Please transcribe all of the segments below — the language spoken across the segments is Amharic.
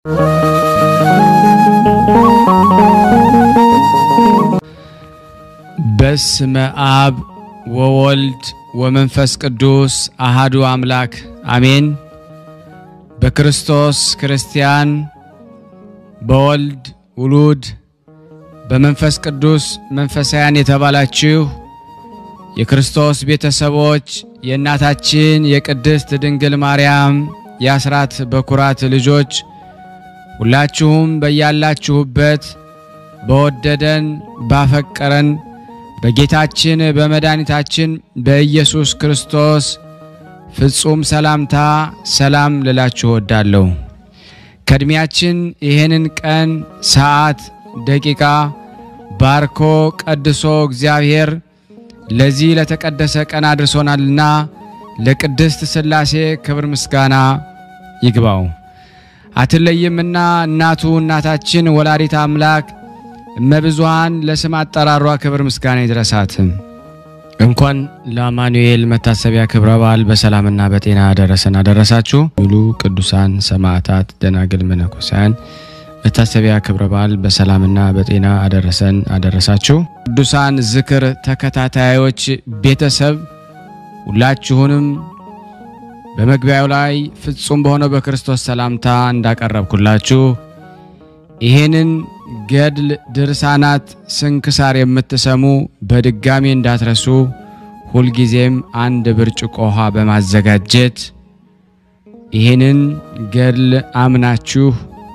በስመ አብ ወወልድ ወመንፈስ ቅዱስ አሃዱ አምላክ አሜን። በክርስቶስ ክርስቲያን፣ በወልድ ውሉድ፣ በመንፈስ ቅዱስ መንፈሳውያን የተባላችሁ የክርስቶስ ቤተሰቦች የእናታችን የቅድስት ድንግል ማርያም የአስራት በኩራት ልጆች ሁላችሁም በያላችሁበት በወደደን ባፈቀረን በጌታችን በመድኃኒታችን በኢየሱስ ክርስቶስ ፍጹም ሰላምታ ሰላም ልላችሁ እወዳለሁ። ከዕድሜያችን ይህንን ቀን፣ ሰዓት፣ ደቂቃ ባርኮ ቀድሶ እግዚአብሔር ለዚህ ለተቀደሰ ቀን አድርሶናልና ለቅድስት ሥላሴ ክብር ምስጋና ይግባው። አትለይምና እናቱ እናታችን ወላዲት አምላክ እመብዙሃን ለስም አጠራሯ ክብር ምስጋና ይድረሳት። እንኳን ለአማኑኤል መታሰቢያ ክብረ በዓል በሰላምና በጤና አደረሰን አደረሳችሁ። ሙሉ ቅዱሳን ሰማዕታት፣ ደናግል፣ መነኮሳያን መታሰቢያ ክብረ በዓል በሰላምና በጤና አደረሰን አደረሳችሁ። ቅዱሳን ዝክር ተከታታዮች ቤተሰብ ሁላችሁንም በመግቢያው ላይ ፍጹም በሆነው በክርስቶስ ሰላምታ እንዳቀረብኩላችሁ ይሄንን ገድል ድርሳናት ስንክሳር የምትሰሙ በድጋሚ እንዳትረሱ ሁልጊዜም አንድ ብርጭቆ ውሃ በማዘጋጀት ይህንን ገድል አምናችሁ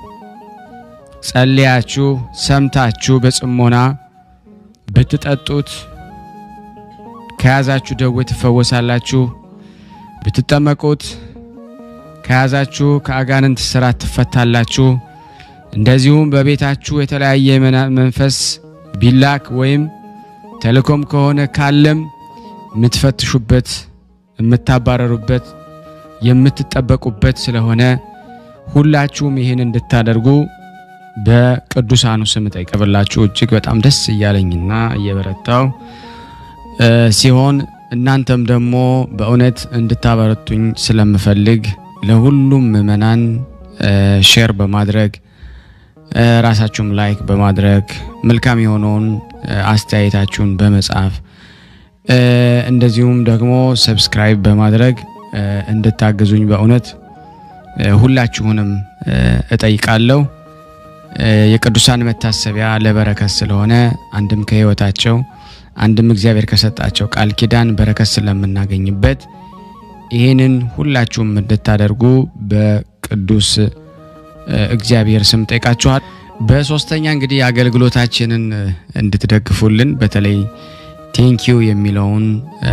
ጸልያችሁ ሰምታችሁ በጽሞና ብትጠጡት ከያዛችሁ ደዌ ትፈወሳላችሁ። ብትጠመቁት ከያዛችሁ ከአጋንንት ስራት ትፈታላችሁ። እንደዚሁም በቤታችሁ የተለያየ መንፈስ ቢላክ ወይም ተልእኮም ከሆነ ካለም የምትፈትሹበት፣ የምታባረሩበት፣ የምትጠበቁበት ስለሆነ ሁላችሁም ይህን እንድታደርጉ በቅዱሳኑ ስም ጠይቀብላችሁ እጅግ በጣም ደስ እያለኝና እየበረታው ሲሆን እናንተም ደግሞ በእውነት እንድታበረቱኝ ስለምፈልግ ለሁሉም ምእመናን ሼር በማድረግ ራሳችሁም ላይክ በማድረግ መልካም የሆነውን አስተያየታችሁን በመጻፍ እንደዚሁም ደግሞ ሰብስክራይብ በማድረግ እንድታግዙኝ በእውነት ሁላችሁንም እጠይቃለሁ። የቅዱሳን መታሰቢያ ለበረከት ስለሆነ አንድም ከሕይወታቸው አንድም እግዚአብሔር ከሰጣቸው ቃል ኪዳን በረከት ስለምናገኝበት ይህንን ሁላችሁም እንድታደርጉ በቅዱስ እግዚአብሔር ስም ጠይቃችኋል። በሶስተኛ እንግዲህ አገልግሎታችንን እንድትደግፉልን በተለይ ቴንኪዩ የሚለውን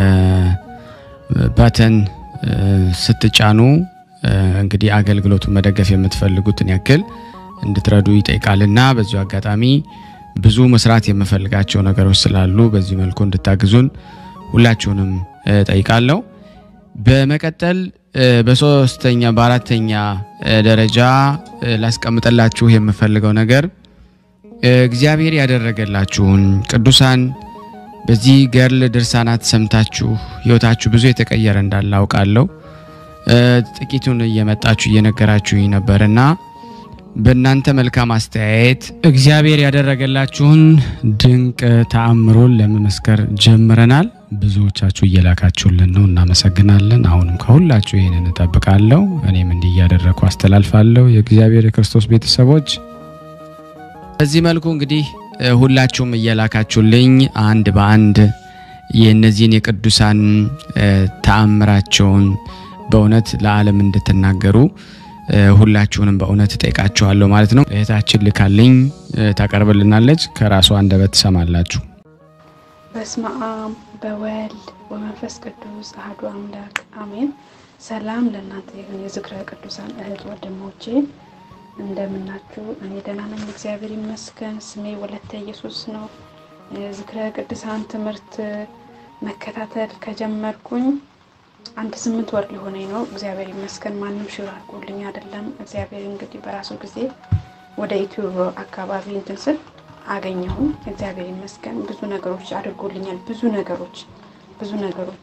ባተን ስትጫኑ እንግዲህ አገልግሎቱን መደገፍ የምትፈልጉትን ያክል እንድትረዱ ይጠይቃልና በዚሁ አጋጣሚ ብዙ መስራት የምፈልጋቸው ነገሮች ስላሉ በዚህ መልኩ እንድታግዙን ሁላችሁንም ጠይቃለሁ። በመቀጠል በሶስተኛ በአራተኛ ደረጃ ላስቀምጠላችሁ የምፈልገው ነገር እግዚአብሔር ያደረገላችሁን ቅዱሳን በዚህ ገድል ድርሳናት ሰምታችሁ ሕይወታችሁ ብዙ የተቀየረ እንዳለ አውቃለሁ። ጥቂቱን እየመጣችሁ እየነገራችሁኝ ነበርና በእናንተ መልካም አስተያየት እግዚአብሔር ያደረገላችሁን ድንቅ ተአምሮን ለመመስከር ጀምረናል። ብዙዎቻችሁ እየላካችሁልን ነው፣ እናመሰግናለን። አሁንም ከሁላችሁ ይህንን እጠብቃለሁ። እኔም እንዲህ እያደረግኩ አስተላልፋለሁ። የእግዚአብሔር የክርስቶስ ቤተሰቦች በዚህ መልኩ እንግዲህ ሁላችሁም እየላካችሁልኝ አንድ በአንድ የእነዚህን የቅዱሳን ተአምራቸውን በእውነት ለዓለም እንድትናገሩ ሁላችሁንም በእውነት እጠይቃችኋለሁ ማለት ነው። እህታችን ልካልኝ ታቀርብልናለች። ከራሷ አንደበት ትሰማላችሁ። በስመ አብ በወልድ በመንፈስ ቅዱስ አሐዱ አምላክ አሜን። ሰላም ለእናንተ ይሁን። የዝክረ ቅዱሳን እህት ወንድሞቼ እንደምናችሁ? እኔ ደህና ነኝ፣ እግዚአብሔር ይመስገን። ስሜ ወለተ ኢየሱስ ነው። የዝክረ ቅዱሳን ትምህርት መከታተል ከጀመርኩኝ አንድ ስምንት ወር ሊሆነኝ ነው። እግዚአብሔር ይመስገን። ማንም ሽር አድርጎልኝ አይደለም። እግዚአብሔር እንግዲህ በራሱ ጊዜ ወደ ዩቲዩብ አካባቢ እንትን ስል አገኘሁም። እግዚአብሔር ይመስገን ብዙ ነገሮች አድርጎልኛል። ብዙ ነገሮች ብዙ ነገሮች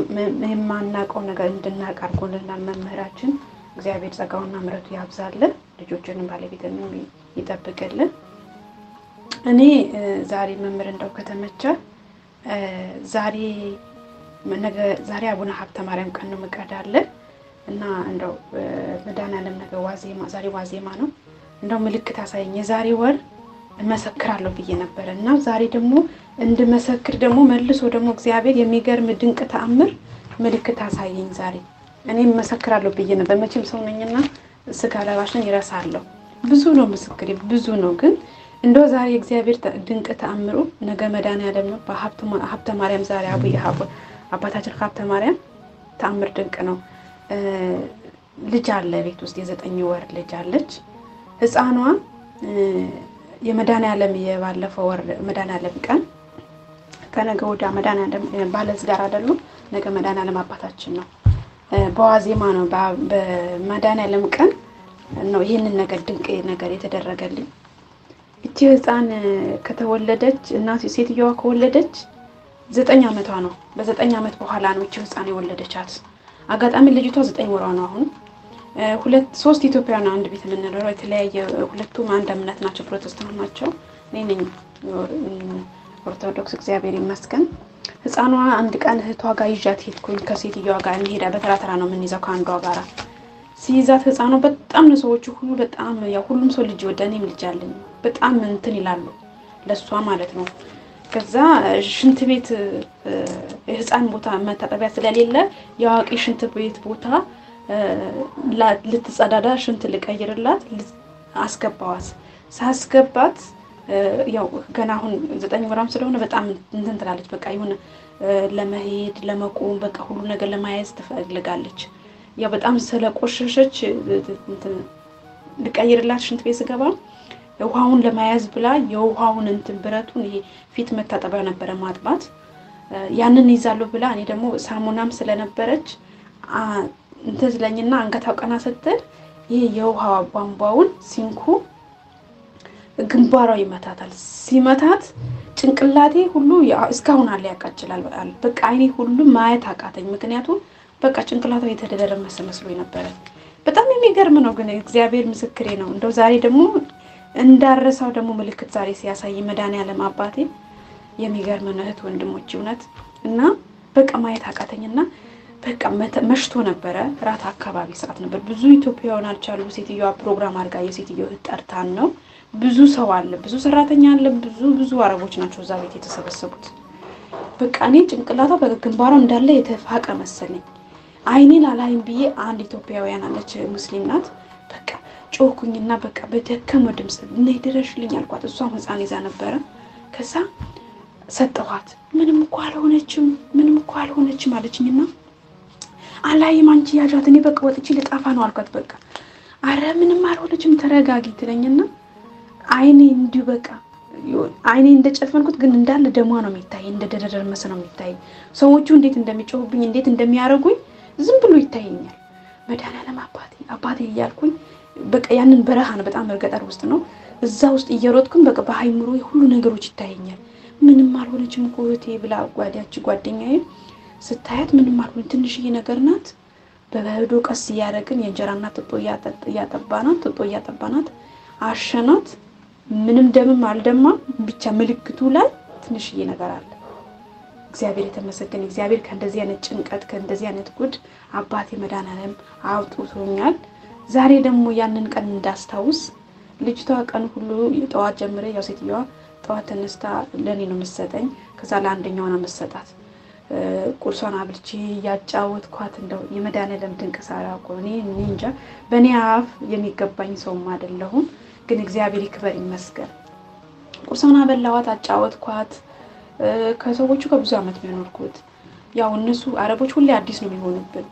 የማናውቀው ነገር እንድናውቅ አድርጎልናል መምህራችን። እግዚአብሔር ጸጋውና ምሕረቱ ያብዛልን። ልጆችንም ባለቤትንም ይጠብቅልን። እኔ ዛሬ መምህር እንደው ከተመቸ ዛሬ ነገ ዛሬ አቡነ ሀብተ ማርያም ቀን ነው ምቀዳለን እና እንደው መድኃኔዓለም ነገ ዋዜማ ዛሬ ዋዜማ ነው። እንደው ምልክት አሳየኝ የዛሬ ወር እመሰክራለሁ ብዬ ነበረ እና ዛሬ ደግሞ እንድመሰክር ደግሞ መልሶ ደግሞ እግዚአብሔር የሚገርም ድንቅ ተአምር ምልክት አሳየኝ ዛሬ እኔም እመሰክራለሁ ብዬ ነበር። መቼም ሰው ነኝና ስጋ ለባሽን ይረሳለሁ። ብዙ ነው ምስክር ብዙ ነው ግን እንደው ዛሬ እግዚአብሔር ድንቅ ተአምሩ ነገ መድኃኔዓለም ነው። በሀብተ ማርያም ዛሬ አቡዬ አባታችን ሀብተ ማርያም ተአምር ድንቅ ነው። ልጅ አለ ቤት ውስጥ የዘጠኝ ወር ልጅ አለች። ህፃኗ የመድኃኔዓለም የባለፈው ወር መድኃኔዓለም ቀን ከነገ ወዲያ መድኃኔዓለም ባለትዳር አይደሉም። ነገ መድኃኔዓለም አባታችን ነው። በዋዜማ ነው በመድኃኔዓለም ቀን ነው ይህንን ነገር ድንቅ ነገር የተደረገልኝ። እቺ ህፃን ከተወለደች እናት ሴትዮዋ ከወለደች ዘጠኝ ዓመቷ ነው። በዘጠኝ ዓመት በኋላ ነው እቺ ህፃን የወለደቻት። አጋጣሚ ልጅቷ ዘጠኝ ወሯ ነው። አሁን ሁለት ሶስት ኢትዮጵያውያን አንድ ቤት የምንኖረው የተለያየ ሁለቱም አንድ እምነት ናቸው፣ ፕሮቴስታንት ናቸው። እኔ ነኝ ኦርቶዶክስ፣ እግዚአብሔር ይመስገን። ህፃኗ አንድ ቀን እህቷ ጋር ይዣት ሄድኩኝ። ከሴትዮዋ ጋር እንሄዳ በተራ ተራ ነው የምንይዘው ከአንዷ ጋራ ሲይዛት ህፃኗ በጣም ነው ሰዎቹ ሁሉ በጣም ያው ሁሉም ሰው ልጅ ወደ እኔም ልጅ አለኝ በጣም እንትን ይላሉ ለእሷ ማለት ነው። ከዛ ሽንት ቤት የህፃን ቦታ መታጠቢያ ስለሌለ የአዋቂ ሽንት ቤት ቦታ ልትጸዳዳ ሽንት ልቀይርላት አስገባዋት። ሳስገባት ያው ገና አሁን ዘጠኝ ወራም ስለሆነ በጣም እንትን ትላለች። በቃ የሆነ ለመሄድ ለመቆም በቃ ሁሉ ነገር ለማያዝ ትፈልጋለች። ያው በጣም ስለቆሸሸች ልቀይርላት ሽንት ቤት ስገባ ውሃውን ለመያዝ ብላ የውሃውን እንትን ብረቱን ይሄ ፊት መታጠቢያ ነበረ ማጥባት ያንን ይዛለሁ ብላ እኔ ደግሞ ሳሙናም ስለነበረች እንትን ስለኝና አንገታው ቀና ስትል ይሄ የውሃ ቧንቧውን ሲንኩ ግንባሯ ይመታታል። ሲመታት ጭንቅላቴ ሁሉ እስካሁን አለ ያቃጭላል። በቃ አይኔ ሁሉ ማየት አቃተኝ። ምክንያቱም በቃ ጭንቅላቷ የተደረመሰ መስሎ ነበረ። በጣም የሚገርም ነው። ግን እግዚአብሔር ምስክሬ ነው። እንደው ዛሬ ደግሞ እንዳረሳው ደግሞ ምልክት ዛሬ ሲያሳይ መድኃኔዓለም አባቴ የሚገርም ነው። እህት ወንድሞች፣ እውነት እና በቃ ማየት አቃተኝና በቃ መሽቶ ነበረ። ራት አካባቢ ሰዓት ነበር። ብዙ ኢትዮጵያውያን አልቻሉ። ሴትዮዋ ፕሮግራም አድርጋ የሴትዮ እህት ጠርታን ነው። ብዙ ሰው አለ፣ ብዙ ሰራተኛ አለ። ብዙ ብዙ አረቦች ናቸው እዛ ቤት የተሰበሰቡት። በቃ እኔ ጭንቅላቷ በግንባሯ እንዳለ የተፋቀ መሰለኝ። አይኔን አላይም ብዬ አንድ ኢትዮጵያውያን አለች፣ ሙስሊም ናት። በቃ ጮኩኝና በቃ በደከመ ድምፅ ነይ ድረሽልኝ አልኳት። እሷም ህፃን ይዛ ነበረ። ከዛ ሰጠኋት። ምንም እኮ አልሆነችም፣ ምንም እኮ አልሆነችም አለችኝና አላይም አንቺ ያዣት፣ እኔ በቃ ወጥቼ ልጠፋ ነው አልኳት። በቃ አረ ምንም አልሆነችም ተረጋጊ ትለኝና አይኔ እንዲሁ በቃ አይኔ እንደጨፈንኩት ግን እንዳለ ደሟ ነው የሚታይ፣ እንደደረመሰ ነው የሚታይ። ሰዎቹ እንዴት እንደሚጮሁብኝ እንዴት እንደሚያደርጉኝ ዝም ብሎ ይታየኛል። መድኃኔዓለም አባቴ አባቴ እያልኩኝ በቃ ያንን በረሃ ነው፣ በጣም ገጠር ውስጥ ነው። እዛ ውስጥ እየሮጥኩኝ በቃ በሀይምሮ ሁሉ ነገሮች ይታየኛል። ምንም አልሆነችም እኮ እህቴ ብላ ጓዳች ጓደኛዬ ስታያት ምንም አልሆነ ትንሽዬ ነገር ናት። በበዶ ቀስ እያደረግን የእንጀራ እናት ጥጦ እያጠባናት ጥጦ እያጠባናት አሸናት። ምንም ደምም አልደማም። ብቻ ምልክቱ ላይ ትንሽዬ ነገር አለ። እግዚአብሔር የተመሰገነ እግዚአብሔር ከእንደዚህ አይነት ጭንቀት ከእንደዚህ አይነት ጉድ አባቴ መድኃኔዓለም አውጥቶኛል። ዛሬ ደግሞ ያንን ቀን እንዳስታውስ ልጅቷ ቀን ሁሉ ጠዋት ጀምሬ ያው ሴትዮዋ ጠዋት ተነስታ ለእኔ ነው የምትሰጠኝ። ከዛ ለአንደኛዋ ነው የምትሰጣት ቁርሷን አብልቼ ያጫወትኳት እንደው የመድኃኔዓለም ድንቅ ሳራ እኮ እኔ እንጃ በእኔ አፍ የሚገባኝ ሰውም አይደለሁም፣ ግን እግዚአብሔር ይክበር ይመስገን። ቁርሷን አበላዋት፣ አጫወትኳት። ከሰዎቹ ከብዙ ዓመት ነው የኖርኩት። ያው እነሱ አረቦች ሁሌ አዲስ ነው የሚሆኑብን።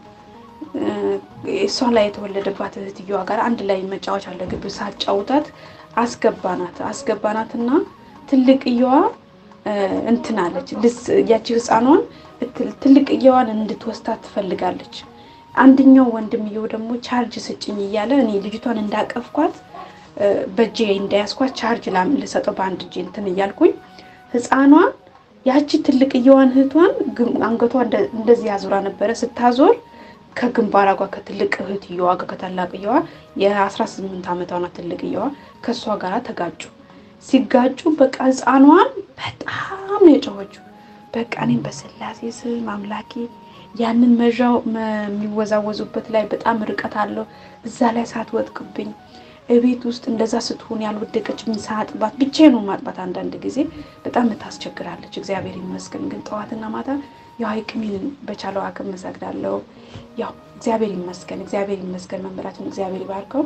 እሷ ላይ የተወለደባት እህትየዋ ጋር አንድ ላይ መጫወች አለ ግብ ሳጫውታት አስገባናት አስገባናትና ትልቅየዋ እንትን አለች ያቺ ህፃኗን ትልቅየዋን እንድትወስዳት ትፈልጋለች። አንደኛው ወንድምየው ደግሞ ቻርጅ ስጭኝ እያለ እኔ ልጅቷን እንዳቀፍኳት በእጄ እንዳያስኳት ቻርጅ ልሰጠው በአንድ እጄ እንትን እያልኩኝ ህፃኗን ያቺ ትልቅየዋን እህቷን አንገቷ እንደዚህ ያዙራ ነበረ። ስታዞር ከግንባሯ ጋር ከትልቅ እህትየዋ ጋር ከታላቅየዋ የ18 ዓመቷ ናት ትልቅየዋ ከእሷ ጋር ተጋጩ። ሲጋጩ በቃ ህፃኗን በጣም ነው የጮኸችው። በቃ እኔም በስላሴ ስም አምላኬ ያንን መዣው የሚወዛወዙበት ላይ በጣም ርቀት አለው እዛ ላይ ሳትወጥቅብኝ እቤት ውስጥ እንደዛ ስትሆን ያልወደቀች ምን ሳጥባት ብቻዬን ነው ማጥባት። አንዳንድ ጊዜ በጣም ታስቸግራለች። እግዚአብሔር ይመስገን ግን ጠዋትና ማታ ያው አይቅሚን በቻለው አቅም መሰግዳለሁ። ያው እግዚአብሔር ይመስገን፣ እግዚአብሔር ይመስገን። መምህራችን እግዚአብሔር ይባርከው።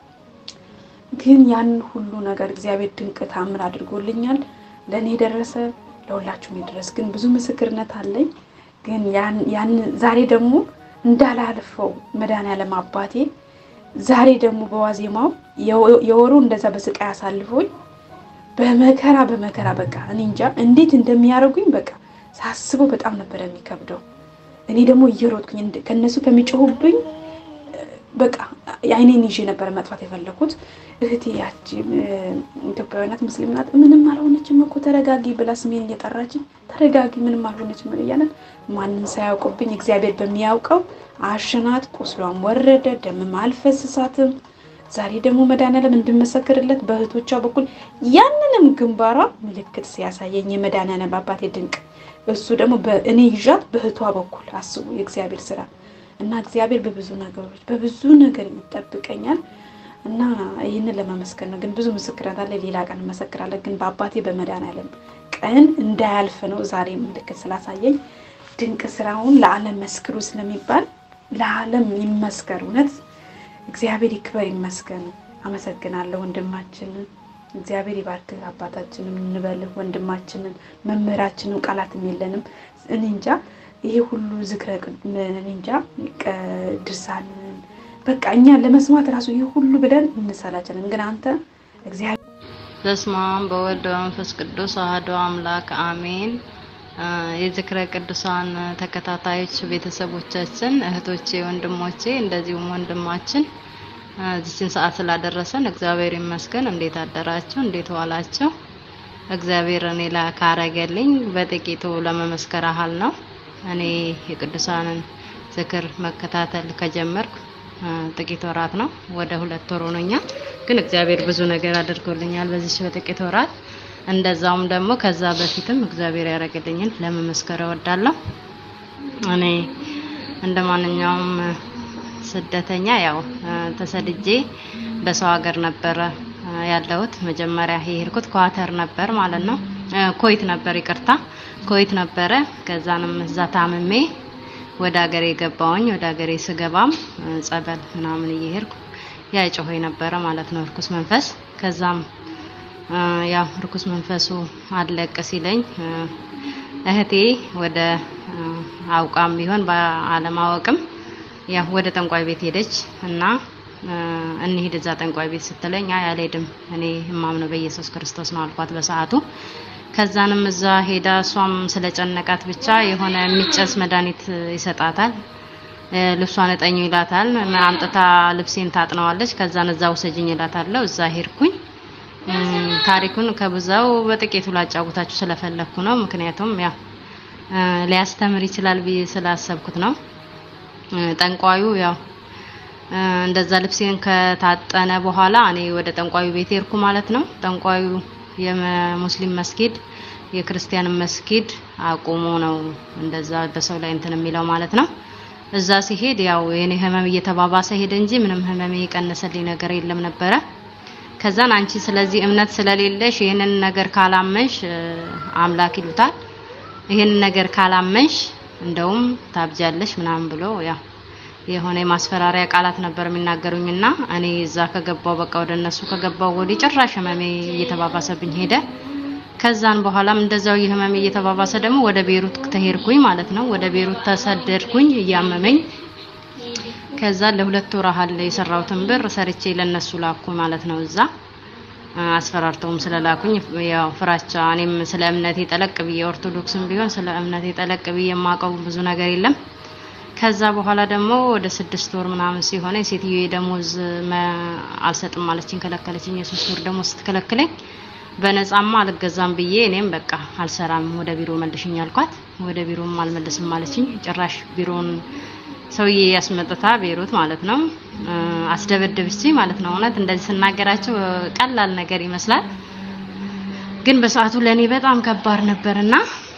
ግን ያንን ሁሉ ነገር እግዚአብሔር ድንቅ ታምር አድርጎልኛል። ለእኔ የደረሰ ለሁላችሁም የደረስ ግን ብዙ ምስክርነት አለኝ። ግን ያን ዛሬ ደግሞ እንዳላልፈው መድኃኔዓለም አባቴ ዛሬ ደግሞ በዋዜማው የወሩ እንደዛ በስቃይ አሳልፎኝ በመከራ በመከራ በቃ እኔ እንጃ እንዴት እንደሚያደርጉኝ በቃ ሳስበው በጣም ነበረ የሚከብደው። እኔ ደግሞ እየሮጥኩኝ ከእነሱ ከሚጮሁብኝ በቃ አይኔን ይዤ ነበረ መጥፋት የፈለኩት። እህቴ ያቺ ኢትዮጵያዊ ናት፣ ሙስሊም ናት። ምንም አልሆነችም እኮ ተረጋጊ ብላ ስሜን እየጠራችኝ ተረጋጊ፣ ምንም አልሆነችም እያለን ማንም ሳያውቅብኝ እግዚአብሔር በሚያውቀው አሸናት። ቁስሏም ወረደ፣ ደምም አልፈስሳትም። ዛሬ ደግሞ መድኃኔዓለም እንድመሰክርለት በእህቶቿ በኩል ያንንም ግንባሯ ምልክት ሲያሳየኝ የመድኃኔዓለም አባቴ ድንቅ እሱ ደግሞ እኔ ይዣት በእህቷ በኩል አስቡ የእግዚአብሔር ስራ እና እግዚአብሔር በብዙ ነገሮች በብዙ ነገር ይጠብቀኛል እና ይህንን ለመመስከር ነው። ግን ብዙ ምስክርነት አለ፣ ሌላ ቀን እመሰክራለሁ። ግን በአባቴ በመድኃኔዓለም ቀን እንዳያልፍ ነው ዛሬ ምልክት ስላሳየኝ ድንቅ ስራውን ለዓለም መስክሩ ስለሚባል ለዓለም ይመስከር። እውነት እግዚአብሔር ይክበር ይመስገን። አመሰግናለሁ ወንድማችንን እግዚአብሔር ይባርክ። አባታችንም እንበልህ ወንድማችንን መምህራችንን ቃላትም የለንም። እኔ እንጃ ይሄ ሁሉ ዝክረ እኔ እንጃ ድርሳንን በቃ እኛ ለመስማት ራሱ ይህ ሁሉ ብለን እንሰላችለን። ግን አንተ እግዚአብሔር በስመ አብ በወልድ በመንፈስ ቅዱስ አሐዱ አምላክ አሜን። የዝክረ ቅዱሳን ተከታታዮች ቤተሰቦቻችን፣ እህቶቼ፣ ወንድሞቼ እንደዚሁም ወንድማችን እዚችን ሰዓት ስላደረሰን እግዚአብሔር ይመስገን። እንዴት አደራችሁ? እንዴት ዋላችሁ? እግዚአብሔር እኔ ላይ ካረገልኝ በጥቂቱ ለመመስከር ያህል ነው። እኔ የቅዱሳንን ዝክር መከታተል ከጀመርኩ ጥቂት ወራት ነው። ወደ ሁለት ወር ሆኖኛል። ግን እግዚአብሔር ብዙ ነገር አድርጎልኛል በዚህ በጥቂት ወራት። እንደዛውም ደግሞ ከዛ በፊትም እግዚአብሔር ያደረገልኝን ለመመስከር እወዳለሁ። እኔ እንደ ማንኛውም ስደተኛ ያው ተሰድጄ በሰው ሀገር ነበረ ያለሁት። መጀመሪያ የሄድኩት ኳተር ነበር ማለት ነው፣ ኮይት ነበር ይቅርታ፣ ኮይት ነበረ። ከዛንም እዛ ታምሜ ወደ ሀገሬ ገባሁኝ። ወደ ሀገሬ ስገባም ጸበል ምናምን እየሄድኩ ያ ጮሆኝ ነበረ ማለት ነው እርኩስ መንፈስ። ከዛም ያው እርኩስ መንፈሱ አለቅ ሲለኝ እህቴ ወደ አውቃም ቢሆን በአለማወቅም ያው ወደ ጠንቋይ ቤት ሄደች እና እንሂድ እዛ ጠንቋይ ቤት ስትለኝ አይ አልሄድም እኔ የማምነው በኢየሱስ ክርስቶስ ነው አልኳት በሰዓቱ። ከዛንም እዛ ሄዳ እሷም ስለጨነቃት ብቻ የሆነ የሚጨስ መድኃኒት ይሰጣታል። ልብሷን እጠኙ ይላታል። አምጥታ ልብሴን ታጥነዋለች። ከዛን እዛ ውሰጅኝ ይላታለሁ። እዛ ሄድኩኝ። ታሪኩን ከብዛው በጥቂቱ ላጫውታችሁ ስለፈለኩ ነው። ምክንያቱም ያው ሊያስተምር ይችላል ብዬ ስላሰብኩት ነው። ጠንቋዩ ያው እንደዛ ልብሴን ከታጠነ በኋላ እኔ ወደ ጠንቋዩ ቤት ሄድኩ ማለት ነው። ጠንቋዩ የሙስሊም መስጊድ የክርስቲያን መስጊድ አቁሞ ነው እንደዛ በሰው ላይ እንትን የሚለው ማለት ነው። እዛ ሲሄድ ያው የኔ ህመም እየተባባሰ ሄደ እንጂ ምንም ህመሜ የቀነሰልኝ ነገር የለም ነበረ። ከዛን አንቺ ስለዚህ እምነት ስለሌለሽ ይህንን ነገር ካላመንሽ አምላክ ይሉታል። ይህንን ነገር ካላመንሽ እንደውም ታብጃለሽ ምናምን ብሎ ያው የሆነ የማስፈራሪያ ቃላት ነበር የሚናገሩኝና እኔ እዛ ከገባው በቃ ወደ እነሱ ከገባው ወዲህ ጭራሽ ህመሜ እየተባባሰብኝ ሄደ። ከዛን በኋላም እንደዛው የህመሜ እየተባባሰ ደግሞ ወደ ቤሩት ተሄድኩኝ ማለት ነው። ወደ ቤሩት ተሰደድኩኝ እያመመኝ። ከዛ ለሁለት ወር ያህል የሰራሁትን ብር ሰርቼ ለነሱ ላኩ ማለት ነው። እዛ አስፈራርተውም ስለላኩኝ ያው ፍራቻ እኔም ስለ እምነቴ ጠለቅ ብዬ ኦርቶዶክስም ቢሆን ስለ እምነቴ ጠለቅ ብዬ የማውቀው ብዙ ነገር የለም። ከዛ በኋላ ደግሞ ወደ ስድስት ወር ምናምን ሲሆነ ሴትዮ ደሞዝ አልሰጥም ማለችኝ፣ ከለከለችኝ። የሶስት ወር ደሞዝ ስትከለክለኝ በነፃማ አልገዛም ብዬ እኔም በቃ አልሰራም ወደ ቢሮ መልሽኝ አልኳት። ወደ ቢሮም አልመልስም ማለችኝ። ጭራሽ ቢሮን ሰውዬ ያስመጥታ ቤሩት ማለት ነው አስደበደብች ማለት ነው። እውነት እንደዚህ ስናገራቸው ቀላል ነገር ይመስላል፣ ግን በሰዓቱ ለእኔ በጣም ከባድ ነበርና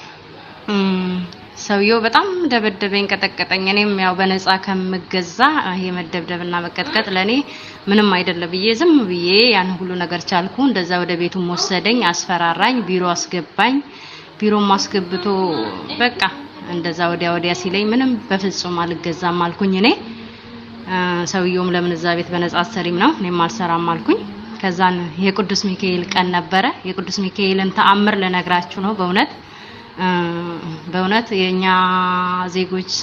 ሰውየው በጣም ደበደበኝ፣ ቀጠቀጠኝ። እኔም ያው በነፃ ከምገዛ ይሄ መደብደብና መቀጥቀጥ ለኔ ምንም አይደለም ብዬ ዝም ብዬ ያን ሁሉ ነገር ቻልኩ። እንደዛ ወደ ቤቱም ወሰደኝ፣ አስፈራራኝ፣ ቢሮ አስገባኝ። ቢሮም አስገብቶ በቃ እንደዛ ወዲያ ወዲያ ሲለኝ ምንም በፍጹም አልገዛም አልኩኝ። እኔ ሰውየውም ለምን እዛ ቤት በነፃ አሰሪም ነው እኔም አልሰራም አልኩኝ። ከዛን የቅዱስ ሚካኤል ቀን ነበረ። የቅዱስ ሚካኤልን ተአምር ልነግራችሁ ነው በእውነት በእውነት የኛ ዜጎች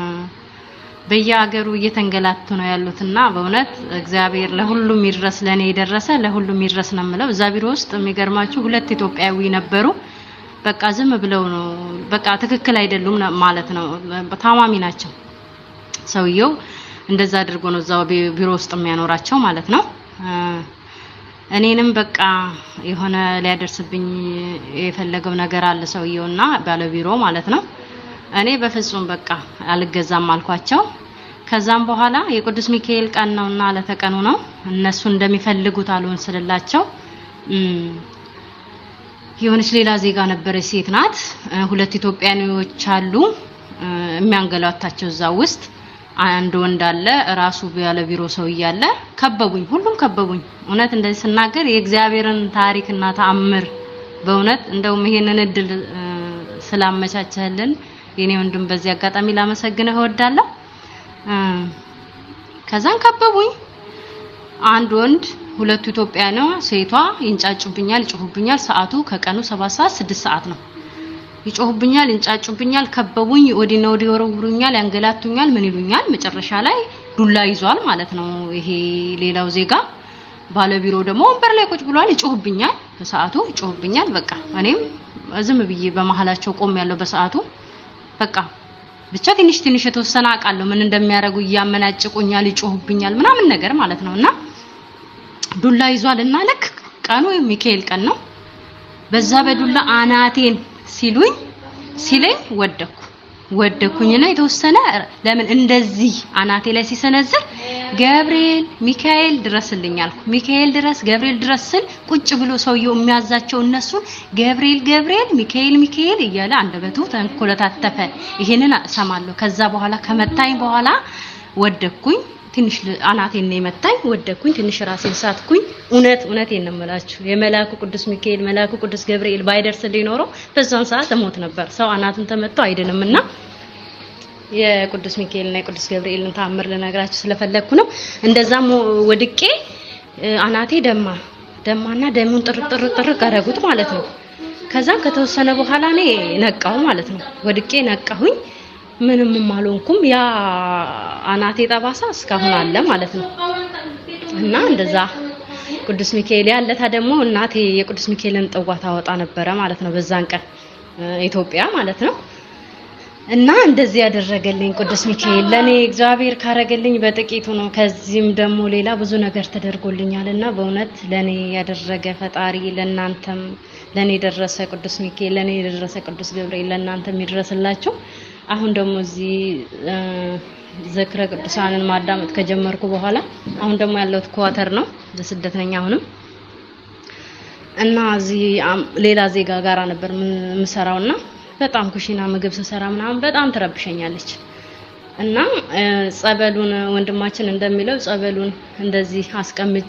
በየሀገሩ እየተንገላቱ ነው ያሉትና በእውነት እግዚአብሔር ለሁሉም ይድረስ፣ ለኔ የደረሰ ለሁሉም ይድረስ ነው የምለው። እዛ ቢሮ ውስጥ የሚገርማችሁ ሁለት ኢትዮጵያዊ ነበሩ። በቃ ዝም ብለው ነው በቃ ትክክል አይደሉም ማለት ነው። ታማሚ ናቸው። ሰውየው እንደዛ አድርጎ ነው እዛው ቢሮ ውስጥ የሚያኖራቸው ማለት ነው። እኔንም በቃ የሆነ ሊያደርስብኝ የፈለገው ነገር አለ ሰውየውና ባለቢሮ ማለት ነው። እኔ በፍጹም በቃ አልገዛም አልኳቸው። ከዛም በኋላ የቅዱስ ሚካኤል ቀን ነውና ለተቀኑ ነው እነሱ እንደሚፈልጉት አልሆን ስልላቸው የሆነች ሌላ ዜጋ ነበረች፣ ሴት ናት። ሁለት ኢትዮጵያኖች አሉ የሚያንገላታቸው እዛ ውስጥ አንድ ወንድ አለ፣ ራሱ ያለ ቢሮ ሰው እያለ ከበቡኝ፣ ሁሉም ከበቡኝ። እውነት እንደዚህ ስናገር የእግዚአብሔርን ታሪክና ተአምር በእውነት እንደውም ይሄንን እድል ስላመቻቸልን የኔ ወንድም በዚህ አጋጣሚ ላመሰግንህ እወዳለሁ። ከዛን ከበቡኝ። አንድ ወንድ ሁለቱ ኢትዮጵያ ነው። ሴቷ ይንጫጩብኛል፣ ይጮሁብኛል። ሰዓቱ ከቀኑ ሰባት ሰዓት ስድስት ሰዓት ነው። ይጮሁብኛል፣ ይንጫጩብኛል፣ ከበቡኝ፣ ወዲና ወዲህ ወረውሩኛል፣ ያንገላቱኛል፣ ምን ይሉኛል። መጨረሻ ላይ ዱላ ይዟል ማለት ነው ይሄ ሌላው ዜጋ። ባለቢሮ ደግሞ ወንበር ላይ ቁጭ ብሏል፣ ይጮሁብኛል፣ በሰዓቱ ይጮሁብኛል። በቃ እኔም ዝም ብዬ በመሀላቸው ቆም ያለው በሰዓቱ በቃ ብቻ ትንሽ ትንሽ የተወሰነ አውቃለሁ ምን እንደሚያደርጉ እያመናጭቁኛል፣ ይጮሁብኛል ምናምን ነገር ማለት ነው እና ዱላ ይዟል እና ልክ ቀኑ ሚካኤል ቀን ነው። በዛ በዱላ አናቴን ሲሉኝ ሲለኝ ወደኩ ወደኩኝና የተወሰነ ለምን እንደዚህ አናቴ ላይ ሲሰነዝር ገብርኤል ሚካኤል ድረስልኝ አልኩ። ሚካኤል ድረስ ገብርኤል ድረስ ስል ቁጭ ብሎ ሰውየው የሚያዛቸው እነሱን ገብርኤል ገብርኤል ሚካኤል ሚካኤል እያለ አንደበቱ ተንኮለታተፈ። ይሄንን እሰማለሁ። ከዛ በኋላ ከመታኝ በኋላ ወደኩኝ። ትንሽ አናቴን ነው የመታኝ። ወደኩኝ። ትንሽ ራሴን ሳትኩኝ። እውነት እውነቴን ነው የምላችሁ የመላኩ ቅዱስ ሚካኤል መላኩ ቅዱስ ገብርኤል ባይደርስልኝ ኖሮ በዛን ሰዓት እሞት ነበር። ሰው አናቱን ተመቶ አይድንም እና የቅዱስ ሚካኤልና የቅዱስ ገብርኤልን ተአምር ልነግራችሁ ስለፈለግኩ ነው። እንደዛም ወድቄ አናቴ ደማ ደማና ደሙን ጥርቅ ጥርቅ ጥርቅ አደረጉት ማለት ነው። ከዛም ከተወሰነ በኋላ እኔ ነቃሁ ማለት ነው። ወድቄ ነቃሁኝ። ምንም አልሆንኩም። ያ አናቴ ጠባሳ እስካሁን አለ ማለት ነው። እና እንደዛ ቅዱስ ሚካኤል ያለታ ደግሞ እናቴ የቅዱስ ሚካኤልን ጥዋ ታወጣ ነበረ ማለት ነው። በዛን ቀን ኢትዮጵያ ማለት ነው። እና እንደዚህ ያደረገልኝ ቅዱስ ሚካኤል ለኔ እግዚአብሔር ካረገልኝ በጥቂቱ ነው። ከዚህም ደግሞ ሌላ ብዙ ነገር ተደርጎልኛል እና በእውነት ለኔ ያደረገ ፈጣሪ ለናንተም ለኔ የደረሰ ቅዱስ ሚካኤል ለኔ የደረሰ ቅዱስ ገብርኤል ለናንተም ይድረስላችሁ። አሁን ደግሞ እዚህ ዝክረ ቅዱሳንን ማዳመጥ ከጀመርኩ በኋላ አሁን ደግሞ ያለሁት ኳተር ነው በስደት ነኝ አሁንም እና እዚህ ሌላ ዜጋ ጋራ ነበር የምሰራውና በጣም ኩሽና ምግብ ስሰራ ምናምን በጣም ትረብሸኛለች እና ጸበሉን ወንድማችን እንደሚለው ጸበሉን እንደዚህ አስቀምጬ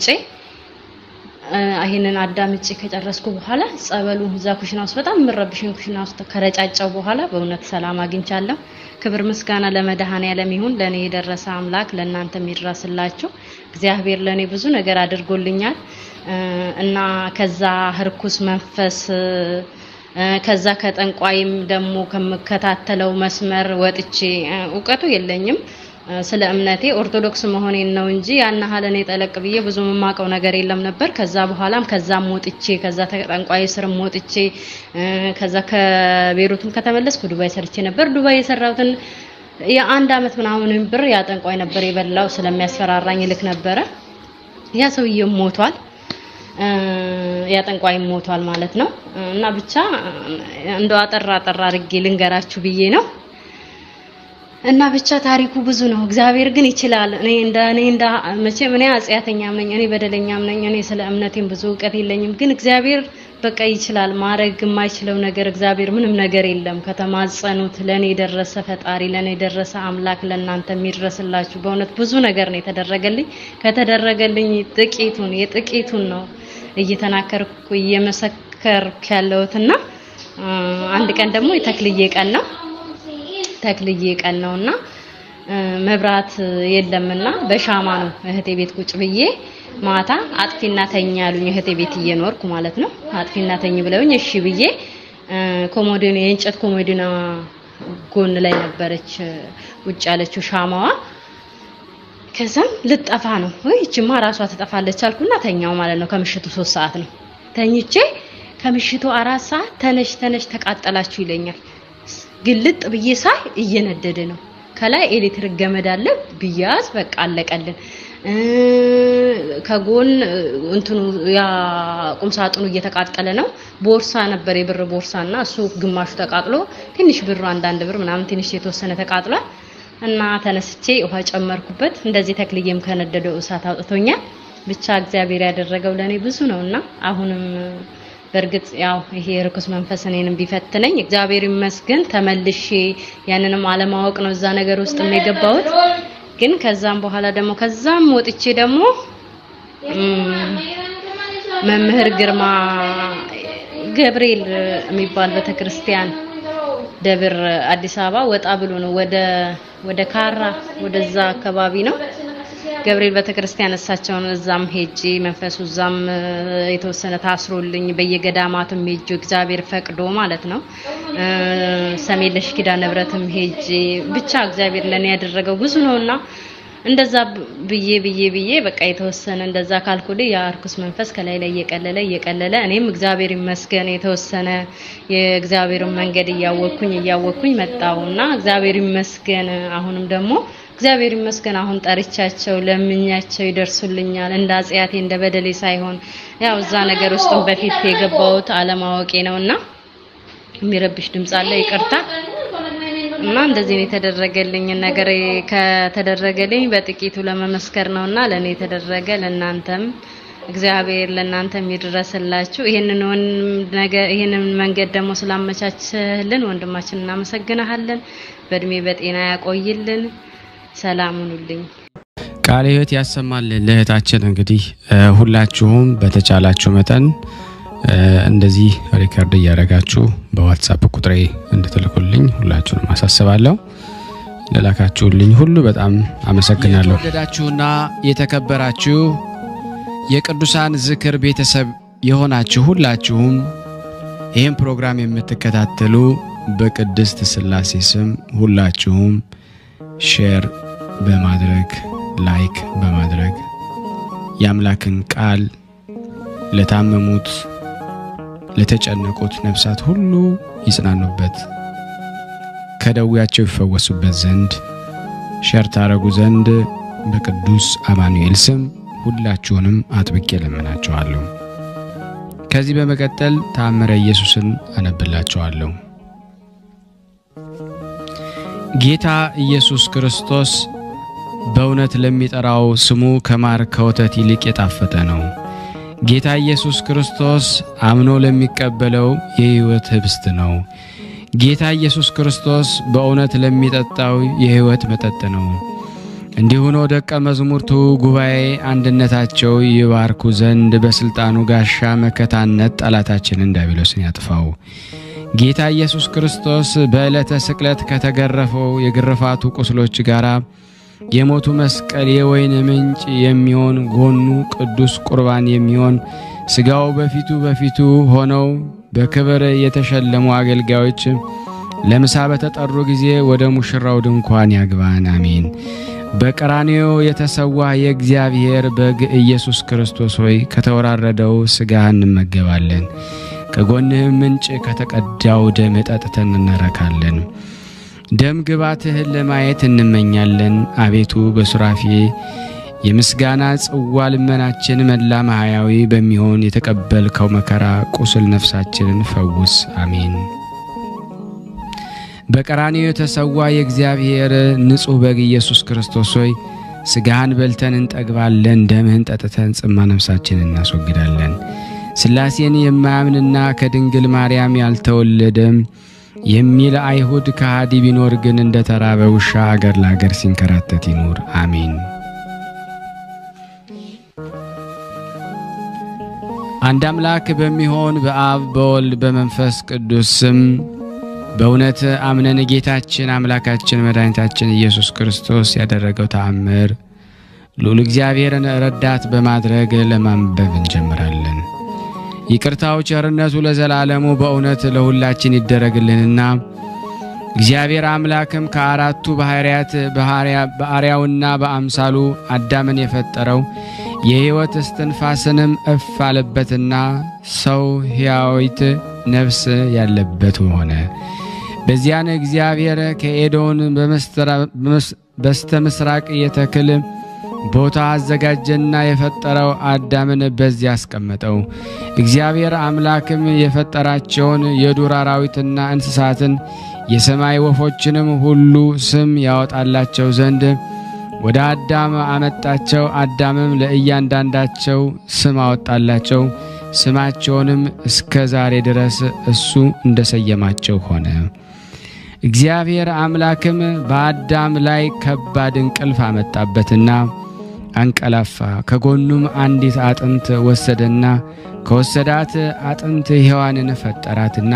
ይሄንን አዳምጬ ከጨረስኩ በኋላ ጸበሉ እዛ ኩሽና ውስጥ በጣም የምረብሽን ኩሽና ውስጥ ከረጫጨው በኋላ በእውነት ሰላም አግኝቻለሁ። ክብር ምስጋና ለመድኃኔዓለም ይሁን። ለኔ የደረሰ አምላክ ለእናንተ የሚድረስላችሁ። እግዚአብሔር ለኔ ብዙ ነገር አድርጎልኛል እና ከዛ ህርኩስ መንፈስ ከዛ ከጠንቋይም ደግሞ ከምከታተለው መስመር ወጥቼ እውቀቱ የለኝም ስለ እምነቴ ኦርቶዶክስ መሆኔን ነው እንጂ ያን ያህል እኔ ጠለቅ ብዬ ብዙ የማውቀው ነገር የለም ነበር። ከዛ በኋላም ከዛም ወጥቼ ከዛ ጠንቋይ ስርም ወጥቼ ከዛ ከቤሩትም ከተመለስኩ ዱባይ ሰርቼ ነበር። ዱባይ የሰራሁትን የአንድ አመት ምናምን ብር ያ ጠንቋይ ነበር የበላው። ስለሚያስፈራራኝ ልክ ነበረ። ያ ሰውዬም ሞቷል። ያ ጠንቋይም ሞቷል ማለት ነው። እና ብቻ እንደው አጠራ አጠራ አድርጌ ልንገራችሁ ብዬ ነው። እና ብቻ ታሪኩ ብዙ ነው። እግዚአብሔር ግን ይችላል። እኔ እንደ እኔ እንደ መቼም እኔ አጽያተኛም ነኝ፣ እኔ በደለኛም ነኝ። እኔ ስለ እምነቴም ብዙ እውቀት የለኝም። ግን እግዚአብሔር በቃ ይችላል። ማድረግ የማይችለው ነገር እግዚአብሔር ምንም ነገር የለም። ከተማጸኑት ለእኔ የደረሰ ፈጣሪ፣ ለእኔ የደረሰ አምላክ ለእናንተ የሚድረስላችሁ። በእውነት ብዙ ነገር ነው የተደረገልኝ። ከተደረገልኝ ጥቂቱን የጥቂቱን ነው እየተናከርኩ እየመሰከርኩ ያለሁትና አንድ ቀን ደግሞ የተክልዬ ቀን ነው ተክልዬ ቀን ነውና መብራት የለምና በሻማ ነው እህቴ ቤት ቁጭ ብዬ ማታ አጥፊና ተኝ ያሉኝ እህቴ ቤት እየኖርኩ ማለት ነው። አጥፊና ተኝ ብለውኝ እሺ ብዬ ኮሞዲኖ የእንጨት ኮሞዲኖ ጎን ላይ ነበረች ቁጭ ያለችው ሻማዋ። ከዛም ልጠፋ ነው ወይ እቺማ ራሷ ትጠፋለች አልኩና ተኛው ማለት ነው። ከምሽቱ ሶስት ሰዓት ነው ተኝቼ ከምሽቱ አራት ሰዓት ተነሽ ተነሽ ተቃጠላችሁ ይለኛል። ግልጥ ብዬ ሳይ እየነደደ ነው። ከላይ ኤሌክትሪክ ገመድ አለ ብያዝ በቃ አለቀልን። ከጎን እንትኑ ያ ቁም ሳጥኑ እየተቃጠለ ነው። ቦርሳ ነበር የብር ቦርሳና እሱ ግማሹ ተቃጥሎ ትንሽ ብሩ አንዳንድ ብር ምናምን ትንሽ የተወሰነ ተቃጥሏል። እና ተነስቼ ውሃ ጨመርኩበት። እንደዚህ ተክልዬም ከነደደው እሳት አውጥቶኛል። ብቻ እግዚአብሔር ያደረገው ለኔ ብዙ ነውና አሁንም በእርግጥ ያው ይሄ ርኩስ መንፈስ እኔንም ቢፈትነኝ እግዚአብሔር ይመስገን ተመልሼ ያንንም አለማወቅ ነው እዛ ነገር ውስጥ የገባሁት። ግን ከዛም በኋላ ደግሞ ከዛም ወጥቼ ደግሞ መምህር ግርማ ገብርኤል የሚባል ቤተክርስቲያን ደብር አዲስ አበባ ወጣ ብሎ ነው ወደ ወደ ካራ ወደዛ አካባቢ ነው ገብርኤል ቤተክርስቲያን እሳቸውን እዛም ሄጄ መንፈሱ እዛም የተወሰነ ታስሮልኝ በየገዳማትም ሄጄ እግዚአብሔር ፈቅዶ ማለት ነው። ሰሜን ለሽ ኪዳነ ምሕረትም ሄጄ ብቻ እግዚአብሔር ለኔ ያደረገው ብዙ ነውና እንደዛ ብዬ ብዬ ብዬ በቃ የተወሰነ እንደዛ ካልኩል ያ ርኩስ መንፈስ ከላይ ላይ እየቀለለ እየቀለለ እኔም እግዚአብሔር ይመስገን የተወሰነ የእግዚአብሔርን መንገድ እያወቅኩኝ እያወቅኩኝ መጣውና እግዚአብሔር ይመስገን አሁንም ደግሞ እግዚአብሔር ይመስገን አሁን ጠርቻቸው ለምኛቸው ይደርሱልኛል። እንደ አጽያቴ እንደ በደሌ ሳይሆን ያው እዛ ነገር ውስጥም በፊት የገባሁት አለማወቄ ነውና የሚረብሽ ድምጽ አለ፣ ይቅርታ እና እንደዚህ ነው የተደረገልኝ ነገር ከተደረገልኝ በጥቂቱ ለመመስከር ነውና ለኔ የተደረገ ለናንተም እግዚአብሔር ለናንተ የሚድረስላችሁ። ይሄንን ነገር ይሄንን መንገድ ደግሞ ስላመቻችልን ወንድማችን እናመሰግናለን። በእድሜ በጤና ያቆይልን። ሰላም ሁኑልኝ። ቃለ ሕይወት ያሰማልን። ለእህታችን እንግዲህ ሁላችሁም በተቻላችሁ መጠን እንደዚህ ሪከርድ እያደረጋችሁ በዋትሳፕ ቁጥሬ እንድትልኩልኝ ሁላችሁንም አሳስባለሁ። ለላካችሁልኝ ሁሉ በጣም አመሰግናለሁ። የተወደዳችሁና የተከበራችሁ የቅዱሳን ዝክር ቤተሰብ የሆናችሁ ሁላችሁም ይህም ፕሮግራም የምትከታተሉ በቅድስት ሥላሴ ስም ሁላችሁም ሼር በማድረግ ላይክ በማድረግ የአምላክን ቃል ለታመሙት ለተጨነቁት ነፍሳት ሁሉ ይጽናኑበት ከደዌያቸው ይፈወሱበት ዘንድ ሸር ታረጉ ዘንድ በቅዱስ አማኑኤል ስም ሁላችሁንም አጥብቄ ለምናችኋለሁ። ከዚህ በመቀጠል ተአምረ ኢየሱስን አነብላችኋለሁ። ጌታ ኢየሱስ ክርስቶስ በእውነት ለሚጠራው ስሙ ከማር ከወተት ይልቅ የጣፈጠ ነው። ጌታ ኢየሱስ ክርስቶስ አምኖ ለሚቀበለው የሕይወት ህብስት ነው። ጌታ ኢየሱስ ክርስቶስ በእውነት ለሚጠጣው የሕይወት መጠጥ ነው። እንዲሁ ነው ደቀ መዛሙርቱ ጉባኤ አንድነታቸው ይባርኩ ዘንድ በሥልጣኑ ጋሻ መከታነት ጠላታችንን ዲያብሎስን ያጥፋው። ጌታ ኢየሱስ ክርስቶስ በዕለተ ስቅለት ከተገረፈው የግርፋቱ ቁስሎች ጋር የሞቱ መስቀል የወይን ምንጭ የሚሆን ጎኑ ቅዱስ ቁርባን የሚሆን ሥጋው በፊቱ በፊቱ ሆነው በክብር የተሸለሙ አገልጋዮች ለምሳ በተጠሩ ጊዜ ወደ ሙሽራው ድንኳን ያግባን። አሜን። በቀራንዮ የተሰዋ የእግዚአብሔር በግ ኢየሱስ ክርስቶስ ሆይ ከተወራረደው ሥጋህ እንመገባለን። ከጎንህም ምንጭ ከተቀዳው ደም ጠጥተን እንረካለን። ደም ግባትህን ለማየት እንመኛለን። አቤቱ በሱራፌ የምስጋና ጽዋ ልመናችን መላ ማህያዊ በሚሆን የተቀበልከው መከራ ቁስል ነፍሳችንን ፈውስ። አሜን። በቀራንዮ የተሰዋ የእግዚአብሔር ንጹሕ በግ ኢየሱስ ክርስቶስ ሆይ ሥጋህን በልተን እንጠግባለን፣ ደምህን ጠጥተን ጽማ ነፍሳችን እናስወግዳለን። ሥላሴን የማያምንና ከድንግል ማርያም ያልተወለደም የሚል አይሁድ ከሃዲ ቢኖር ግን እንደ ተራበ ውሻ አገር ለአገር ሲንከራተት ይኑር። አሜን። አንድ አምላክ በሚሆን በአብ በወልድ በመንፈስ ቅዱስ ስም በእውነት አምነን ጌታችን አምላካችን መድኃኒታችን ኢየሱስ ክርስቶስ ያደረገው ተአምር ልዑል እግዚአብሔርን ረዳት በማድረግ ለማንበብ እንጀምራለን። ይቅርታው ቸርነቱ ለዘላለሙ በእውነት ለሁላችን ይደረግልንና እግዚአብሔር አምላክም ከአራቱ ባሕርያት በአርያውና በአምሳሉ አዳምን የፈጠረው የሕይወት እስትንፋስንም እፍ አለበትና ሰው ሕያዊት ነፍስ ያለበት ሆነ። በዚያን እግዚአብሔር ከኤዶን በስተ ምስራቅ የተክል ቦታ አዘጋጀና የፈጠረው አዳምን በዚያ አስቀመጠው። እግዚአብሔር አምላክም የፈጠራቸውን የዱር አራዊትና እንስሳትን የሰማይ ወፎችንም ሁሉ ስም ያወጣላቸው ዘንድ ወደ አዳም አመጣቸው። አዳምም ለእያንዳንዳቸው ስም አወጣላቸው። ስማቸውንም እስከ ዛሬ ድረስ እሱ እንደሰየማቸው ሆነ። እግዚአብሔር አምላክም በአዳም ላይ ከባድ እንቅልፍ አመጣበትና አንቀላፋ። ከጎኑም አንዲት አጥንት ወሰደና ከወሰዳት አጥንት ሔዋንን ፈጠራትና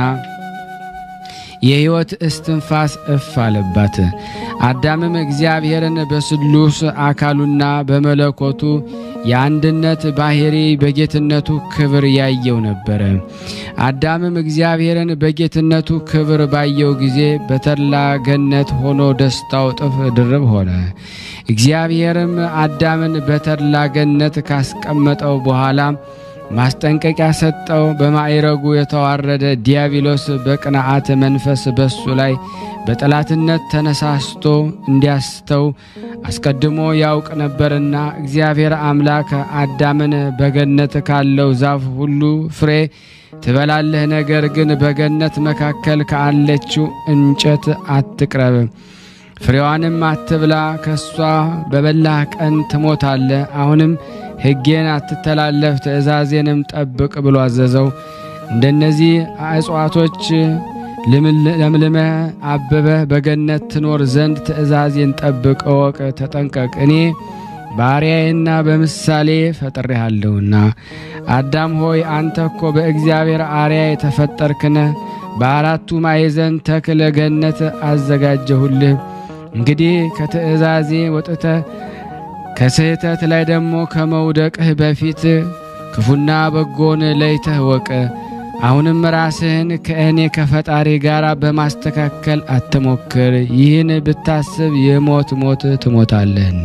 የሕይወት እስትንፋስ እፍ አለባት። አዳምም እግዚአብሔርን በስሉስ አካሉና በመለኮቱ የአንድነት ባሕሪ በጌትነቱ ክብር ያየው ነበረ። አዳምም እግዚአብሔርን በጌትነቱ ክብር ባየው ጊዜ በተድላ ገነት ሆኖ ደስታው እጥፍ ድርብ ሆነ። እግዚአብሔርም አዳምን በተድላ ገነት ካስቀመጠው በኋላ ማስጠንቀቂያ ሰጠው። በማዕረጉ የተዋረደ ዲያብሎስ በቅንዓት መንፈስ በሱ ላይ በጠላትነት ተነሳስቶ እንዲያስተው አስቀድሞ ያውቅ ነበርና እግዚአብሔር አምላክ አዳምን በገነት ካለው ዛፍ ሁሉ ፍሬ ትበላለህ፣ ነገር ግን በገነት መካከል ካለችው እንጨት አትቅረብ፣ ፍሬዋንም አትብላ፣ ከሷ በበላህ ቀን ትሞታለህ። አሁንም ሕጌን አትተላለፍ ትእዛዜንም ጠብቅ ብሎ አዘዘው። እንደነዚህ እጽዋቶች ለምልመህ አበበህ በገነት ትኖር ዘንድ ትእዛዜን ጠብቅ፣ እወቅ፣ ተጠንቀቅ። እኔ ባሪያዬና በምሳሌ ፈጥሬሃለሁና። አዳም ሆይ አንተ እኮ በእግዚአብሔር አርያ የተፈጠርክነ በአራቱ ማዕዘን ተክለ ገነት አዘጋጀሁልህ። እንግዲህ ከትእዛዜ ወጥተህ ከስህተት ላይ ደግሞ ከመውደቅህ በፊት ክፉና በጎን ለይተህ ወቅ። አሁንም ራስህን ከእኔ ከፈጣሪ ጋር በማስተካከል አትሞክር። ይህን ብታስብ የሞት ሞት ትሞታለህና።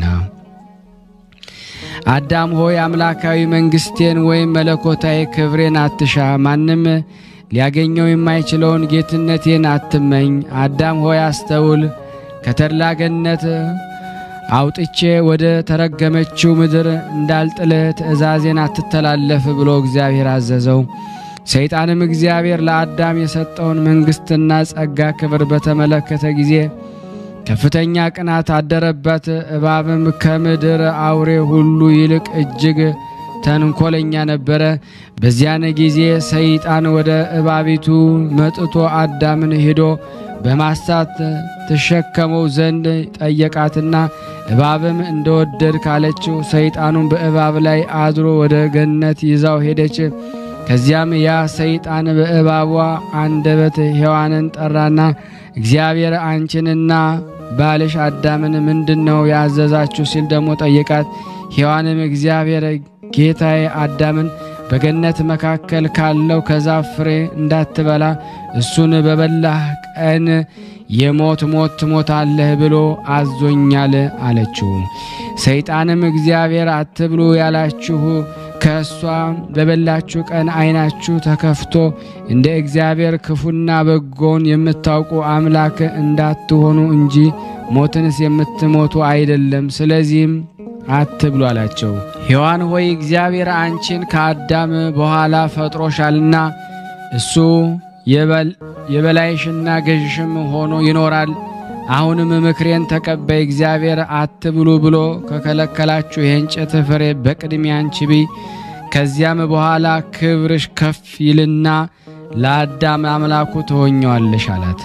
አዳም ሆይ አምላካዊ መንግሥቴን ወይም መለኮታዊ ክብሬን አትሻ። ማንም ሊያገኘው የማይችለውን ጌትነቴን አትመኝ። አዳም ሆይ አስተውል። ከተድላ ገነት አውጥቼ ወደ ተረገመችው ምድር እንዳልጥልህ ትእዛዜን አትተላለፍ ብሎ እግዚአብሔር አዘዘው። ሰይጣንም እግዚአብሔር ለአዳም የሰጠውን መንግሥትና ጸጋ ክብር በተመለከተ ጊዜ ከፍተኛ ቅናት አደረበት። እባብም ከምድር አውሬ ሁሉ ይልቅ እጅግ ተንኮለኛ ነበረ። በዚያን ጊዜ ሰይጣን ወደ እባቢቱ መጥቶ አዳምን ሄዶ በማሳት ትሸከመው ዘንድ ጠየቃትና እባብም እንደወደድ ካለችው ሰይጣኑን በእባብ ላይ አድሮ ወደ ገነት ይዛው ሄደች። ከዚያም ያ ሰይጣን በእባቧ አንደበት ሔዋንን ጠራና እግዚአብሔር አንቺንና ባልሽ አዳምን ምንድን ነው ያዘዛችሁ ሲል ደግሞ ጠየቃት። ሔዋንም እግዚአብሔር ጌታዬ አዳምን በገነት መካከል ካለው ከዛፍ ፍሬ እንዳትበላ እሱን በበላህ ቀን የሞት ሞት ትሞታለህ ብሎ አዞኛል አለችው። ሰይጣንም እግዚአብሔር አትብሉ ያላችሁ ከእሷ በበላችሁ ቀን ዓይናችሁ ተከፍቶ እንደ እግዚአብሔር ክፉና በጎን የምታውቁ አምላክ እንዳትሆኑ እንጂ ሞትንስ የምትሞቱ አይደለም። ስለዚህም አትብሉ አላቸው። ሔዋን ሆይ እግዚአብሔር አንቺን ከአዳም በኋላ ፈጥሮሻልና እሱ የበላይሽና ገዥሽም ሆኖ ይኖራል። አሁንም ምክሬን ተቀበይ። እግዚአብሔር አትብሉ ብሎ ከከለከላችሁ የእንጨት ፍሬ በቅድሚያ አንቺ ብይ። ከዚያም በኋላ ክብርሽ ከፍ ይልና ለአዳም አምላኩ ትሆኘዋለሽ አላት።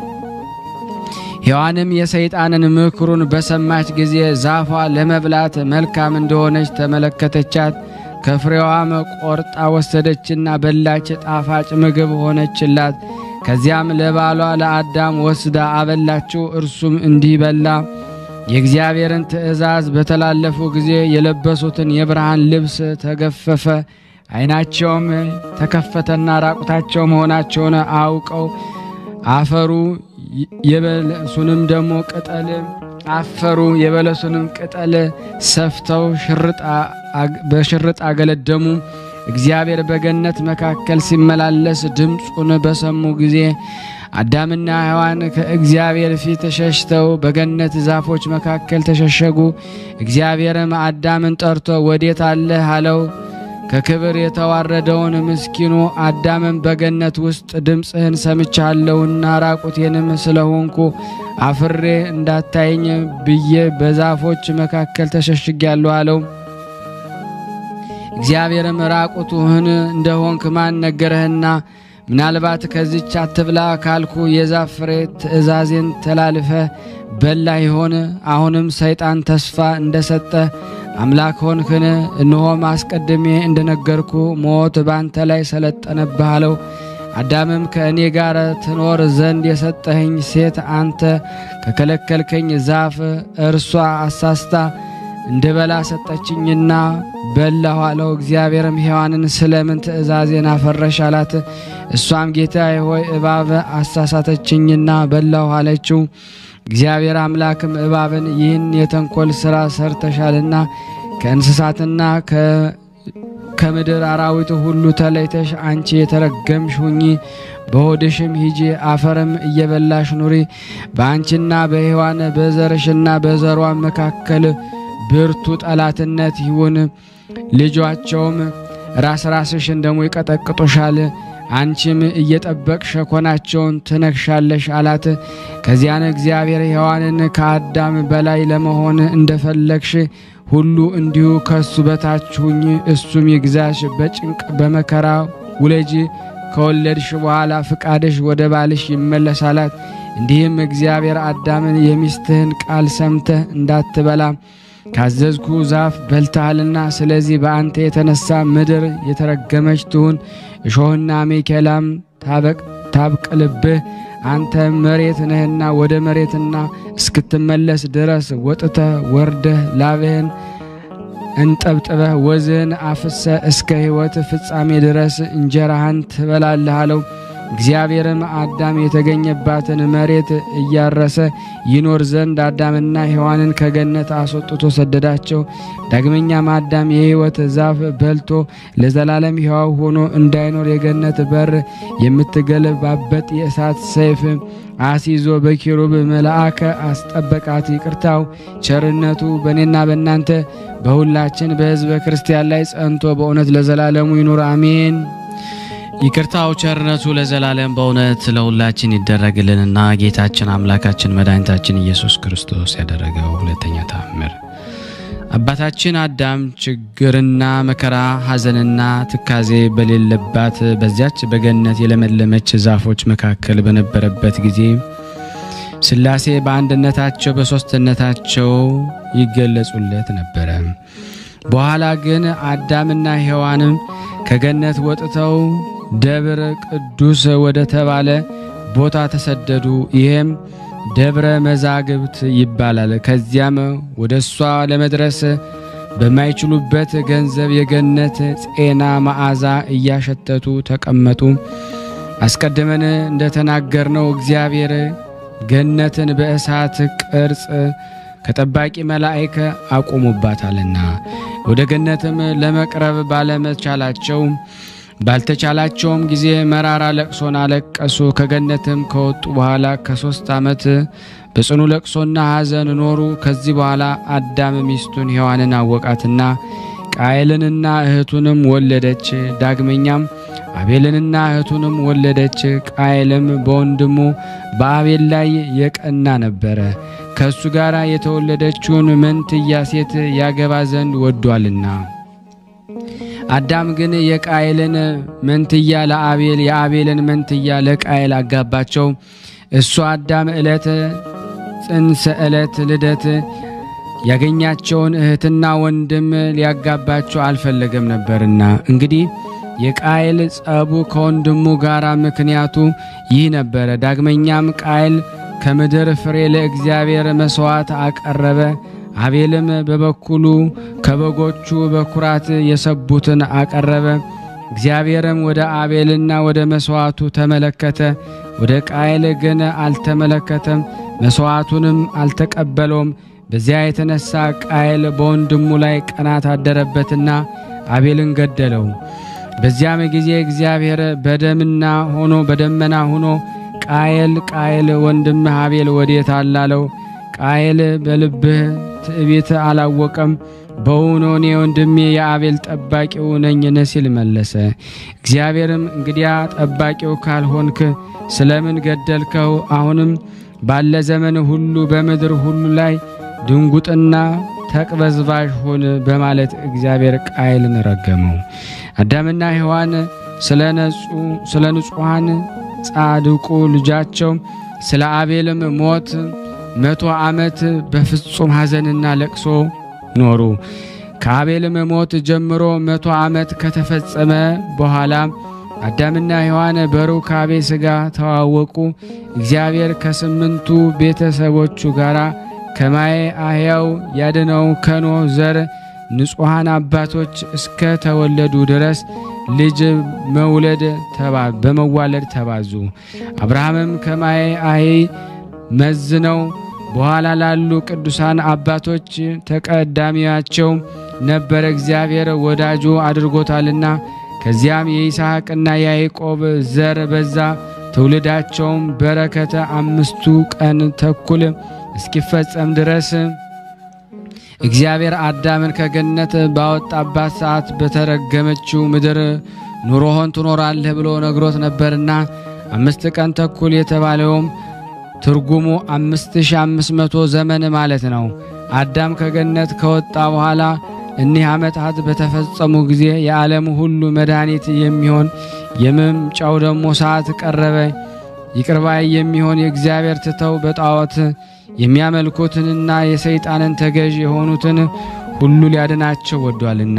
ሔዋንም የሰይጣንን ምክሩን በሰማች ጊዜ ዛፏ ለመብላት መልካም እንደሆነች ተመለከተቻት። ከፍሬዋም ቆርጣ ወሰደችና በላች፣ ጣፋጭ ምግብ ሆነችላት። ከዚያም ለባሏ ለአዳም ወስዳ አበላችው። እርሱም እንዲህ በላ። የእግዚአብሔርን ትእዛዝ በተላለፉ ጊዜ የለበሱትን የብርሃን ልብስ ተገፈፈ። ዓይናቸውም ተከፈተና ራቁታቸው መሆናቸውን አውቀው አፈሩ የበለሱንም ደግሞ ቅጠል አፈሩ። የበለሱንም ቅጠል ሰፍተው በሽርጥ አገለደሙ። እግዚአብሔር በገነት መካከል ሲመላለስ ድምፁን በሰሙ ጊዜ አዳምና ሔዋን ከእግዚአብሔር ፊት ሸሽተው በገነት ዛፎች መካከል ተሸሸጉ። እግዚአብሔርም አዳምን ጠርቶ ወዴት አለህ አለው። ከክብር የተዋረደውን ምስኪኑ አዳምን በገነት ውስጥ ድምፅህን ሰምቻለሁና ራቁቴንም ስለሆንኩ አፍሬ እንዳታየኝ ብዬ በዛፎች መካከል ተሸሽጌያለሁ አለው። እግዚአብሔርም ራቁትህን እንደሆንክ ማን ነገረህና? ምናልባት ከዚች አትብላ ካልኩ የዛፍ ፍሬ ትእዛዜን ተላልፈ በላ ይሆን? አሁንም ሰይጣን ተስፋ እንደሰጠ አምላክ ሆንክን? እነሆም አስቀድሜ እንደነገርኩ ሞት ባንተ ላይ ሰለጠነብህ አለው። አዳምም ከእኔ ጋር ትኖር ዘንድ የሰጠኸኝ ሴት አንተ ከከለከልከኝ ዛፍ እርሷ አሳስታ እንደ በላ ሰጠችኝና በላሁ አለው። እግዚአብሔርም ሔዋንን ስለምን ትእዛዜን አፈረሽ አላት። እሷም ጌታዬ ሆይ እባብ አሳሳተችኝና በላሁ አለችው። እግዚአብሔር አምላክም እባብን ይህን የተንኮል ሥራ ሰርተሻልና ከእንስሳትና ከምድር አራዊት ሁሉ ተለይተሽ አንቺ የተረገምሽ ሁኚ፣ በሆድሽም ሂጂ፣ አፈርም እየበላሽ ኑሪ። በአንቺና በሔዋን በዘርሽና በዘሯ መካከል ብርቱ ጠላትነት ይሁን። ልጇቸውም ራስ ራስሽን ደሞ ይቀጠቅጡሻል፣ አንቺም እየጠበቅሽ ሸኮናቸውን ትነክሻለሽ አላት። ከዚያን እግዚአብሔር ሔዋንን ከአዳም በላይ ለመሆን እንደፈለግሽ ሁሉ እንዲሁ ከሱ በታች ሁኝ፣ እሱም ይግዛሽ። በጭንቅ በመከራ ውለጂ፣ ከወለድሽ በኋላ ፍቃድሽ ወደ ባልሽ ይመለሳላት። እንዲህም እግዚአብሔር አዳምን የሚስትህን ቃል ሰምተህ እንዳትበላ ካዘዝኩ ዛፍ በልተሃልና፣ ስለዚህ በአንተ የተነሳ ምድር የተረገመች ትሁን፣ እሾህና አሜኬላም ታብቅልብህ። አንተ መሬት ነህና ወደ መሬትና እስክትመለስ ድረስ ወጥተህ ወርደህ ላብህን እንጠብጥበህ ወዝህን አፍሰ እስከ ሕይወት ፍጻሜ ድረስ እንጀራህን ትበላለህ አለው። እግዚአብሔርም አዳም የተገኘባትን መሬት እያረሰ ይኖር ዘንድ አዳምና ሔዋንን ከገነት አስወጥቶ ሰደዳቸው። ዳግመኛም አዳም የሕይወት ዛፍ በልቶ ለዘላለም ሕያው ሆኖ እንዳይኖር የገነት በር የምትገለባበት የእሳት ሰይፍ አስይዞ በኪሩብ መልአከ አስጠበቃት። ይቅርታው ቸርነቱ በእኔና በእናንተ በሁላችን በሕዝበ ክርስቲያን ላይ ጸንቶ በእውነት ለዘላለሙ ይኑር አሜን። ይቅርታው ቸርነቱ ለዘላለም በእውነት ለሁላችን ይደረግልንና ጌታችን አምላካችን መድኃኒታችን ኢየሱስ ክርስቶስ ያደረገው ሁለተኛ ተአምር አባታችን አዳም ችግርና መከራ ሐዘንና ትካዜ በሌለባት በዚያች በገነት የለመለመች ዛፎች መካከል በነበረበት ጊዜ ሥላሴ በአንድነታቸው በሦስትነታቸው ይገለጹለት ነበረ። በኋላ ግን አዳምና ሔዋንም ከገነት ወጥተው ደብረ ቅዱስ ወደ ተባለ ቦታ ተሰደዱ። ይሄም ደብረ መዛግብት ይባላል። ከዚያም ወደ እሷ ለመድረስ በማይችሉበት ገንዘብ የገነት ጤና መዓዛ እያሸተቱ ተቀመጡ። አስቀድመን እንደተናገርነው እግዚአብሔር ገነትን በእሳት ቅርጽ ከጠባቂ መላእክ አቁሙባታልና ወደ ገነትም ለመቅረብ ባለመቻላቸው ባልተቻላቸውም ጊዜ መራራ ለቅሶን አለቀሱ። ከገነትም ከወጡ በኋላ ከሶስት ዓመት በጽኑ ለቅሶና ሐዘን ኖሩ። ከዚህ በኋላ አዳም ሚስቱን ሔዋንን አወቃትና ቃየልንና እህቱንም ወለደች። ዳግመኛም አቤልንና እህቱንም ወለደች። ቃየልም በወንድሙ በአቤል ላይ የቀና ነበረ፣ ከእሱ ጋር የተወለደችውን መንትያ ሴት ያገባ ዘንድ ወዷልና። አዳም ግን የቃየልን መንትያ ለአቤል የአቤልን መንትያ ለቃየል አጋባቸው። እሱ አዳም ዕለት ጽንሰ ዕለት ልደት ያገኛቸውን እህትና ወንድም ሊያጋባቸው አልፈለገም ነበርና። እንግዲህ የቃየል ጸቡ ከወንድሙ ጋር ምክንያቱ ይህ ነበረ። ዳግመኛም ቃየል ከምድር ፍሬ ለእግዚአብሔር መሥዋዕት አቀረበ። አቤልም በበኩሉ ከበጎቹ በኩራት የሰቡትን አቀረበ። እግዚአብሔርም ወደ አቤልና ወደ መሥዋዕቱ ተመለከተ፣ ወደ ቃየል ግን አልተመለከተም፣ መሥዋዕቱንም አልተቀበለውም። በዚያ የተነሳ ቃየል በወንድሙ ላይ ቅናት አደረበትና አቤልን ገደለው። በዚያም ጊዜ እግዚአብሔር በደምና ሆኖ በደመና ሆኖ ቃየል ቃየል ወንድምህ አቤል ወዴት አላለው። ቃየል በልብህ ትዕቢት አላወቀም፣ በውኑ እኔ ወንድሜ የአቤል ጠባቂው ነኝን ሲል መለሰ። እግዚአብሔርም እንግዲያ ጠባቂው ካልሆንክ ስለምን ገደልከው? አሁንም ባለ ዘመን ሁሉ በምድር ሁሉ ላይ ድንጉጥና ተቅበዝባዥ ሁን በማለት እግዚአብሔር ቃየልን ረገመው። አዳምና ሔዋን ስለ ንጹሐን ጻድቁ ልጃቸው ስለ አቤልም ሞት መቶ ዓመት በፍጹም ሐዘንና ለቅሶ ኖሩ። ከአቤልም ሞት ጀምሮ መቶ ዓመት ከተፈጸመ በኋላ አዳምና ሔዋን በሩካቤ ሥጋ ተዋወቁ። እግዚአብሔር ከስምንቱ ቤተሰቦቹ ጋር ከማየ አሕያው ያድነው ከኖህ ዘር ንጹሐን አባቶች እስከ ተወለዱ ድረስ ልጅ መውለድ በመዋለድ ተባዙ። አብርሃምም ከማየ አሄ መዝነው በኋላ ላሉ ቅዱሳን አባቶች ተቀዳሚያቸው ነበረ። እግዚአብሔር ወዳጁ አድርጎታልና። ከዚያም የይስሐቅና የያዕቆብ ዘር በዛ። ትውልዳቸውም በረከተ አምስቱ ቀን ተኩል እስኪፈጸም ድረስ እግዚአብሔር አዳምን ከገነት ባወጣባት ሰዓት በተረገመችው ምድር ኑሮሆን ትኖራለህ ብሎ ነግሮት ነበርና አምስት ቀን ተኩል የተባለውም ትርጉሙ አምስት ሺ አምስት መቶ ዘመን ማለት ነው። አዳም ከገነት ከወጣ በኋላ እኒህ ዓመታት በተፈጸሙ ጊዜ የዓለም ሁሉ መድኃኒት የሚሆን የመምጫው ደግሞ ሰዓት ቀረበ። ይቅርባይ የሚሆን የእግዚአብሔር ትተው በጣዖት የሚያመልኩትንና የሰይጣንን ተገዥ የሆኑትን ሁሉ ሊያድናቸው ወዷልና።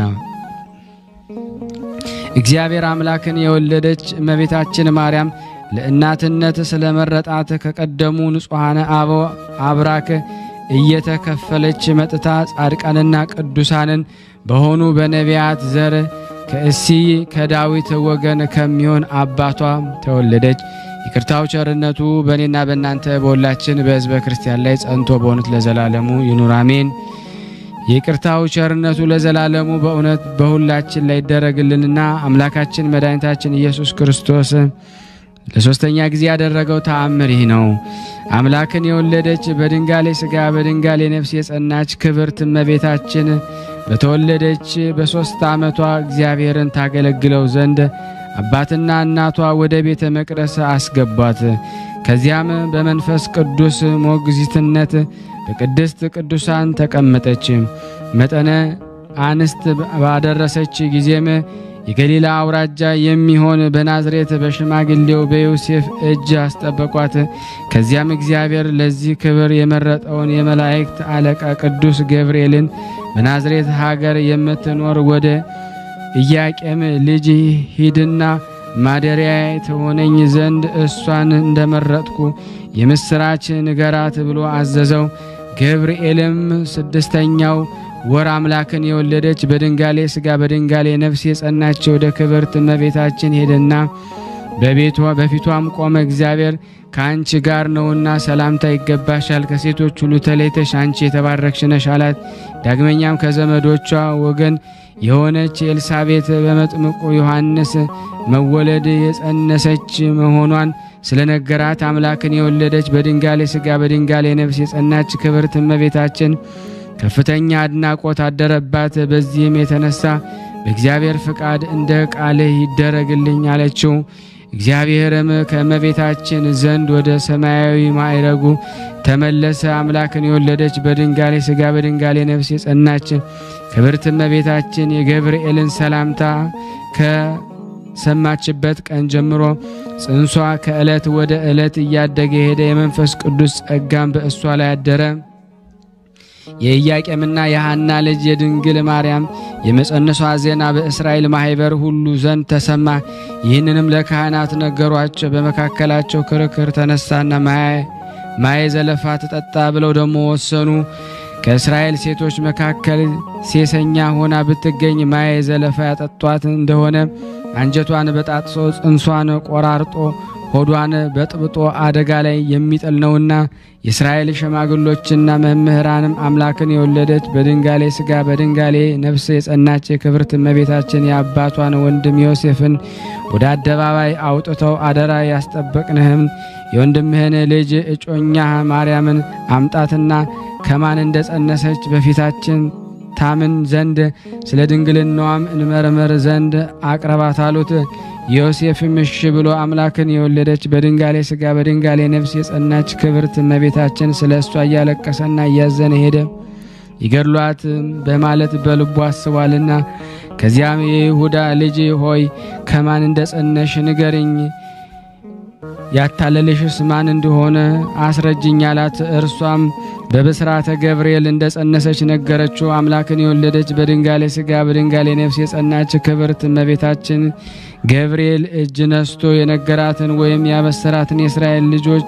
እግዚአብሔር አምላክን የወለደች እመቤታችን ማርያም ለእናትነት ስለ መረጣት ከቀደሙ ንጹሐነ አበው አብራክ እየተከፈለች መጥታ ጻድቃንና ቅዱሳንን በሆኑ በነቢያት ዘር ከእሲይ ከዳዊት ወገን ከሚሆን አባቷ ተወለደች። ይቅርታው ቸርነቱ በእኔና በእናንተ በሁላችን በሕዝበ ክርስቲያን ላይ ጸንቶ በእውነት ለዘላለሙ ይኑር አሜን። የይቅርታው ቸርነቱ ለዘላለሙ በእውነት በሁላችን ላይ ይደረግልንና አምላካችን መድኃኒታችን ኢየሱስ ክርስቶስ ለሶስተኛ ጊዜ ያደረገው ተአምር ይህ ነው። አምላክን የወለደች በድንጋሌ ሥጋ በድንጋሌ ነፍስ የጸናች ክብርት እመቤታችን በተወለደች በሦስት ዓመቷ እግዚአብሔርን ታገለግለው ዘንድ አባትና እናቷ ወደ ቤተ መቅደስ አስገቧት። ከዚያም በመንፈስ ቅዱስ ሞግዚትነት በቅድስት ቅዱሳን ተቀመጠች። መጠነ አንስት ባደረሰች ጊዜም የገሊላ አውራጃ የሚሆን በናዝሬት በሽማግሌው በዮሴፍ እጅ አስጠበቋት። ከዚያም እግዚአብሔር ለዚህ ክብር የመረጠውን የመላእክት አለቃ ቅዱስ ገብርኤልን በናዝሬት ሀገር የምትኖር ወደ ኢያቄም ልጅ ሂድና ማደሪያ ትሆነኝ ዘንድ እሷን እንደመረጥኩ የምስራች ንገራት ብሎ አዘዘው። ገብርኤልም ስድስተኛው ወር አምላክን የወለደች በድንጋሌ ሥጋ በድንጋሌ ነፍስ የጸናች ወደ ክብርት እመቤታችን ሄደና በቤቷ በፊቷም ቆመ። እግዚአብሔር ከአንቺ ጋር ነውና ሰላምታ ይገባሻል፣ ከሴቶች ሁሉ ተለይተሽ አንቺ የተባረክሽ ነሽ አላት። ዳግመኛም ከዘመዶቿ ወገን የሆነች ኤልሳቤት በመጥምቁ ዮሐንስ መወለድ የጸነሰች መሆኗን ስለነገራት አምላክን የወለደች በድንጋሌ ሥጋ በድንጋሌ ነፍስ የጸናች ክብርት እመቤታችን ከፍተኛ አድናቆት አደረባት። በዚህም የተነሳ በእግዚአብሔር ፍቃድ እንደ ቃልህ ይደረግልኝ አለችው። እግዚአብሔርም ከእመቤታችን ዘንድ ወደ ሰማያዊ ማዕረጉ ተመለሰ። አምላክን የወለደች በድንጋሌ ሥጋ በድንጋሌ ነፍስ የጸናች ክብርት እመቤታችን የገብርኤልን ሰላምታ ከሰማችበት ቀን ጀምሮ ጽንሷ ከዕለት ወደ ዕለት እያደገ ሄደ። የመንፈስ ቅዱስ ጸጋም በእሷ ላይ አደረ። የኢያቄምና የሐና ልጅ የድንግል ማርያም የመጸነሷ ዜና በእስራኤል ማኅበር ሁሉ ዘንድ ተሰማ። ይህንንም ለካህናት ነገሯቸው። በመካከላቸው ክርክር ተነሳና ማየ ዘለፋ ትጠጣ ብለው ደግሞ ወሰኑ። ከእስራኤል ሴቶች መካከል ሴሰኛ ሆና ብትገኝ ማየ ዘለፋ ያጠጧት እንደሆነ አንጀቷን በጣጥሶ ጽንሷን ቆራርጦ ሆዷን በጥብጦ አደጋ ላይ የሚጥል ነውና የእስራኤል ሽማግሎችና መምህራንም አምላክን የወለደች በድንጋሌ ሥጋ በድንጋሌ ነፍስ የጸናች የክብርት እመቤታችን የአባቷን ወንድም ዮሴፍን ወደ አደባባይ አውጥተው አደራ ያስጠበቅንህም የወንድምህን ልጅ እጮኛ ማርያምን አምጣትና ከማን እንደ ጸነሰች በፊታችን ታምን ዘንድ ስለ ድንግልናዋም እንመርምር ዘንድ አቅርባት አሉት። ዮሴፍም እሺ ብሎ አምላክን የወለደች በድንጋሌ ሥጋ በድንጋሌ ነፍስ የጸናች ክብርት እመቤታችን ስለ እሷ እያለቀሰና እያዘነ ሄደ። ይገድሏት በማለት በልቡ አስቧልና። ከዚያም የይሁዳ ልጅ ሆይ ከማን እንደ ጸነሽ ንገርኝ፣ ያታለልሽስ ማን እንደሆነ አስረጅኝ አላት። እርሷም በብስራተ ገብርኤል እንደ ጸነሰች ነገረችው። አምላክን የወለደች በድንጋሌ ሥጋ በድንጋሌ ነፍስ የጸናች ክብርት እመቤታችን ገብርኤል እጅ ነስቶ የነገራትን ወይም ያበሰራትን የእስራኤል ልጆች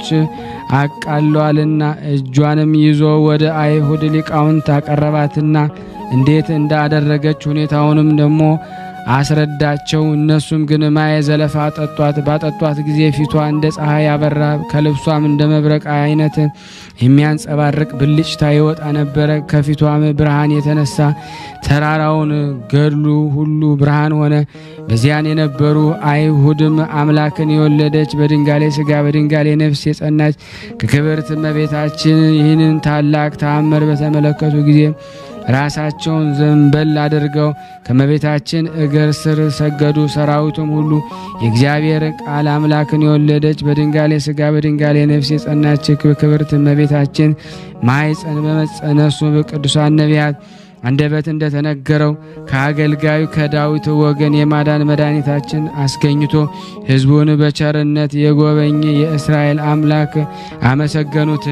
አቃለዋልና እጇንም ይዞ ወደ አይሁድ ሊቃውንት አቀረባትና እንዴት እንዳደረገች ሁኔታውንም ደግሞ አስረዳቸው። እነሱም ግን ማየ ዘለፋ አጠጧት። ባጠጧት ጊዜ ፊቷ እንደ ፀሐይ ያበራ፣ ከልብሷም እንደ መብረቅ አይነት የሚያንጸባርቅ ብልጭታ ይወጣ ነበረ። ከፊቷም ብርሃን የተነሳ ተራራውን ገድሉ ሁሉ ብርሃን ሆነ። በዚያን የነበሩ አይሁድም አምላክን የወለደች በድንጋሌ ሥጋ በድንጋሌ ነፍስ የጸናች ከክብርት እመቤታችን ይህንን ታላቅ ተአምር በተመለከቱ ጊዜ ራሳቸውን ዘንበል አድርገው ከመቤታችን እግር ስር ሰገዱ። ሰራዊቱም ሁሉ የእግዚአብሔር ቃል አምላክን የወለደች በድንጋሌ ሥጋ በድንጋሌ ነፍስ የጸናች ክብርት እመቤታችን ማኅፀን በመጸነሱ በቅዱሳን ነቢያት አንደበት እንደተነገረው ከአገልጋዩ ከዳዊት ወገን የማዳን መድኃኒታችን አስገኝቶ ሕዝቡን በቸርነት የጎበኘ የእስራኤል አምላክ አመሰገኑት።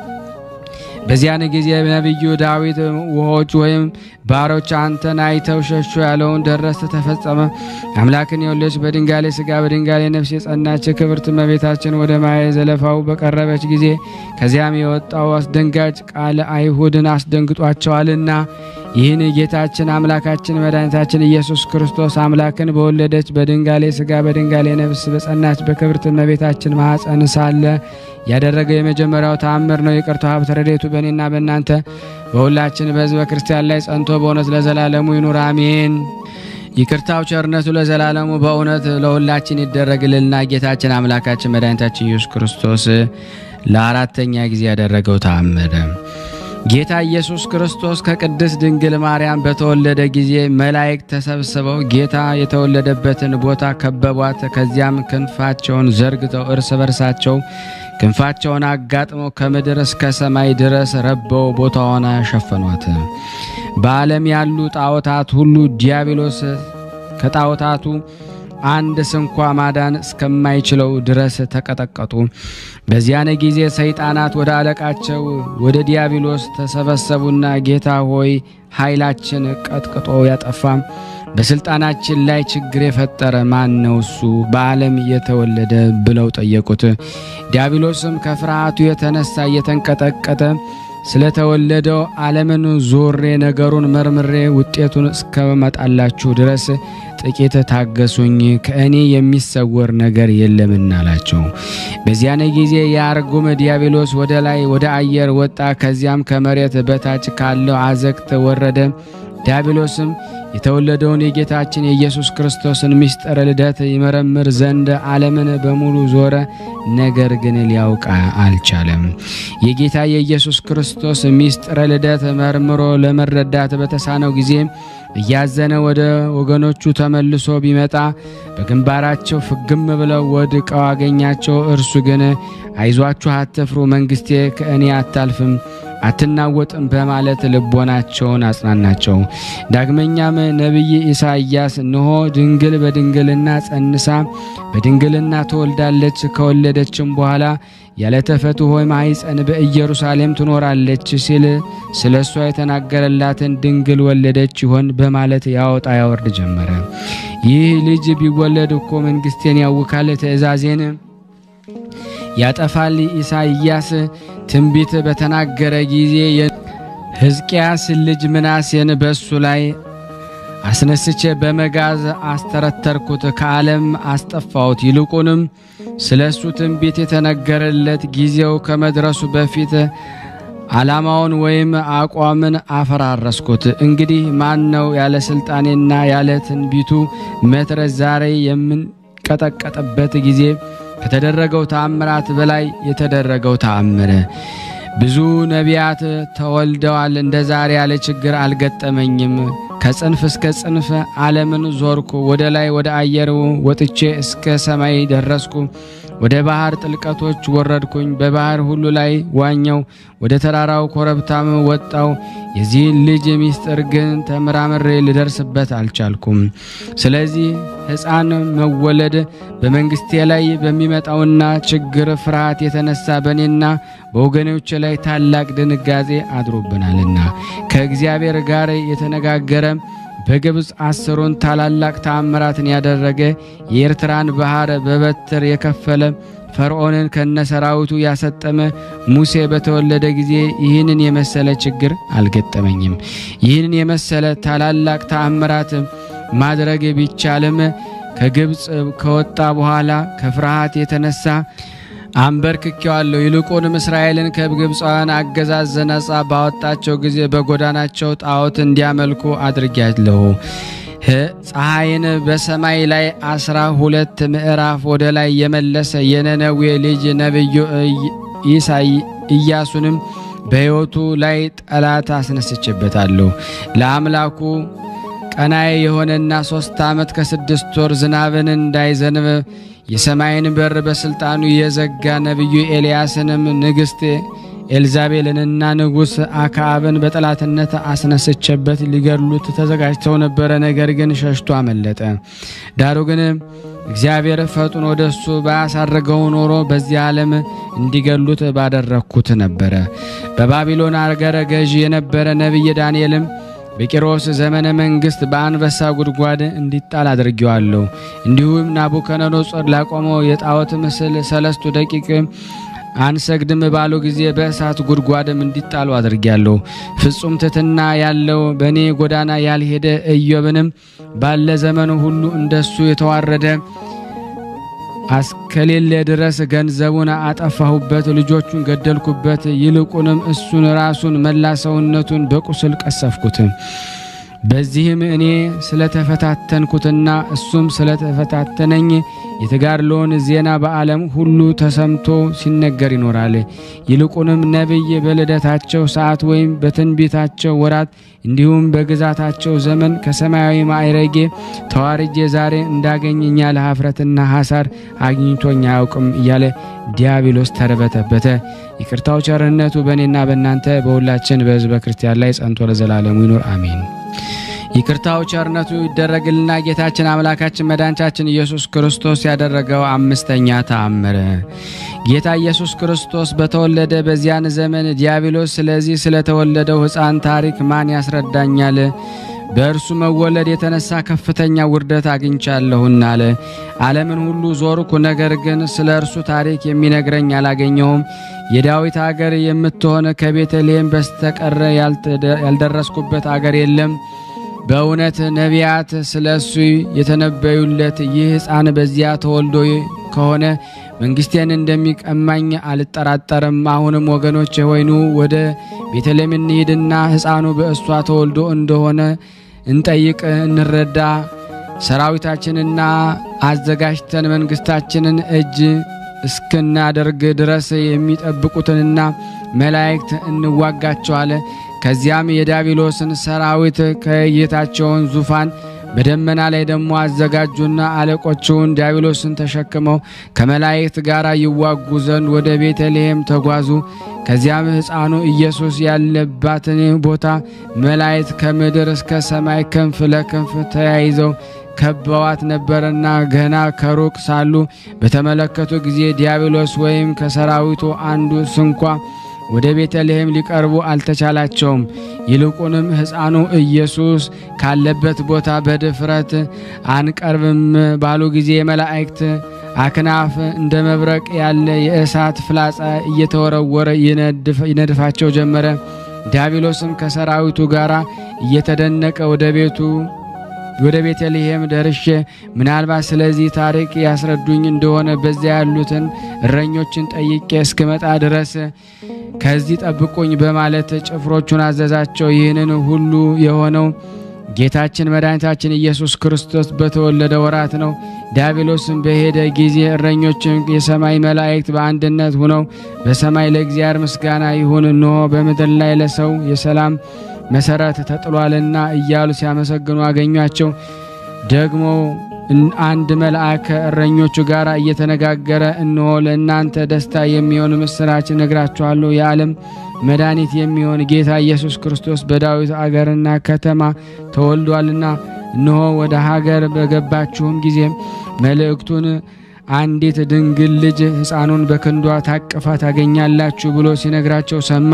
በዚያን ጊዜ ነቢዩ ዳዊት ውሆች ወይም ባሮች አንተን አይተው ሸሹ ያለውን ደረሰ፣ ተፈጸመ። አምላክን የወለደች በድንጋሌ ሥጋ በድንጋሌ ነፍስ የጸናች ክብርት እመቤታችን ወደ ማየ ዘለፋው በቀረበች ጊዜ ከዚያም የወጣው አስደንጋጭ ቃል አይሁድን አስደንግጧቸዋልና ይህን ጌታችን አምላካችን መድኃኒታችን ኢየሱስ ክርስቶስ አምላክን በወለደች በድንጋሌ ሥጋ በድንጋሌ ነፍስ በጸናች በክብርት እመቤታችን ማኅፀን ሳለ ያደረገው የመጀመሪያው ተአምር ነው። ይቅርታው ሀብተ ረድኤቱ በእኔና በእናንተ በሁላችን በሕዝበ ክርስቲያን ላይ ጸንቶ በእውነት ለዘላለሙ ይኑር አሜን። ይቅርታው ቸርነቱ ለዘላለሙ በእውነት ለሁላችን ይደረግልልና ጌታችን አምላካችን መድኃኒታችን ኢየሱስ ክርስቶስ ለአራተኛ ጊዜ ያደረገው ተአምር ጌታ ኢየሱስ ክርስቶስ ከቅድስት ድንግል ማርያም በተወለደ ጊዜ መላእክት ተሰብስበው ጌታ የተወለደበትን ቦታ ከበቧት። ከዚያም ክንፋቸውን ዘርግተው እርስ በርሳቸው ክንፋቸውን አጋጥመው ከምድር እስከ ሰማይ ድረስ ረበው ቦታዋን ሸፈኗት። በዓለም ያሉ ጣዖታት ሁሉ ዲያብሎስ ከጣዖታቱ አንድ ስንኳ ማዳን እስከማይችለው ድረስ ተቀጠቀጡ። በዚያን ጊዜ ሰይጣናት ወደ አለቃቸው ወደ ዲያብሎስ ተሰበሰቡና ጌታ ሆይ ኃይላችን ቀጥቅጦ ያጠፋ በስልጣናችን ላይ ችግር የፈጠረ ማን ነው? እሱ በዓለም የተወለደ ብለው ጠየቁት። ዲያብሎስም ከፍርሃቱ የተነሳ እየተንቀጠቀጠ ስለተወለደው ዓለምን ዞሬ ነገሩን መርምሬ ውጤቱን እስከመጣላችሁ ድረስ ጥቂት ታገሱኝ፣ ከእኔ የሚሰወር ነገር የለምና አላቸው። በዚያን ጊዜ የአርጉም ዲያብሎስ ወደ ላይ ወደ አየር ወጣ። ከዚያም ከመሬት በታች ካለው አዘቅት ወረደ። ዲያብሎስም የተወለደውን የጌታችን የኢየሱስ ክርስቶስን ምስጢረ ልደት ይመረምር ዘንድ ዓለምን በሙሉ ዞረ፣ ነገር ግን ሊያውቅ አልቻለም። የጌታ የኢየሱስ ክርስቶስ ምስጢረ ልደት መርምሮ ለመረዳት በተሳነው ጊዜ እያዘነ ወደ ወገኖቹ ተመልሶ ቢመጣ በግንባራቸው ፍግም ብለው ወድቀው አገኛቸው። እርሱ ግን አይዟችሁ፣ አትፍሩ፣ መንግሥቴ ከእኔ አታልፍም አትናወጥም በማለት ልቦናቸውን አጽናናቸው። ዳግመኛም ነቢይ ኢሳይያስ እነሆ ድንግል በድንግልና ጸንሳ በድንግልና ትወልዳለች፣ ከወለደችም በኋላ ያለ ተፈትሖ ማኅፀን በኢየሩሳሌም ትኖራለች ሲል ስለ እሷ የተናገረላትን ድንግል ወለደች ይሆን በማለት ያወጣ ያወርድ ጀመረ። ይህ ልጅ ቢወለድ እኮ መንግሥቴን ያውካል፣ ትእዛዜን ያጠፋል። ኢሳይያስ ትንቢት በተናገረ ጊዜ ሕዝቅያስ ልጅ ምናሴን በእሱ ላይ አስነስቼ በመጋዝ አስተረተርኩት፣ ከዓለም አስጠፋሁት። ይልቁንም ስለ እሱ ትንቢት የተነገረለት ጊዜው ከመድረሱ በፊት ዓላማውን ወይም አቋምን አፈራረስኩት። እንግዲህ ማን ነው ያለ ሥልጣኔና ያለ ትንቢቱ መትረስ ዛሬ የምንቀጠቀጥበት ጊዜ ከተደረገው ተአምራት በላይ የተደረገው ተአምር ብዙ ነቢያት ተወልደዋል። እንደ ዛሬ ያለ ችግር አልገጠመኝም። ከጽንፍ እስከ ጽንፍ ዓለምን ዞርኩ። ወደ ላይ ወደ አየር ወጥቼ እስከ ሰማይ ደረስኩ። ወደ ባህር ጥልቀቶች ወረድኩኝ። በባህር ሁሉ ላይ ዋኘው። ወደ ተራራው ኮረብታም ወጣው። የዚህን ልጅ ምስጢር ግን ተመራምሬ ልደርስበት አልቻልኩም። ስለዚህ ሕፃን መወለድ በመንግስቴ ላይ በሚመጣውና ችግር ፍርሃት የተነሳ በእኔና በወገኖች ላይ ታላቅ ድንጋጼ አድሮብናልና ከእግዚአብሔር ጋር የተነጋገረ በግብፅ አስሩን ታላላቅ ተአምራትን ያደረገ የኤርትራን ባህር በበትር የከፈለ ፈርዖንን ከነሰራዊቱ ያሰጠመ ሙሴ በተወለደ ጊዜ ይህንን የመሰለ ችግር አልገጠመኝም። ይህንን የመሰለ ታላላቅ ተአምራት ማድረግ ቢቻልም ከግብፅ ከወጣ በኋላ ከፍርሃት የተነሳ አንበርክኬዋለሁ። ይልቁንም እስራኤልን ከግብፃውያን አገዛዝ ነጻ ባወጣቸው ጊዜ በጎዳናቸው ጣዖት እንዲያመልኩ አድርጊያለሁ። ፀሐይን በሰማይ ላይ አስራ ሁለት ምዕራፍ ወደ ላይ የመለሰ የነነዌ ልጅ ነቢዩ ኢያሱንም በሕይወቱ ላይ ጠላት አስነስችበታለሁ። ለአምላኩ ቀናይ የሆነና ሦስት ዓመት ከስድስት ወር ዝናብን እንዳይዘንብ የሰማይን በር በሥልጣኑ የዘጋ ነቢዩ ኤልያስንም ንግሥት ኤልዛቤልንና ንጉሥ አክዓብን በጠላትነት አስነስቼበት ሊገድሉት ተዘጋጅተው ነበረ። ነገር ግን ሸሽቶ አመለጠ። ዳሩ ግን እግዚአብሔር ፈጥኖ ወደ እሱ ባያሳርገው ኖሮ በዚህ ዓለም እንዲገሉት ባደረግኩት ነበረ። በባቢሎን አገረ ገዥ የነበረ ነቢይ ዳንኤልም በቂሮስ ዘመነ መንግሥት በአንበሳ ጉድጓድ እንዲጣል አድርጌዋለሁ። እንዲሁም ናቡከደነጾር ላቆመው የጣዖት ምስል ሰለስቱ ደቂቅ አንሰግድም ባሉ ጊዜ በእሳት ጉድጓድም እንዲጣሉ አድርጌያለሁ። ፍጹም ትሕትና ያለው በእኔ ጎዳና ያልሄደ ኢዮብንም ባለ ዘመኑ ሁሉ እንደሱ የተዋረደ አስከሌለ ድረስ ገንዘቡን አጠፋሁበት፣ ልጆቹን ገደልኩበት። ይልቁንም እሱን ራሱን መላ ሰውነቱን በቁስል ቀሰፍኩት። በዚህም እኔ ስለተፈታተንኩትና እሱም ስለተፈታተነኝ የተጋድሎውን ዜና በዓለም ሁሉ ተሰምቶ ሲነገር ይኖራል። ይልቁንም ነቢይ በልደታቸው ሰዓት ወይም በትንቢታቸው ወራት እንዲሁም በግዛታቸው ዘመን ከሰማያዊ ማዕረጌ ተዋርጄ ዛሬ እንዳገኘኝ ያለ ኀፍረትና ሐሳር አግኝቶኝ አያውቅም እያለ ዲያብሎስ ተርበተበተ። ይቅርታው ቸርነቱ በእኔና በእናንተ በሁላችን በሕዝበ ክርስቲያን ላይ ጸንቶ ለዘላለሙ ይኑር አሜን። ይቅርታው ቸርነቱ ይደረግልና ጌታችን አምላካችን መድኃኒታችን ኢየሱስ ክርስቶስ ያደረገው አምስተኛ ተአምር ጌታ ኢየሱስ ክርስቶስ በተወለደ በዚያን ዘመን ዲያብሎስ ስለዚህ ስለተወለደው ሕፃን ታሪክ ማን ያስረዳኛል? በእርሱ መወለድ የተነሳ ከፍተኛ ውርደት አግኝቻለሁና አለ። ዓለምን ሁሉ ዞርኩ፣ ነገር ግን ስለ እርሱ ታሪክ የሚነግረኝ አላገኘሁም። የዳዊት አገር የምትሆን ከቤተልሔም በስተቀረ ያልደረስኩበት አገር የለም። በእውነት ነቢያት ስለ እሱ የተነበዩለት ይህ ሕፃን በዚያ ተወልዶ ከሆነ መንግስቴን እንደሚቀማኝ አልጠራጠርም። አሁንም ወገኖች ሆይ ኑ ወደ ቤተልሔም እንሂድና ሕፃኑ በእሷ ተወልዶ እንደሆነ እንጠይቅ፣ እንረዳ። ሰራዊታችንና አዘጋጅተን መንግስታችንን እጅ እስክናደርግ ድረስ የሚጠብቁትንና መላእክት እንዋጋቸዋለ። ከዚያም የዲያብሎስን ሰራዊት ከጌታቸውን ዙፋን በደመና ላይ ደግሞ አዘጋጁና አለቆቹን ዲያብሎስን ተሸክመው ከመላእክት ጋር ይዋጉ ዘንድ ወደ ቤተልሔም ተጓዙ። ከዚያም ሕፃኑ ኢየሱስ ያለባትን ቦታ መላእክት ከምድር እስከ ሰማይ ክንፍ ለክንፍ ተያይዘው ከበዋት ነበረና ገና ከሩቅ ሳሉ በተመለከቱ ጊዜ ዲያብሎስ ወይም ከሰራዊቱ አንዱ ስንኳ ወደ ቤተልሔም ሊቀርቡ አልተቻላቸውም። ይልቁንም ሕፃኑ ኢየሱስ ካለበት ቦታ በድፍረት አንቀርብም ባሉ ጊዜ የመላእክት አክናፍ እንደ መብረቅ ያለ የእሳት ፍላጻ እየተወረወረ ይነድፋቸው ጀመረ። ዲያብሎስም ከሰራዊቱ ጋር እየተደነቀ ወደ ቤቱ ወደ ቤተልሔም ደርሼ ምናልባት ስለዚህ ታሪክ ያስረዱኝ እንደሆነ በዚያ ያሉትን እረኞችን ጠይቄ እስክመጣ ድረስ ከዚህ ጠብቁኝ በማለት ጭፍሮቹን አዘዛቸው። ይህንን ሁሉ የሆነው ጌታችን መድኃኒታችን ኢየሱስ ክርስቶስ በተወለደ ወራት ነው። ዲያብሎስም በሄደ ጊዜ እረኞችን የሰማይ መላእክት በአንድነት ሆነው በሰማይ ለእግዚአብሔር ምስጋና ይሁን፣ እንሆ በምድር ላይ ለሰው የሰላም መሰረት ተጥሏልና እያሉ ሲያመሰግኑ አገኟቸው። ደግሞ አንድ መልአክ ከእረኞቹ ጋር እየተነጋገረ እነሆ ለእናንተ ደስታ የሚሆን ምስራች ነግራችኋለሁ የዓለም መድኃኒት የሚሆን ጌታ ኢየሱስ ክርስቶስ በዳዊት አገርና ከተማ ተወልዷልና እነሆ ወደ ሀገር በገባችሁም ጊዜ መልእክቱን አንዲት ድንግል ልጅ ሕፃኑን በክንዷ ታቅፋ ታገኛላችሁ ብሎ ሲነግራቸው ሰማ።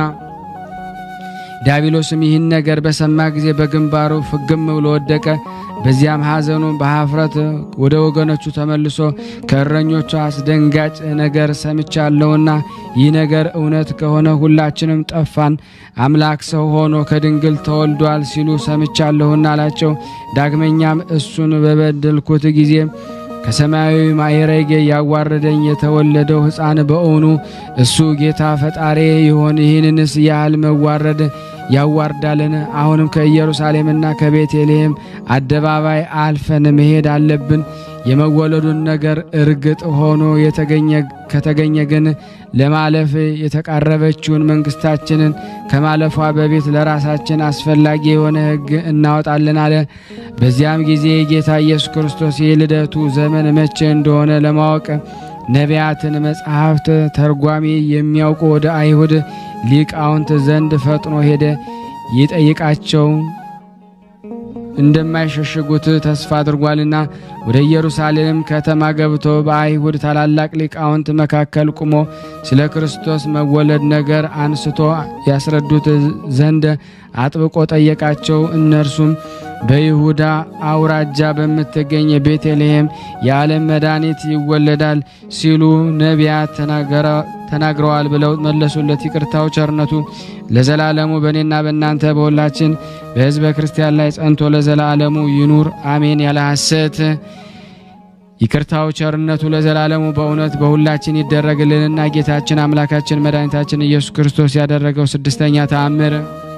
ዲያብሎስም ይህን ነገር በሰማ ጊዜ በግንባሩ ፍግም ብሎ ወደቀ። በዚያም ሐዘኑ በኀፍረት ወደ ወገኖቹ ተመልሶ ከእረኞቹ አስደንጋጭ ነገር ሰምቻለሁና ይህ ነገር እውነት ከሆነ ሁላችንም ጠፋን፣ አምላክ ሰው ሆኖ ከድንግል ተወልዷል ሲሉ ሰምቻለሁና አላቸው። ዳግመኛም እሱን በበደልኩት ጊዜ ከሰማያዊ ማዕረግ ያዋረደኝ የተወለደው ሕፃን በእውኑ እሱ ጌታ ፈጣሪ ይሆን? ይህንንስ ያህል መዋረድ ያዋርዳልን? አሁንም ከኢየሩሳሌምና ከቤተልሔም አደባባይ አልፈን መሄድ አለብን። የመወለዱን ነገር እርግጥ ሆኖ የተገኘ ከተገኘ ግን ለማለፍ የተቃረበችውን መንግስታችንን ከማለፏ በፊት ለራሳችን አስፈላጊ የሆነ ሕግ እናወጣለን አለ። በዚያም ጊዜ ጌታ ኢየሱስ ክርስቶስ የልደቱ ዘመን መቼ እንደሆነ ለማወቅ ነቢያትን፣ መጽሐፍት ተርጓሚ የሚያውቁ ወደ አይሁድ ሊቃውንት ዘንድ ፈጥኖ ሄደ። ይጠይቃቸው እንደማይሸሽጉት ተስፋ አድርጓልና ወደ ኢየሩሳሌም ከተማ ገብቶ በአይሁድ ታላላቅ ሊቃውንት መካከል ቁሞ ስለ ክርስቶስ መወለድ ነገር አንስቶ ያስረዱት ዘንድ አጥብቆ ጠየቃቸው። እነርሱም በይሁዳ አውራጃ በምትገኝ ቤተልሔም የዓለም መድኃኒት ይወለዳል ሲሉ ነቢያት ተናግረዋል ብለው መለሱለት። ይቅርታው ቸርነቱ ለዘላለሙ በእኔና በእናንተ በሁላችን በሕዝበ ክርስቲያን ላይ ጸንቶ ለዘላለሙ ይኑር አሜን። ያለ ሐሰት ይቅርታው ቸርነቱ ለዘላለሙ በእውነት በሁላችን ይደረግልንና ጌታችን አምላካችን መድኃኒታችን ኢየሱስ ክርስቶስ ያደረገው ስድስተኛ ተአምር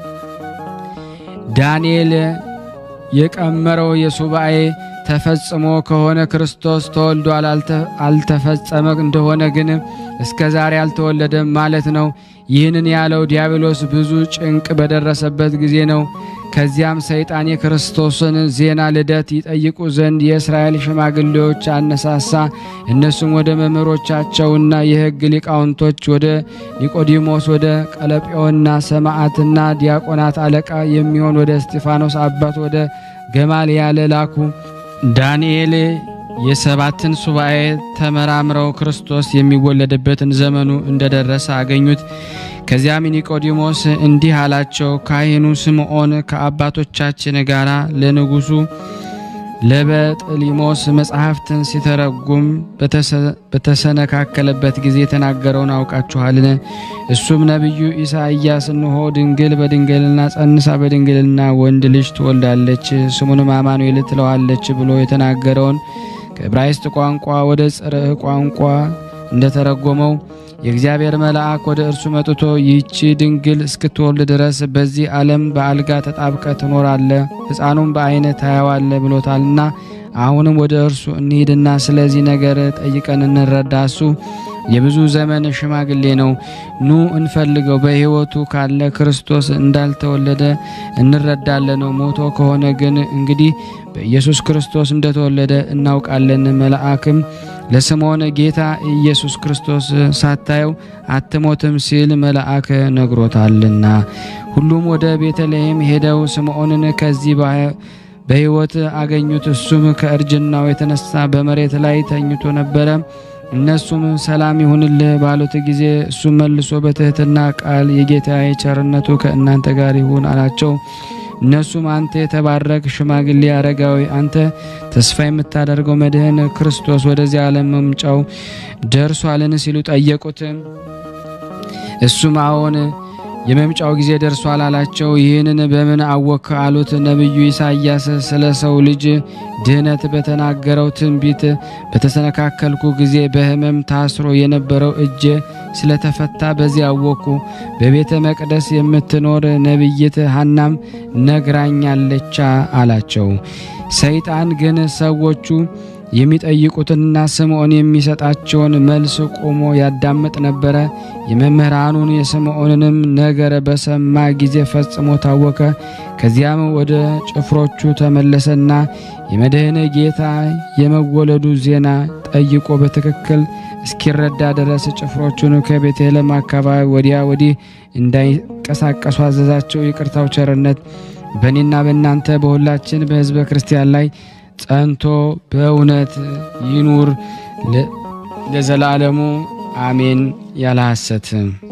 ዳንኤል የቀመረው የሱባኤ ተፈጽሞ ከሆነ ክርስቶስ ተወልዷል፣ አልተፈጸመ እንደሆነ ግን እስከ ዛሬ አልተወለደም ማለት ነው። ይህንን ያለው ዲያብሎስ ብዙ ጭንቅ በደረሰበት ጊዜ ነው። ከዚያም ሰይጣን የክርስቶስን ዜና ልደት ይጠይቁ ዘንድ የእስራኤል ሽማግሌዎች አነሳሳ። እነሱም ወደ መምህሮቻቸውና የሕግ ሊቃውንቶች ወደ ኒቆዲሞስ፣ ወደ ቀለጴዎና ሰማዕትና ዲያቆናት አለቃ የሚሆን ወደ እስጢፋኖስ አባት ወደ ገማልያል ላኩ። ዳንኤል የሰባትን ሱባኤ ተመራምረው ክርስቶስ የሚወለድበትን ዘመኑ እንደደረሰ አገኙት። ከዚያም ኒቆዲሞስ እንዲህ አላቸው፣ ካህኑ ስምዖን ከአባቶቻችን ጋር ለንጉሡ ለበጥሊሞስ መጽሐፍትን ሲተረጉም በተሰነካከለበት ጊዜ የተናገረውን አውቃችኋልን? እሱም ነቢዩ ኢሳይያስ እንሆ ድንግል በድንግልና ጸንሳ በድንግልና ወንድ ልጅ ትወልዳለች፣ ስሙንም አማኑኤል ትለዋለች ብሎ የተናገረውን ከዕብራይስጥ ቋንቋ ወደ ጽርዕ ቋንቋ እንደተረጎመው የእግዚአብሔር መልአክ ወደ እርሱ መጥቶ ይህቺ ድንግል እስክትወልድ ድረስ በዚህ ዓለም በአልጋ ተጣብቀ ትኖራለ፣ ሕፃኑም በዓይነ ታያዋለ ብሎታልና አሁንም ወደ እርሱ እንሂድና ስለዚህ ነገር ጠይቀን እንረዳ። እሱ የብዙ ዘመን ሽማግሌ ነው። ኑ እንፈልገው። በሕይወቱ ካለ ክርስቶስ እንዳልተወለደ እንረዳለን። ሞቶ ከሆነ ግን እንግዲህ በኢየሱስ ክርስቶስ እንደተወለደ እናውቃለን። መልአክም ለስምዖን ጌታ ኢየሱስ ክርስቶስ ሳታየው አትሞትም ሲል መልአክ ነግሮታልና። ሁሉም ወደ ቤተልሔም ሄደው ስምዖንን ከዚህ በሕይወት አገኙት። እሱም ከእርጅናው የተነሳ በመሬት ላይ ተኝቶ ነበረ። እነሱም ሰላም ይሁንልህ ባሉት ጊዜ እሱም መልሶ በትሕትና ቃል የጌታዬ ቸርነቱ ከእናንተ ጋር ይሁን አላቸው። እነሱም አንተ የተባረክ ሽማግሌ አረጋዊ፣ አንተ ተስፋ የምታደርገው መድህን ክርስቶስ ወደዚህ ዓለም መምጫው ደርሷልን ሲሉ ጠየቁት። እሱም አዎን የመምጫው ጊዜ ደርሷል አላቸው። ይህንን በምን አወክ አሉት። ነቢዩ ኢሳይያስ ስለ ሰው ልጅ ድህነት በተናገረው ትንቢት በተሰነካከልኩ ጊዜ በሕመም ታስሮ የነበረው እጄ ስለተፈታ በዚህ አወኩ። በቤተ መቅደስ የምትኖር ነቢይት ሐናም ነግራኛለቻ አላቸው። ሰይጣን ግን ሰዎቹ የሚጠይቁትንና ስምዖን የሚሰጣቸውን መልስ ቆሞ ያዳምጥ ነበረ። የመምህራኑን የስምዖንንም ነገር በሰማ ጊዜ ፈጽሞ ታወከ። ከዚያም ወደ ጭፍሮቹ ተመለሰና የመድህን ጌታ የመወለዱ ዜና ጠይቆ በትክክል እስኪረዳ ድረስ ጭፍሮቹን ከቤተልሔም አካባቢ ወዲያ ወዲህ እንዳይንቀሳቀሱ አዘዛቸው። ይቅርታው ቸርነት በእኔና በእናንተ በሁላችን በሕዝበ ክርስቲያን ላይ ጸንቶ በእውነት ይኑር ለዘላለሙ አሜን። ያለ ሐሰት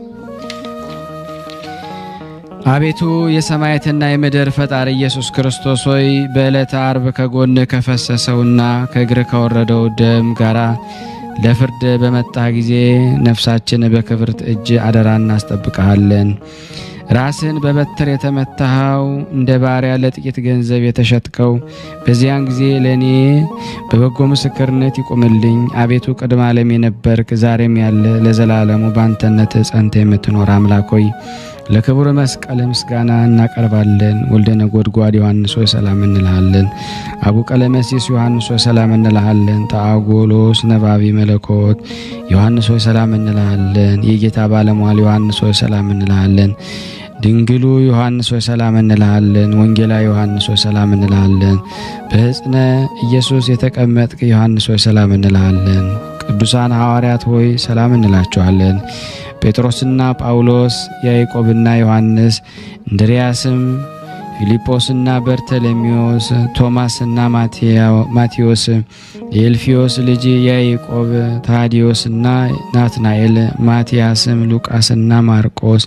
አቤቱ የሰማያትና የምድር ፈጣሪ ኢየሱስ ክርስቶስ ሆይ በዕለተ አርብ ከጎን ከፈሰሰውና ከእግር ከወረደው ደም ጋራ ለፍርድ በመጣ ጊዜ ነፍሳችን በክብርት እጅ አደራ እናስጠብቀሃለን። ራስህን በበትር የተመታኸው እንደ ባሪያ ለጥቂት ገንዘብ የተሸጥከው በዚያን ጊዜ ለእኔ በበጎ ምስክርነት ይቁምልኝ። አቤቱ ቅድመ ዓለም የነበርክ ዛሬም ያለ ለዘላለሙ በአንተነት ጸንተ የምትኖር አምላክ ሆይ ለክቡር መስቀል ምስጋና እናቀርባለን። ወልደ ነጎድጓድ ዮሐንስ ሆይ ሰላም እንልሃለን። አቡ ቀለመሲስ ዮሐንስ ሆይ ሰላም እንልሃለን። ተአጎሎስ ነባቢ መለኮት ዮሐንስ ሆይ ሰላም እንልሃለን። የጌታ ባለሟል ዮሐንስ ሆይ ሰላም እንልሃለን። ድንግሉ ዮሐንስ ሆይ ሰላም እንልሃለን። ወንጌላዊ ዮሐንስ ሆይ ሰላም እንልሃለን። በሕፅነ ኢየሱስ የተቀመጥክ ዮሐንስ ሆይ ሰላም እንልሃለን። ቅዱሳን ሐዋርያት ሆይ ሰላም እንላችኋለን። ጴጥሮስና ጳውሎስ፣ ያዕቆብና ዮሐንስ፣ እንድርያስም፣ ፊልጶስና በርተሎሜዎስ፣ ቶማስና ማቴዎስ፣ የኤልፊዮስ ልጅ ያዕቆብ፣ ታዲዮስና ናትናኤል፣ ማቲያስም፣ ሉቃስና ማርቆስ፣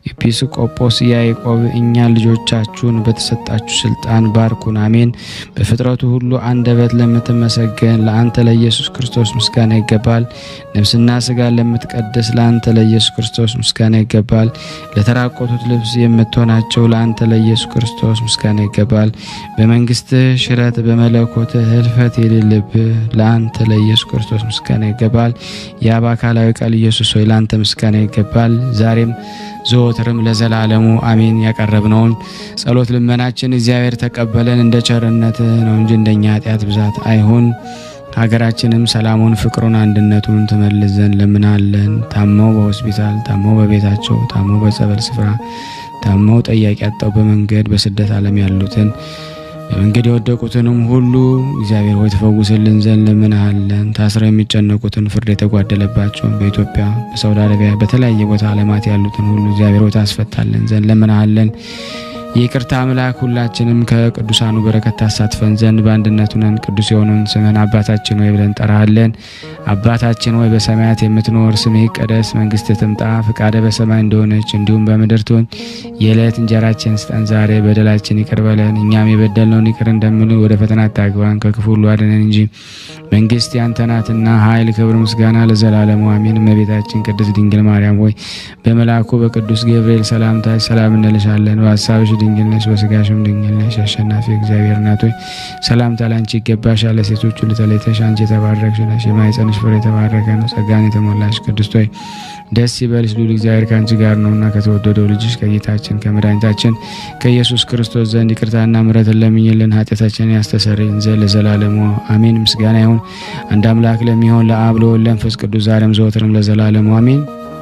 ኤጲስቆጶስ ያዕቆብ እኛ ልጆቻችሁን በተሰጣችሁ ስልጣን ባርኩን፣ አሜን። በፍጥረቱ ሁሉ አንደበት ለምትመሰገን ለአንተ ለኢየሱስ ክርስቶስ ምስጋና ይገባል። ነፍስና ስጋ ለምትቀድስ ለአንተ ለኢየሱስ ክርስቶስ ምስጋና ይገባል። ለተራቆቱት ልብስ የምትሆናቸው ለአንተ ለኢየሱስ ክርስቶስ ምስጋና ይገባል። በመንግስትህ ሽረት በመለኮትህ ህልፈት የሌለብህ ለአንተ ለኢየሱስ ክርስቶስ ምስጋና ይገባል። የአብ አካላዊ ቃል ኢየሱስ ሆይ ለአንተ ምስጋና ይገባል። ዛሬም ዘወትርም ለዘላለሙ አሜን። ያቀረብነውን ጸሎት ልመናችን እግዚአብሔር ተቀበለን እንደ ቸርነት ነው እንጂ እንደኛ ኃጢአት ብዛት አይሁን። ሀገራችንም ሰላሙን፣ ፍቅሩን፣ አንድነቱን ትመልስ ዘንድ ለምናለን። ታመው በሆስፒታል ታመው በቤታቸው ታመው በጸበል ስፍራ ታመው ጠያቂ ያጣው በመንገድ በስደት ዓለም ያሉትን በመንገድ የወደቁትንም ሁሉ እግዚአብሔር ሆይ ትፈውስልን ዘንድ ለምንሃለን። ታስረው የሚጨነቁትን ፍርድ የተጓደለባቸውን በኢትዮጵያ በሳውዲ አረቢያ በተለያየ ቦታ ዓለማት ያሉትን ሁሉ እግዚአብሔር ሆይ ታስፈታልን ዘንድ ለምንሃለን። የይቅርታ አምላክ ሁላችንም ከቅዱሳኑ በረከት ታሳትፈን ዘንድ በአንድነቱ ነን። ቅዱስ የሆነውን ስምህን አባታችን ሆይ ብለን እንጠራሃለን። አባታችን ሆይ በሰማያት የምትኖር ስምህ ይቀደስ፣ መንግስት ትምጣ፣ ፍቃደ በሰማይ እንደሆነች እንዲሁም በምድር ትሁን። የዕለት እንጀራችን ስጠን ዛሬ፣ በደላችን ይቅር በለን እኛም የበደልነውን ይቅር እንደምንል፣ ወደ ፈተና አታግባን ከክፉ ሁሉ አድነን እንጂ መንግስት ያንተ ናትና ኃይል፣ ክብር፣ ምስጋና ለዘላለሙ አሜን። እመቤታችን ቅድስት ድንግል ማርያም ሆይ በመልአኩ በቅዱስ ገብርኤል ሰላምታ ሰላም እንልሻለን። በሀሳብሽ ድንግል ነሽ፣ በስጋሽም ድንግል ነሽ። አሸናፊ እግዚአብሔር እናት ሆይ ሰላምታ ላንቺ ይገባሻል። ለሴቶች ሁሉ ተለይተሽ አንቺ የተባረክሽ ነሽ፣ የማኅፀንሽ ፍሬ የተባረከ ነው። ጸጋን የተሞላሽ ቅድስት ሆይ ደስ ይበልሽ፣ ልዑል እግዚአብሔር ከአንቺ ጋር ነውና ከተወደደው ልጅሽ ከጌታችን ከመድኃኒታችን ከኢየሱስ ክርስቶስ ዘንድ ይቅርታና ምሕረትን ለምኝልን ኃጢአታችንን ያስተሰርይልን ዘንድ ለዘላለሙ አሜን። ምስጋና ይሁን አንድ አምላክ ለሚሆን ለአብ ለወልድ ለመንፈስ ቅዱስ ዛሬም ዘወትርም ለዘላለሙ አሜን።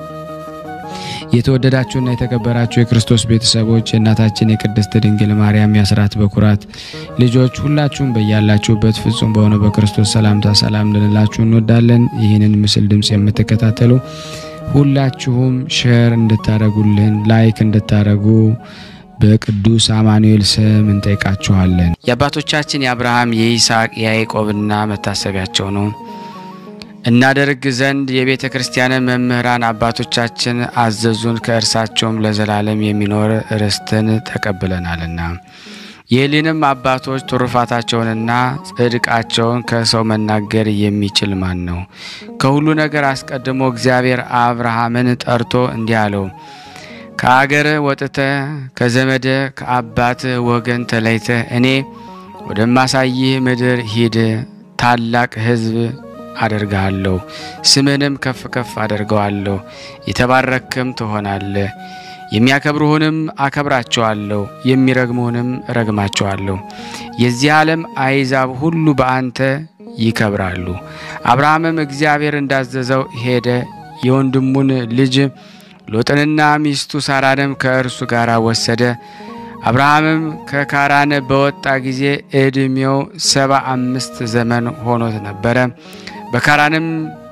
የተወደዳችሁና የተከበራችሁ የክርስቶስ ቤተሰቦች የእናታችን የቅድስት ድንግል ማርያም የአስራት በኩራት ልጆች ሁላችሁም በያላችሁበት ፍጹም በሆነ በክርስቶስ ሰላምታ ሰላም ልንላችሁ እንወዳለን። ይህንን ምስል ድምፅ የምትከታተሉ ሁላችሁም ሼር እንድታደረጉልን ላይክ እንድታደረጉ በቅዱስ አማኑኤል ስም እንጠይቃችኋለን። የአባቶቻችን የአብርሃም የይስሐቅ የያዕቆብና መታሰቢያቸው ነው እናደርግ ዘንድ የቤተ ክርስቲያን መምህራን አባቶቻችን አዘዙን። ከእርሳቸውም ለዘላለም የሚኖር ርስትን ተቀብለናልና የሕሊንም አባቶች ትሩፋታቸውንና ጽድቃቸውን ከሰው መናገር የሚችል ማን ነው? ከሁሉ ነገር አስቀድሞ እግዚአብሔር አብርሃምን ጠርቶ እንዲህ አለው፣ ከአገርህ ወጥተህ ከዘመድ ከአባት ወገን ተለይተህ እኔ ወደማሳይህ ምድር ሂድ። ታላቅ ሕዝብ አደርግሃለሁ፣ ስምህንም ከፍ ከፍ አደርገዋለሁ። የተባረክም ትሆናለህ። የሚያከብሩህንም አከብራቸዋለሁ፣ የሚረግሙህንም ረግማቸዋለሁ። የዚህ ዓለም አሕዛብ ሁሉ በአንተ ይከብራሉ። አብርሃምም እግዚአብሔር እንዳዘዘው ሄደ። የወንድሙን ልጅ ሎጥንና ሚስቱ ሳራንም ከእርሱ ጋር ወሰደ። አብርሃምም ከካራን በወጣ ጊዜ ዕድሜው ሰባ አምስት ዘመን ሆኖት ነበረ። በካራንም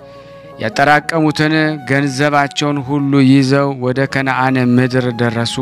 ያጠራቀሙትን ገንዘባቸውን ሁሉ ይዘው ወደ ከነአን ምድር ደረሱ።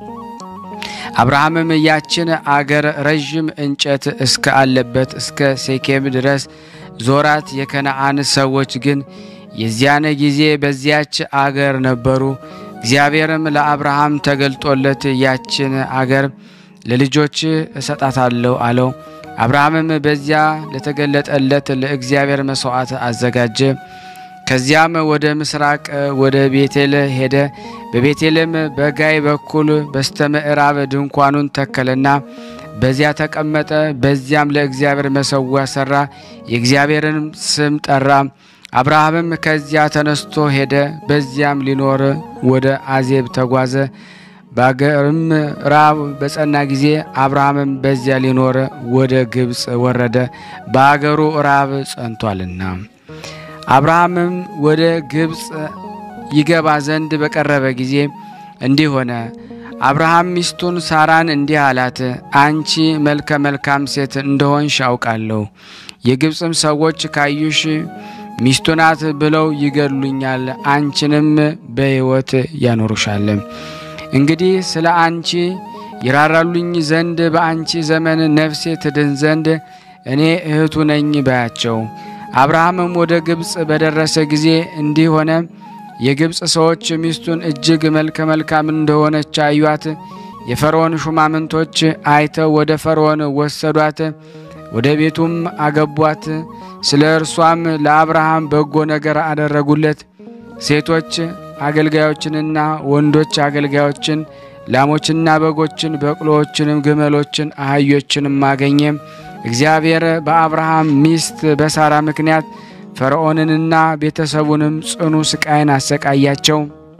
አብርሃምም ያችን አገር ረዥም እንጨት እስከ አለበት እስከ ሴኬም ድረስ ዞራት። የከነአን ሰዎች ግን የዚያን ጊዜ በዚያች አገር ነበሩ። እግዚአብሔርም ለአብርሃም ተገልጦለት ያችን አገር ለልጆች እሰጣታለሁ አለው። አብርሃምም በዚያ ለተገለጠለት ለእግዚአብሔር መሥዋዕት አዘጋጀ። ከዚያም ወደ ምስራቅ ወደ ቤቴል ሄደ። በቤቴልም በጋይ በኩል በስተ ምዕራብ ድንኳኑን ተከለና በዚያ ተቀመጠ። በዚያም ለእግዚአብሔር መሠዊያ ሠራ፣ የእግዚአብሔርንም ስም ጠራ። አብርሃምም ከዚያ ተነስቶ ሄደ። በዚያም ሊኖር ወደ አዜብ ተጓዘ። በአገርም ራብ በጸና ጊዜ አብርሃምም በዚያ ሊኖር ወደ ግብፅ ወረደ፣ በአገሩ ራብ ጸንቷልና። አብርሃምም ወደ ግብፅ ይገባ ዘንድ በቀረበ ጊዜ እንዲህ ሆነ። አብርሃም ሚስቱን ሳራን እንዲህ አላት፣ አንቺ መልከ መልካም ሴት እንደሆንሽ አውቃለሁ። የግብፅም ሰዎች ካዩሽ ሚስቱ ናት ብለው ይገድሉኛል፣ አንቺንም በሕይወት ያኖሩሻል። እንግዲህ ስለ አንቺ ይራራሉኝ ዘንድ በአንቺ ዘመን ነፍሴ ትድን ዘንድ እኔ እህቱ ነኝ በያቸው። አብርሃምም ወደ ግብፅ በደረሰ ጊዜ እንዲህ ሆነ። የግብፅ ሰዎች ሚስቱን እጅግ መልከ መልካም እንደሆነች አዩአት። የፈርዖን ሹማምንቶች አይተው ወደ ፈርዖን ወሰዷት፣ ወደ ቤቱም አገቧት። ስለ እርሷም ለአብርሃም በጎ ነገር አደረጉለት። ሴቶች አገልጋዮችንና ወንዶች አገልጋዮችን፣ ላሞችና በጎችን፣ በቅሎዎችንም፣ ግመሎችን፣ አህዮችንም አገኘ። እግዚአብሔር በአብርሃም ሚስት በሳራ ምክንያት ፈርዖንንና ቤተሰቡንም ጽኑ ስቃይን አሰቃያቸው።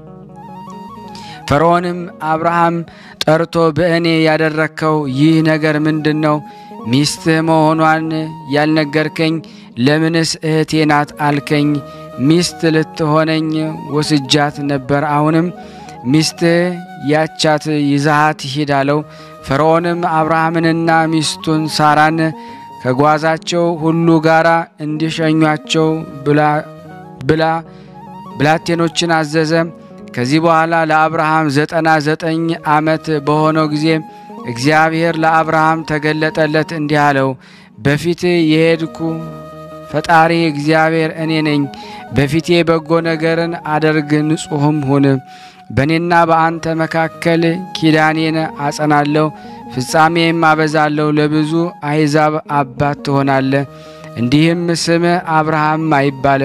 ፈርዖንም አብርሃም ጠርቶ በእኔ ያደረግከው ይህ ነገር ምንድን ነው? ሚስትህ መሆኗን ያልነገርከኝ ለምንስ እህቴ ናት አልከኝ? ሚስት ልትሆነኝ ወስጃት ነበር። አሁንም ሚስትህ ያቻት ይዛሃት ሂድ አለው። ፈርዖንም አብርሃምንና ሚስቱን ሳራን ከጓዛቸው ሁሉ ጋር እንዲሸኟቸው ብላ ብላቴኖችን አዘዘ። ከዚህ በኋላ ለአብርሃም ዘጠና ዘጠኝ ዓመት በሆነው ጊዜ እግዚአብሔር ለአብርሃም ተገለጠለት፣ እንዲህ አለው በፊት የሄድኩ ፈጣሪ እግዚአብሔር እኔ ነኝ። በፊቴ በጎ ነገርን አደርግ፣ ንጹሕም ሁን። በእኔና በአንተ መካከል ኪዳኔን አጸናለሁ፣ ፍጻሜም አበዛለሁ። ለብዙ አሕዛብ አባት ትሆናለህ። እንዲህም ስምህ አብርሃም አይባልም፣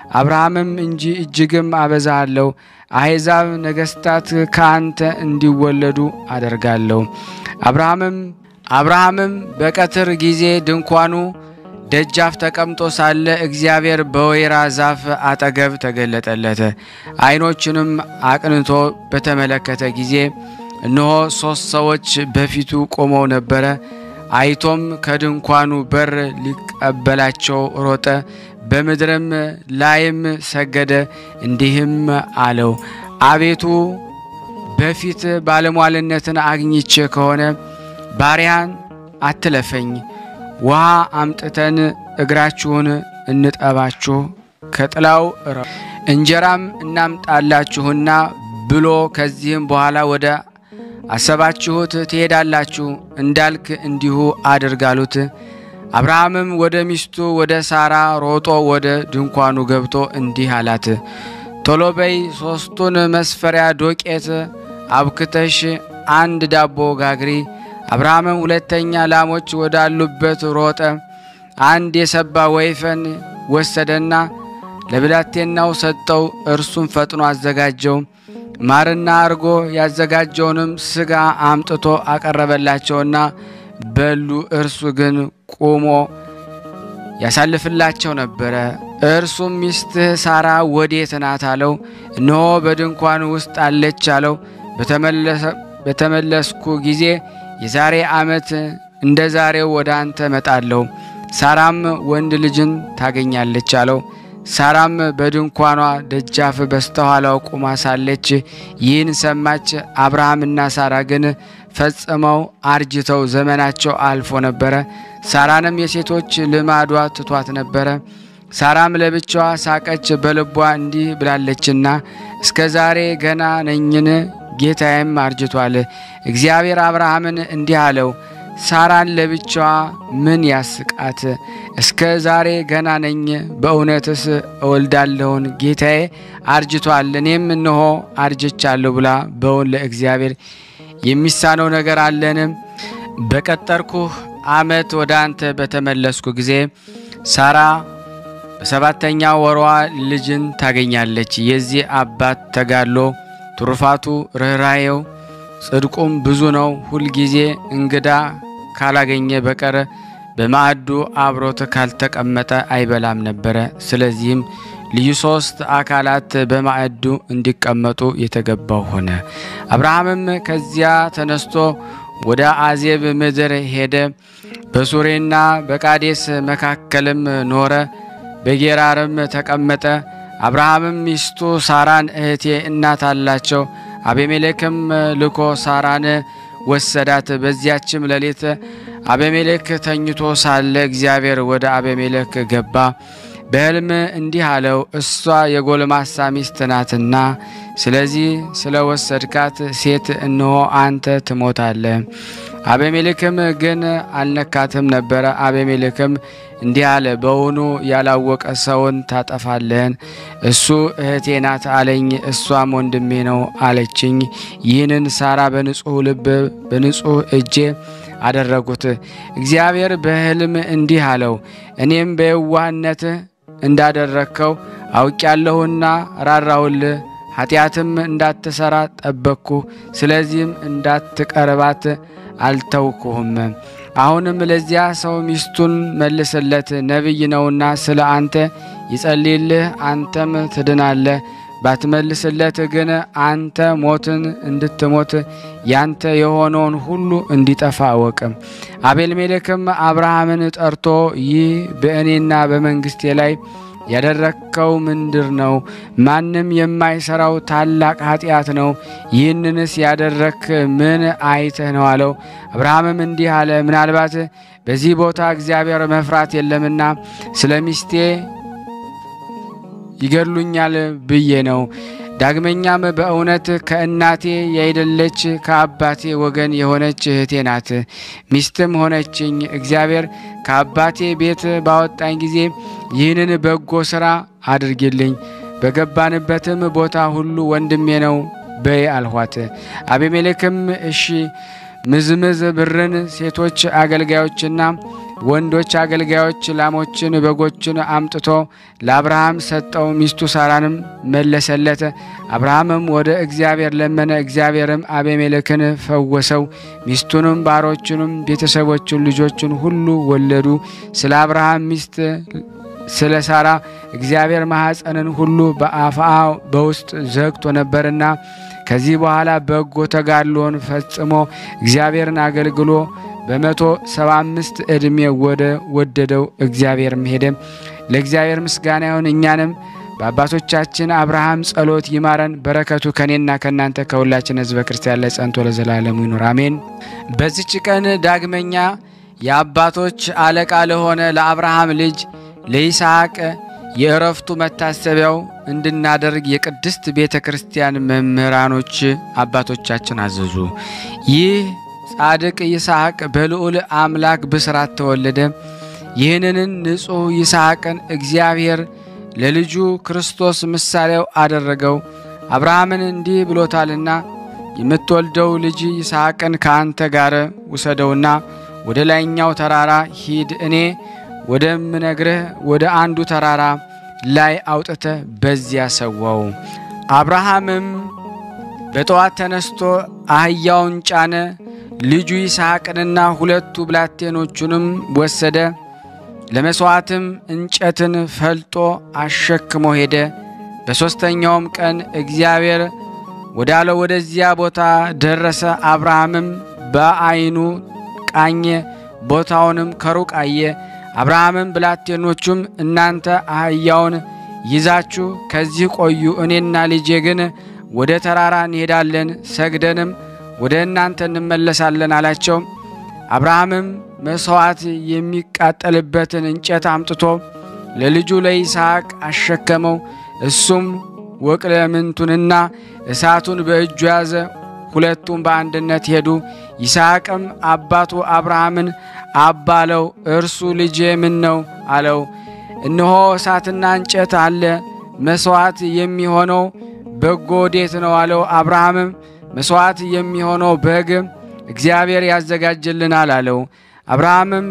አብርሃምም እንጂ እጅግም አበዛሃለሁ፣ አሕዛብ ነገሥታት ከአንተ እንዲወለዱ አደርጋለሁ። አብርሃምም አብርሃምም በቀትር ጊዜ ድንኳኑ ደጃፍ ተቀምጦ ሳለ እግዚአብሔር በወይራ ዛፍ አጠገብ ተገለጠለት። ዓይኖቹንም አቅንቶ በተመለከተ ጊዜ እነሆ ሦስት ሰዎች በፊቱ ቆመው ነበረ። አይቶም ከድንኳኑ በር ሊቀበላቸው ሮጠ፣ በምድርም ላይም ሰገደ፣ እንዲህም አለው፣ አቤቱ በፊት ባለሟልነትን አግኝቼ ከሆነ ባሪያን አትለፈኝ። ውሃ አምጥተን እግራችሁን እንጠባችሁ ከጥላው እንጀራም እናምጣላችሁና ብሎ ከዚህም በኋላ ወደ አሰባችሁት ትሄዳላችሁ እንዳልክ እንዲሁ አድርጋሉት። አብርሃምም ወደ ሚስቱ ወደ ሳራ ሮጦ ወደ ድንኳኑ ገብቶ እንዲህ አላት፣ ቶሎ በይ ሦስቱን መስፈሪያ ዶቄት አብክተሽ አንድ ዳቦ ጋግሪ። አብርሃምም ሁለተኛ ላሞች ወዳሉበት ሮጠ። አንድ የሰባ ወይፈን ወሰደና ለብላቴናው ሰጠው። እርሱም ፈጥኖ አዘጋጀው። ማርና አርጎ ያዘጋጀውንም ሥጋ አምጥቶ አቀረበላቸውና በሉ። እርሱ ግን ቆሞ ያሳልፍላቸው ነበረ። እርሱም ሚስትህ ሳራ ወዴት ናት አለው። እነሆ በድንኳን ውስጥ አለች አለው። በተመለስኩ ጊዜ የዛሬ ዓመት እንደ ዛሬው ወደ አንተ እመጣለሁ፣ ሳራም ወንድ ልጅን ታገኛለች አለው። ሳራም በድንኳኗ ደጃፍ በስተኋላው ቁማ ሳለች ይህን ሰማች። አብርሃምና ሳራ ግን ፈጽመው አርጅተው ዘመናቸው አልፎ ነበረ። ሳራንም የሴቶች ልማዷ ትቷት ነበረ። ሳራም ለብቻዋ ሳቀች፣ በልቧ እንዲህ ብላለችና እስከ ዛሬ ገና ነኝን? ጌታዬም አርጅቷል። እግዚአብሔር አብርሃምን እንዲህ አለው ሳራን ለብቻዋ ምን ያስቃት? እስከ ዛሬ ገና ነኝ፣ በእውነትስ እወልዳለሁን? ጌታዬ አርጅቷል፣ እኔም እነሆ አርጅቻለሁ ብላ በውን ለእግዚአብሔር የሚሳነው ነገር አለን? በቀጠርኩህ ዓመት ወደ አንተ በተመለስኩ ጊዜ ሳራ በሰባተኛ ወሯ ልጅን ታገኛለች። የዚህ አባት ተጋድሎ ትሩፋቱ፣ ርኅራዬው፣ ጽድቁም ብዙ ነው። ሁልጊዜ እንግዳ ካላገኘ በቀር በማዕዱ አብሮት ካልተቀመጠ አይበላም ነበረ። ስለዚህም ልዩ ሶስት አካላት በማዕዱ እንዲቀመጡ የተገባው ሆነ። አብርሃምም ከዚያ ተነስቶ ወደ አዜብ ምድር ሄደ። በሱሬና በቃዴስ መካከልም ኖረ። በጌራርም ተቀመጠ። አብርሃምም ሚስቱ ሳራን እህቴ እናት አላቸው። አቤሜሌክም ልኮ ሳራን ወሰዳት። በዚያችም ሌሊት አቤሜሌክ ተኝቶ ሳለ እግዚአብሔር ወደ አቤሜሌክ ገባ። በሕልም እንዲህ አለው፣ እሷ የጎልማሳ ሚስት ናትና ስለዚህ ስለ ወሰድካት ሴት እነሆ አንተ ትሞታለህ። አቤሜሌክም ግን አልነካትም ነበረ። አቤሜሌክም እንዲህ አለ፣ በውኑ ያላወቀ ሰውን ታጠፋለህን? እሱ እህቴ ናት አለኝ፣ እሷም ወንድሜ ነው አለችኝ። ይህንን ሳራ በንጹሕ ልብ በንጹሕ እጄ አደረጉት። እግዚአብሔር በሕልም እንዲህ አለው፣ እኔም በየዋህነት እንዳደረግከው አውቄያለሁና ራራሁልህ፣ ኃጢአትም እንዳትሰራ ጠበቅኩ። ስለዚህም እንዳትቀርባት አልተውኩህም። አሁንም ለዚያ ሰው ሚስቱን መልስለት፣ ነቢይ ነውና ስለ አንተ ይጸልይልህ፣ አንተም ትድናለህ። ባትመልስለት ግን አንተ ሞትን እንድትሞት ያንተ የሆነውን ሁሉ እንዲጠፋ እወቅ። አቤልሜሌክም አብርሃምን ጠርቶ ይህ በእኔና በመንግስቴ ላይ ያደረግከው ምንድር ነው? ማንም የማይሰራው ታላቅ ኃጢአት ነው። ይህንንስ ያደረክ ምን አይተህ ነው አለው። አብርሃምም እንዲህ አለ፣ ምናልባት በዚህ ቦታ እግዚአብሔር መፍራት የለምና ስለ ሚስቴ ይገድሉኛል ብዬ ነው። ዳግመኛም በእውነት ከእናቴ ያይደለች ከአባቴ ወገን የሆነች እህቴ ናት፣ ሚስትም ሆነችኝ። እግዚአብሔር ከአባቴ ቤት ባወጣኝ ጊዜ ይህንን በጎ ሥራ አድርጊልኝ፣ በገባንበትም ቦታ ሁሉ ወንድሜ ነው በይ አልኋት። አቤሜሌክም እሺ ምዝምዝ ብርን ሴቶች አገልጋዮችና ወንዶች አገልጋዮች ላሞችን፣ በጎችን አምጥቶ ለአብርሃም ሰጠው። ሚስቱ ሳራንም መለሰለት። አብርሃምም ወደ እግዚአብሔር ለመነ። እግዚአብሔርም አቤሜሌክን ፈወሰው። ሚስቱንም ባሮቹንም ቤተሰቦቹን ልጆቹን ሁሉ ወለዱ። ስለ አብርሃም ሚስት ስለ ሳራ እግዚአብሔር ማኅፀንን ሁሉ በአፋ በውስጥ ዘግቶ ነበርና ከዚህ በኋላ በጎ ተጋድሎን ፈጽሞ እግዚአብሔርን አገልግሎ በመቶ ሰባ አምስት ዕድሜ ወደ ወደደው እግዚአብሔርም ሄደ። ለእግዚአብሔር ምስጋና ይሁን። እኛንም በአባቶቻችን አብርሃም ጸሎት ይማረን። በረከቱ ከእኔና ከእናንተ ከሁላችን ሕዝበ ክርስቲያን ላይ ጸንቶ ለዘላለሙ ይኑር አሜን። በዚች ቀን ዳግመኛ የአባቶች አለቃ ለሆነ ለአብርሃም ልጅ ለይስሐቅ የእረፍቱ መታሰቢያው እንድናደርግ የቅድስት ቤተ ክርስቲያን መምህራኖች አባቶቻችን አዘዙ። ይህ ጻድቅ ይስሐቅ በልዑል አምላክ ብስራት ተወለደ። ይህንን ንጹሕ ይስሐቅን እግዚአብሔር ለልጁ ክርስቶስ ምሳሌው አደረገው። አብርሃምን እንዲህ ብሎታልና የምትወልደው ልጅ ይስሐቅን ከአንተ ጋር ውሰደውና ወደ ላይኛው ተራራ ሂድ እኔ ወደምነግርህ ወደ አንዱ ተራራ ላይ አውጥተ በዚያ ሰዋው። አብርሃምም በጠዋት ተነስቶ አህያውን ጫነ፣ ልጁ ይስሐቅንና ሁለቱ ብላቴኖቹንም ወሰደ። ለመሥዋዕትም እንጨትን ፈልጦ አሸክሞ ሄደ። በሦስተኛውም ቀን እግዚአብሔር ወዳለው ወደዚያ ቦታ ደረሰ። አብርሃምም በዐይኑ ቃኘ፣ ቦታውንም ከሩቅ አየ። አብርሃምም ብላቴኖቹም እናንተ አህያውን ይዛችሁ ከዚህ ቆዩ፣ እኔና ልጄ ግን ወደ ተራራ እንሄዳለን፣ ሰግደንም ወደ እናንተ እንመለሳለን አላቸው። አብርሃምም መሥዋዕት የሚቃጠልበትን እንጨት አምጥቶ ለልጁ ለይስሐቅ አሸከመው። እሱም ወቅለምንቱንና እሳቱን በእጁ ያዘ። ሁለቱም በአንድነት ሄዱ። ይስሐቅም አባቱ አብርሃምን አባለው። እርሱ ልጄ ምን ነው አለው። እነሆ እሳትና እንጨት አለ፣ መሥዋዕት የሚሆነው በጎ ወዴት ነው አለው። አብርሃምም መሥዋዕት የሚሆነው በግ እግዚአብሔር ያዘጋጅልናል አለው። አብርሃምም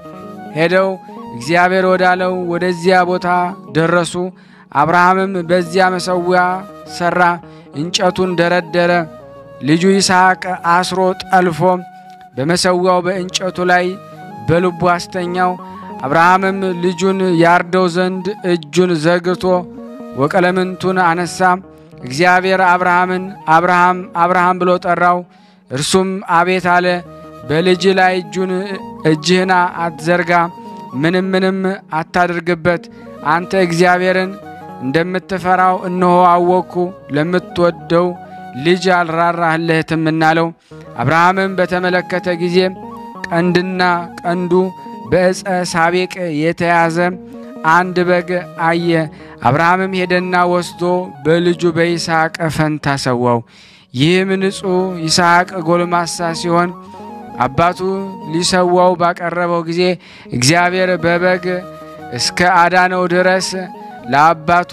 ሄደው እግዚአብሔር ወዳለው ወደዚያ ቦታ ደረሱ። አብርሃምም በዚያ መሠዊያ ሠራ፣ እንጨቱን ደረደረ። ልጁ ይስሐቅ አስሮ ጠልፎ በመሠዊያው በእንጨቱ ላይ በልቡ አስተኛው። አብርሃምም ልጁን ያርደው ዘንድ እጁን ዘርግቶ ወቀለምንቱን አነሳ። እግዚአብሔር አብርሃምን አብርሃም አብርሃም ብሎ ጠራው። እርሱም አቤት አለ። በልጅ ላይ እጁን እጅህን አትዘርጋ፣ ምንም ምንም አታድርግበት። አንተ እግዚአብሔርን እንደምትፈራው እነሆ አወቅኩ። ለምትወደው ልጅ አልራራህለትም እናለው። አብርሃምም በተመለከተ ጊዜ ቀንድና ቀንዱ በዕፀ ሳቤቅ የተያዘ አንድ በግ አየ። አብርሃምም ሄደና ወስዶ በልጁ በይስሐቅ ፈንታ ሰዋው። ይህም ንጹሕ ይስሐቅ ጎልማሳ ሲሆን አባቱ ሊሰዋው ባቀረበው ጊዜ እግዚአብሔር በበግ እስከ አዳነው ድረስ ለአባቱ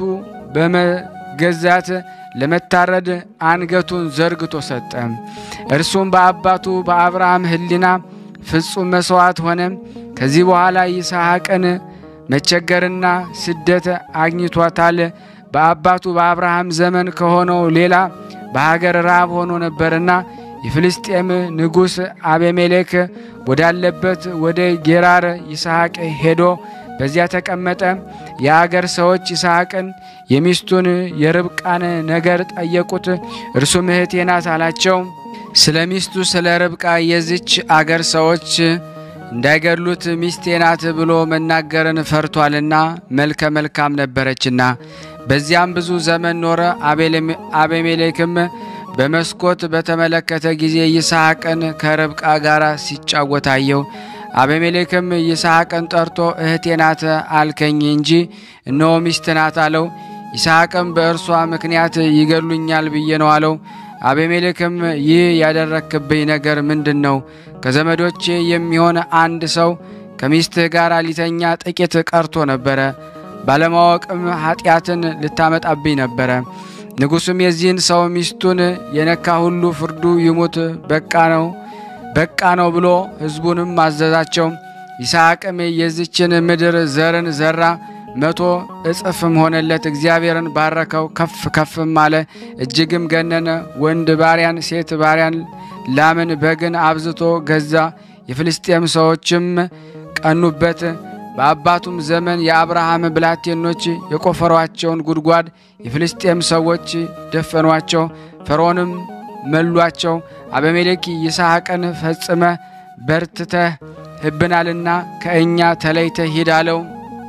በመገዛት ለመታረድ አንገቱን ዘርግቶ ሰጠ። እርሱም በአባቱ በአብርሃም ሕሊና ፍጹም መሥዋዕት ሆነ። ከዚህ በኋላ ይስሐቅን መቸገርና ስደት አግኝቷታል። በአባቱ በአብርሃም ዘመን ከሆነው ሌላ በሀገር ራብ ሆኖ ነበርና የፍልስጤም ንጉሥ አቤሜሌክ ወዳለበት ወደ ጌራር ይስሐቅ ሄዶ በዚያ ተቀመጠ። የአገር ሰዎች ይስሐቅን የሚስቱን የርብቃን ነገር ጠየቁት። እርሱም እህቴ ናት አላቸው። ስለ ሚስቱ ስለ ርብቃ የዚች አገር ሰዎች እንዳይገድሉት ሚስቴ ናት ብሎ መናገርን ፈርቷልና መልከ መልካም ነበረችና። በዚያም ብዙ ዘመን ኖረ። አቤሜሌክም በመስኮት በተመለከተ ጊዜ ይስሐቅን ከርብቃ ጋር ሲጫወት አየው። አቤሜሌክም ይስሐቅን ጠርቶ እህቴ ናት አልከኝ እንጂ እነሆ ሚስት ናት አለው። ይስሐቅም በእርሷ ምክንያት ይገድሉኛል ብዬ ነው አለው። አቤሜሌክም ይህ ያደረክብኝ ነገር ምንድን ነው? ከዘመዶቼ የሚሆን አንድ ሰው ከሚስትህ ጋር ሊተኛ ጥቂት ቀርቶ ነበረ። ባለማወቅም ኃጢአትን ልታመጣብኝ ነበረ። ንጉሡም የዚህን ሰው ሚስቱን የነካ ሁሉ ፍርዱ ይሙት፣ በቃ ነው በቃ ነው ብሎ ሕዝቡንም አዘዛቸው። ይስሐቅም የዚችን ምድር ዘርን ዘራ፣ መቶ እጥፍም ሆነለት። እግዚአብሔርን ባረከው፣ ከፍ ከፍም አለ፣ እጅግም ገነነ። ወንድ ባሪያን፣ ሴት ባሪያን፣ ላምን፣ በግን አብዝቶ ገዛ። የፍልስጤም ሰዎችም ቀኑበት። በአባቱም ዘመን የአብርሃም ብላቴኖች የቆፈሯቸውን ጉድጓድ የፍልስጤም ሰዎች ደፈኗቸው፣ ፈርዖንም መሏቸው። አበሜሌክ ይስሐቅን ፈጽመ በርትተህ ህብናልና ከእኛ ተለይተህ ሂድ አለው።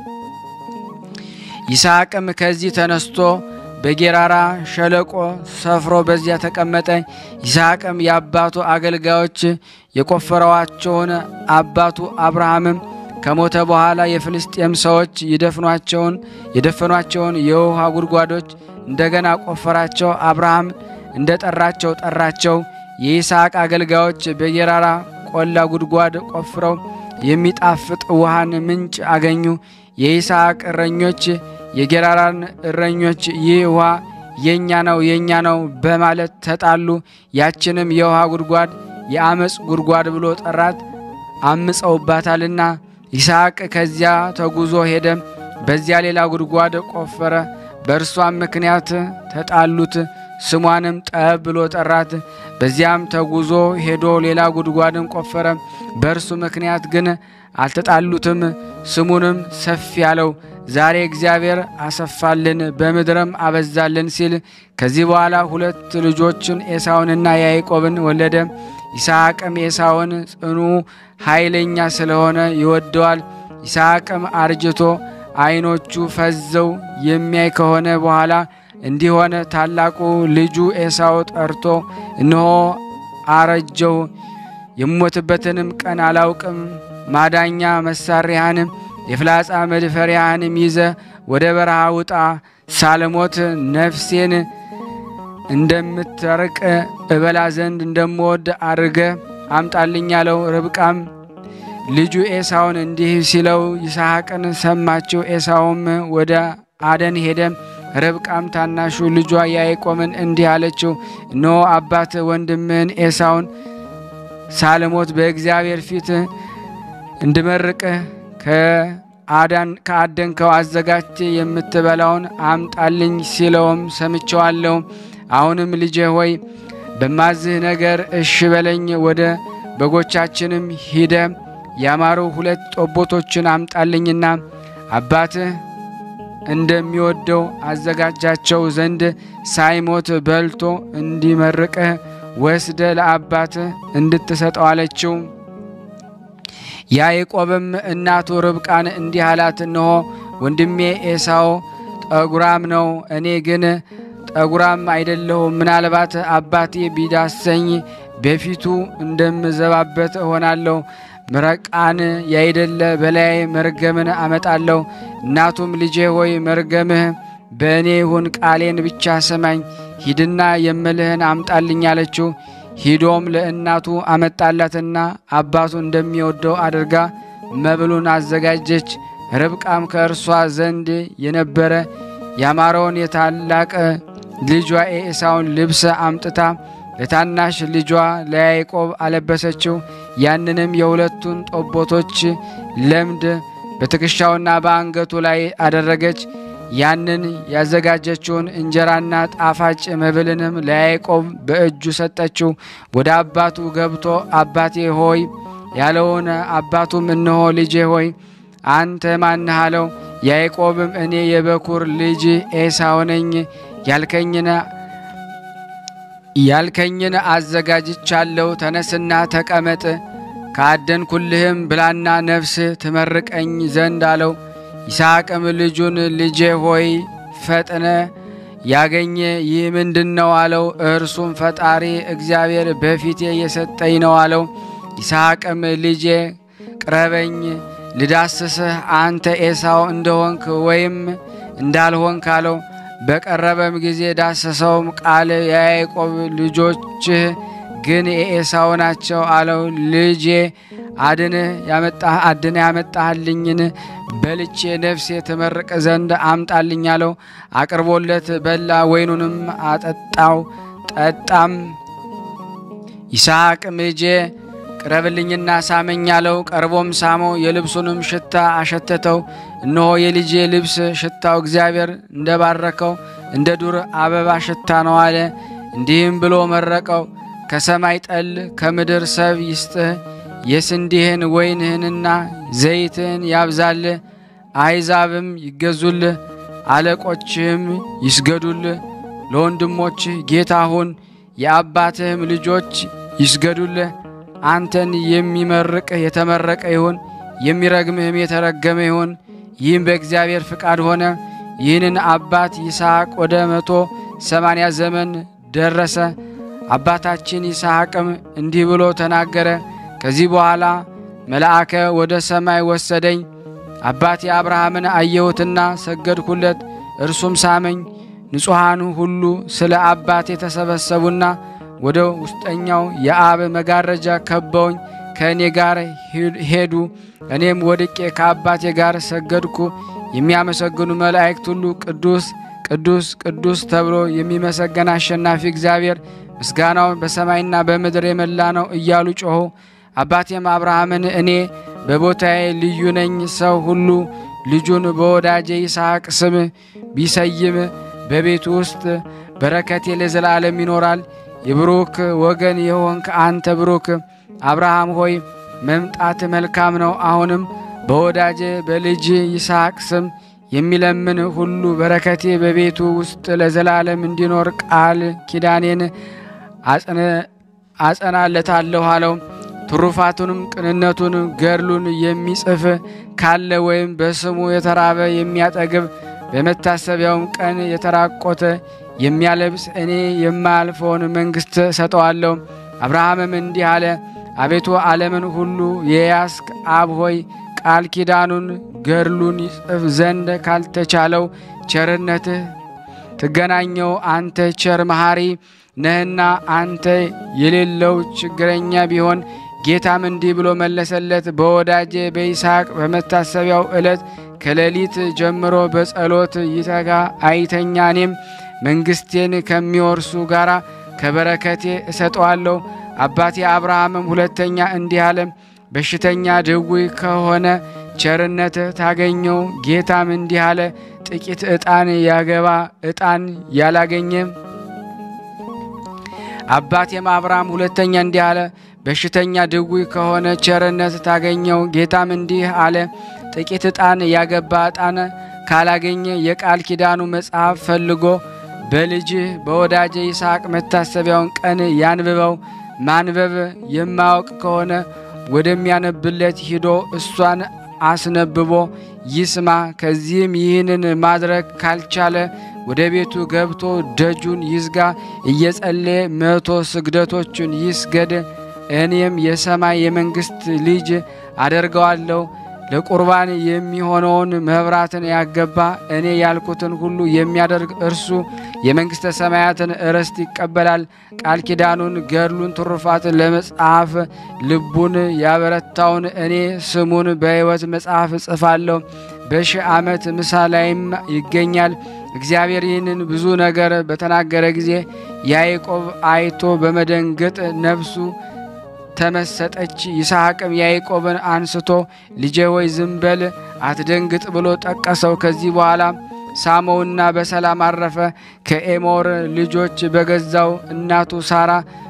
ይስሐቅም ከዚህ ተነስቶ በጌራራ ሸለቆ ሰፍሮ በዚያ ተቀመጠ። ይስሐቅም የአባቱ አገልጋዮች የቆፈረዋቸውን አባቱ አብርሃምም ከሞተ በኋላ የፍልስጤም ሰዎች ይደፍኗቸውን የደፈኗቸውን የውሃ ጉድጓዶች እንደገና ቆፈራቸው። አብርሃም እንደ ጠራቸው ጠራቸው። የይስሐቅ አገልጋዮች በጌራራ ቆላ ጉድጓድ ቆፍረው የሚጣፍጥ ውሃን ምንጭ አገኙ። የይስሐቅ እረኞች የጌራራን እረኞች ይህ ውሃ የእኛ ነው የእኛ ነው በማለት ተጣሉ። ያችንም የውሃ ጉድጓድ የአመፅ ጉድጓድ ብሎ ጠራት፣ አምፀውባታልና። ይስሐቅ ከዚያ ተጉዞ ሄደ፣ በዚያ ሌላ ጉድጓድ ቆፈረ። በእርሷም ምክንያት ተጣሉት፣ ስሟንም ጠብ ብሎ ጠራት። በዚያም ተጉዞ ሄዶ ሌላ ጉድጓድን ቆፈረ፣ በእርሱ ምክንያት ግን አልተጣሉትም፣ ስሙንም ሰፊ ያለው ዛሬ እግዚአብሔር አሰፋልን በምድርም አበዛልን ሲል ከዚህ በኋላ ሁለት ልጆችን ኤሳውንና ያዕቆብን ወለደ። ይስሐቅም ኤሳውን ጽኑ ኃይለኛ ስለሆነ ይወደዋል። ይስሐቅም አርጅቶ ዓይኖቹ ፈዘው የሚያይ ከሆነ በኋላ እንዲሆነ ታላቁ ልጁ ኤሳው ጠርቶ እነሆ አረጀው፣ የሞትበትንም ቀን አላውቅም። ማዳኛ መሳሪያህንም የፍላጻ መድፈሪያህንም ይዘ ወደ በረሃ ውጣ፣ ሳልሞት ነፍሴን እንደምትርቅ እበላ ዘንድ እንደምወድ አድርገ አምጣልኝ አለው። ርብቃም ልጁ ኤሳውን እንዲህ ሲለው ይስሐቅን ሰማችው። ኤሳውም ወደ አደን ሄደ። ርብቃም ታናሹ ልጇ ያዕቆብን እንዲህ አለችው፣ እነሆ አባት ወንድምህን ኤሳውን ሳልሞት በእግዚአብሔር ፊት እንድመርቅህ ከአደንከው አዘጋጅቴ የምትበላውን አምጣልኝ ሲለውም ሰምቸዋለሁ። አሁንም ልጄ ሆይ በማዝህ ነገር እሺ በለኝ። ወደ በጎቻችንም ሂደ ያማሩ ሁለት ጠቦቶችን አምጣልኝና አባትህ እንደሚወደው አዘጋጃቸው ዘንድ ሳይሞት በልቶ እንዲመርቅህ ወስደ ለአባትህ እንድትሰጠው አለችው። ያዕቆብም እናቱ ርብቃን እንዲህ አላት፣ እነሆ ወንድሜ ኤሳው ጠጉራም ነው፣ እኔ ግን ጠጉራም አይደለሁም። ምናልባት አባቴ ቢዳሰኝ በፊቱ እንደምዘባበት እሆናለሁ። ምረቃን ያይደለ በላይ መርገምን አመጣለሁ። እናቱም ልጄ ሆይ መርገምህ በእኔ ይሁን፣ ቃሌን ብቻ ሰማኝ፣ ሂድና የምልህን አምጣልኝ አለችው። ሂዶም ለእናቱ አመጣላትና አባቱ እንደሚወደው አድርጋ መብሉን አዘጋጀች። ርብቃም ከእርሷ ዘንድ የነበረ ያማረውን የታላቅ ልጇ የኤሳውን ልብስ አምጥታ ለታናሽ ልጇ ለያዕቆብ አለበሰችው። ያንንም የሁለቱን ጠቦቶች ለምድ በትከሻውና በአንገቱ ላይ አደረገች። ያንን ያዘጋጀችውን እንጀራና ጣፋጭ መብልንም ለያዕቆብ በእጁ ሰጠችው። ወደ አባቱ ገብቶ አባቴ ሆይ ያለውን አባቱም እነሆ ልጄ ሆይ አንተ ማንህ አለው። ያዕቆብም እኔ የበኩር ልጅ ኤሳው ነኝ ያልከኝን ያልከኝን አዘጋጅቻለሁ። ተነስና ተቀመጥ፣ ካደንኩልህም ብላና ነፍስ ትመርቀኝ ዘንድ አለው። ይስሐቅም ልጁን ልጄ ሆይ ፈጥነ ያገኘ ይህ ምንድን ነው አለው። እርሱም ፈጣሪ እግዚአብሔር በፊቴ የሰጠኝ ነው አለው። ይስሐቅም ልጄ ቅረበኝ ልዳስስህ አንተ ኤሳው እንደሆንክ ወይም እንዳልሆንክ አለው። በቀረበም ጊዜ ዳሰሰውም። ቃል የያዕቆብ ልጆችህ ግን የኤሳው ናቸው አለው። ልጄ አድንህ ያመጣህ አድነ ያመጣህልኝን በልቼ ነፍሴ ትመርቅ ዘንድ አምጣልኝ አለው። አቅርቦለት በላ፣ ወይኑንም አጠጣው ጠጣም። ይስሐቅም ልጄ ቅረብልኝና ሳመኝ አለው። ቀርቦም ሳመው፣ የልብሱንም ሽታ አሸተተው። እነሆ የልጄ ልብስ ሽታው እግዚአብሔር እንደባረከው እንደ ዱር አበባ ሽታ ነው አለ። እንዲህም ብሎ መረቀው። ከሰማይ ጠል ከምድር ሰብ ይስጥህ፣ የስንዴህን ወይንህንና ዘይትህን ያብዛልህ። አሕዛብም ይገዙልህ፣ አለቆችህም ይስገዱልህ። ለወንድሞችህ ጌታ ሁን፣ የአባትህም ልጆች ይስገዱልህ። አንተን የሚመርቅህ የተመረቀ ይሁን፣ የሚረግምህም የተረገመ ይሁን። ይህም በእግዚአብሔር ፍቃድ ሆነ። ይህንን አባት ይስሐቅ ወደ መቶ ሰማንያ ዘመን ደረሰ። አባታችን ይስሐቅም እንዲህ ብሎ ተናገረ። ከዚህ በኋላ መልአከ ወደ ሰማይ ወሰደኝ። አባቴ አብርሃምን አየሁትና ሰገድኩለት፣ እርሱም ሳመኝ። ንጹሐኑ ሁሉ ስለ አባቴ የተሰበሰቡና ወደ ውስጠኛው የአብ መጋረጃ ከበውኝ ከእኔ ጋር ሄዱ። እኔም ወድቄ ከአባቴ ጋር ሰገድኩ። የሚያመሰግኑ መላእክት ሁሉ ቅዱስ ቅዱስ ቅዱስ ተብሎ የሚመሰገን አሸናፊ እግዚአብሔር ምስጋናውን በሰማይና በምድር የመላ ነው እያሉ ጮኹ። አባቴም አብርሃምን እኔ በቦታዬ ልዩ ነኝ፣ ሰው ሁሉ ልጁን በወዳጄ ይስሐቅ ስም ቢሰይም በቤቱ ውስጥ በረከቴ ለዘላለም ይኖራል። የብሩክ ወገን የሆንክ አንተ ብሩክ አብርሃም ሆይ መምጣት መልካም ነው። አሁንም በወዳጄ በልጅ ይስሐቅ ስም የሚለምን ሁሉ በረከቴ በቤቱ ውስጥ ለዘላለም እንዲኖር ቃል ኪዳኔን አጸናለታለሁ አለው። ትሩፋቱንም ቅንነቱን ገድሉን የሚጽፍ ካለ ወይም በስሙ የተራበ የሚያጠግብ በመታሰቢያውም ቀን የተራቆተ የሚያለብስ እኔ የማያልፈውን መንግሥት ሰጠዋለሁ። አብርሃምም እንዲህ አለ፣ አቤቱ ዓለምን ሁሉ የያዝክ አብ ሆይ ቃል ኪዳኑን ገድሉን ይጽፍ ዘንድ ካልተቻለው ቸርነትህ ትገናኘው። አንተ ቸር መሐሪ ነህና አንተ የሌለው ችግረኛ ቢሆን ጌታም እንዲህ ብሎ መለሰለት፣ በወዳጄ በይስሐቅ በመታሰቢያው ዕለት ከሌሊት ጀምሮ በጸሎት ይተጋ አይተኛ። እኔም መንግሥቴን ከሚወርሱ ጋር ከበረከቴ እሰጠዋለሁ። አባቴ አብርሃምም ሁለተኛ እንዲህ አለ፣ በሽተኛ ድውይ ከሆነ ቸርነት ታገኘው። ጌታም እንዲህ አለ፣ ጥቂት ዕጣን ያገባ ዕጣን ያላገኘ አባቴም አብርሃም ሁለተኛ እንዲህ አለ፣ በሽተኛ ድውይ ከሆነ ቸርነት ታገኘው። ጌታም እንዲህ አለ፣ ጥቂት ዕጣን ያገባ ዕጣን ካላገኘ የቃል ኪዳኑ መጽሐፍ ፈልጎ በልጅህ በወዳጄ ይስሐቅ መታሰቢያውን ቀን ያንብበው። ማንበብ የማያውቅ ከሆነ ወደሚያነብለት ሂዶ እሷን አስነብቦ ይስማ። ከዚህም ይህንን ማድረግ ካልቻለ ወደ ቤቱ ገብቶ ደጁን ይዝጋ፣ እየጸለየ መቶ ስግደቶችን ይስገድ። እኔም የሰማይ የመንግሥት ልጅ አደርገዋለሁ። ለቁርባን የሚሆነውን መብራትን ያገባ እኔ ያልኩትን ሁሉ የሚያደርግ እርሱ የመንግሥተ ሰማያትን ርስት ይቀበላል። ቃል ኪዳኑን፣ ገድሉን፣ ትሩፋትን ለመጽሐፍ ልቡን ያበረታውን እኔ ስሙን በሕይወት መጽሐፍ እጽፋለሁ። በሺህ ዓመት ምሳ ላይም ይገኛል። እግዚአብሔር ይህንን ብዙ ነገር በተናገረ ጊዜ ያዕቆብ አይቶ በመደንገጥ ነፍሱ ተመሰጠች። ይስሐቅም ያዕቆብን አንስቶ ልጄ ሆይ ዝም በል አትደንግጥ ብሎ ጠቀሰው። ከዚህ በኋላ ሳመውና በሰላም አረፈ። ከኤሞር ልጆች በገዛው እናቱ ሳራ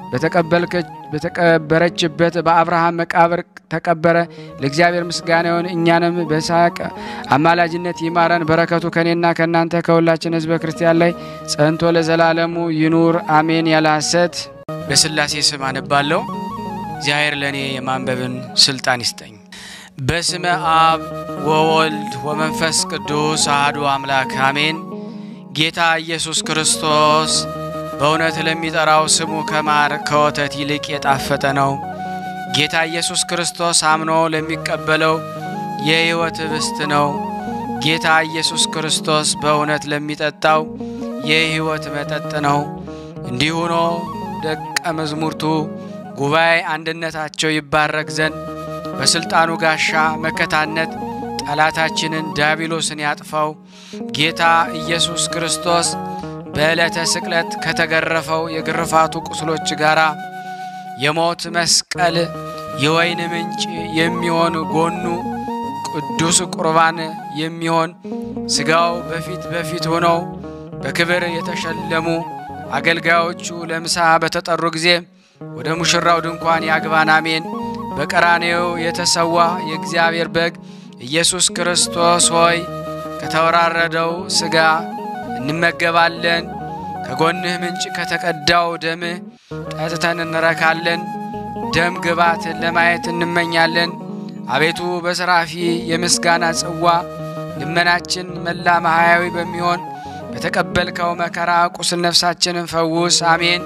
በተቀበረችበት በአብርሃም መቃብር ተቀበረ። ለእግዚአብሔር ምስጋና ይሁን፣ እኛንም በይስሐቅ አማላጅነት ይማረን። በረከቱ ከእኔና ከእናንተ ከሁላችን ሕዝበ ክርስቲያን ላይ ጸንቶ ለዘላለሙ ይኑር አሜን። ያለ ሐሰት በሥላሴ ስም አነባለሁ። እግዚአብሔር ለእኔ የማንበብን ስልጣን ይስጠኝ። በስመ አብ ወወልድ ወመንፈስ ቅዱስ አሐዱ አምላክ አሜን። ጌታ ኢየሱስ ክርስቶስ በእውነት ለሚጠራው ስሙ ከማር ከወተት ይልቅ የጣፈጠ ነው። ጌታ ኢየሱስ ክርስቶስ አምኖ ለሚቀበለው የሕይወት ኅብስት ነው። ጌታ ኢየሱስ ክርስቶስ በእውነት ለሚጠጣው የሕይወት መጠጥ ነው። እንዲህ ሆኖ ደቀ መዝሙርቱ ጉባኤ አንድነታቸው ይባረክ ዘንድ በሥልጣኑ ጋሻ መከታነት ጠላታችንን ዲያብሎስን ያጥፋው ጌታ ኢየሱስ ክርስቶስ በዕለተ ስቅለት ከተገረፈው የግርፋቱ ቁስሎች ጋር የሞት መስቀል የወይን ምንጭ የሚሆን ጎኑ ቅዱስ ቁርባን የሚሆን ሥጋው በፊት በፊት ሆነው በክብር የተሸለሙ አገልጋዮቹ ለምሳ በተጠሩ ጊዜ ወደ ሙሽራው ድንኳን ያግባን። አሜን። በቀራኔው የተሰዋ የእግዚአብሔር በግ ኢየሱስ ክርስቶስ ሆይ ከተወራረደው ሥጋ እንመገባለን። ከጎንህ ምንጭ ከተቀዳው ደምህ ጠጥተን እንረካለን። ደም ግባትን ለማየት እንመኛለን። አቤቱ በሰራፊ የምስጋና ጽዋ ልመናችን መላ ማህያዊ በሚሆን በተቀበልከው መከራ ቁስል ነፍሳችንን ፈውስ። አሜን።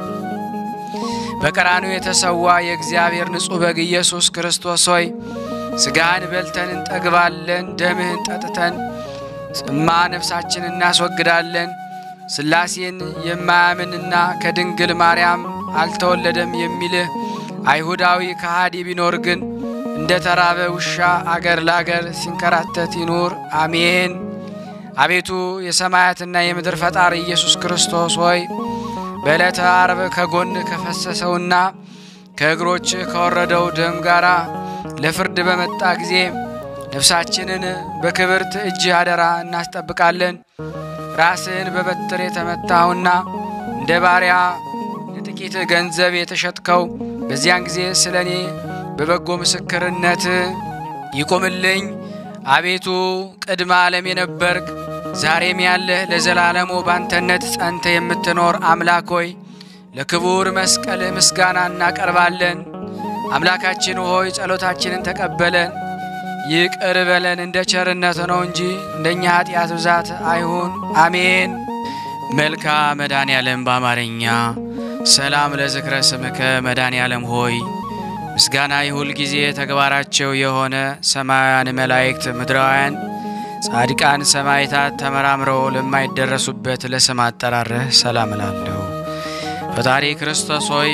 በቀራንዮ የተሰዋ የእግዚአብሔር ንጹሕ በግ ኢየሱስ ክርስቶስ ሆይ ሥጋህን በልተን እንጠግባለን፣ ደምህን ጠጥተን ጽማ ነፍሳችን እናስወግዳለን። ሥላሴን የማያምንና ከድንግል ማርያም አልተወለደም የሚልህ አይሁዳዊ ከሃዲ ቢኖር ግን እንደ ተራበ ውሻ አገር ለአገር ሲንከራተት ይኑር። አሜን። አቤቱ የሰማያትና የምድር ፈጣሪ ኢየሱስ ክርስቶስ ሆይ በዕለተ አርብ ከጎን ከፈሰሰውና ከእግሮች ከወረደው ደም ጋር ለፍርድ በመጣ ጊዜ ነፍሳችንን በክብርት እጅ አደራ እናስጠብቃለን። ራስህን በበትር የተመታኸውና እንደ ባሪያ ለጥቂት ገንዘብ የተሸጥከው በዚያን ጊዜ ስለ እኔ በበጎ ምስክርነት ይቁምልኝ። አቤቱ ቅድመ ዓለም የነበርክ ዛሬም ያለህ ለዘላለሙ ባንተነት ጸንተ የምትኖር አምላክ ሆይ ለክቡር መስቀል ምስጋና እናቀርባለን። አምላካችን ሆይ ጸሎታችንን ተቀበለን፣ ይቅር በለን። እንደ ቸርነት ነው እንጂ እንደኛ ኃጢአት ብዛት አይሁን። አሜን። መልካ መድኃኔ ዓለም በአማርኛ ሰላም ለዝክረ ስምከ መድኃኔ ዓለም ሆይ ምስጋና የሁል ጊዜ ተግባራቸው የሆነ ሰማያውያን መላእክት ምድራውያን ጻድቃን ሰማዕታት ተመራምረው ለማይደረሱበት ለስም አጠራርህ ሰላም እላለሁ። ፈጣሪ ክርስቶስ ሆይ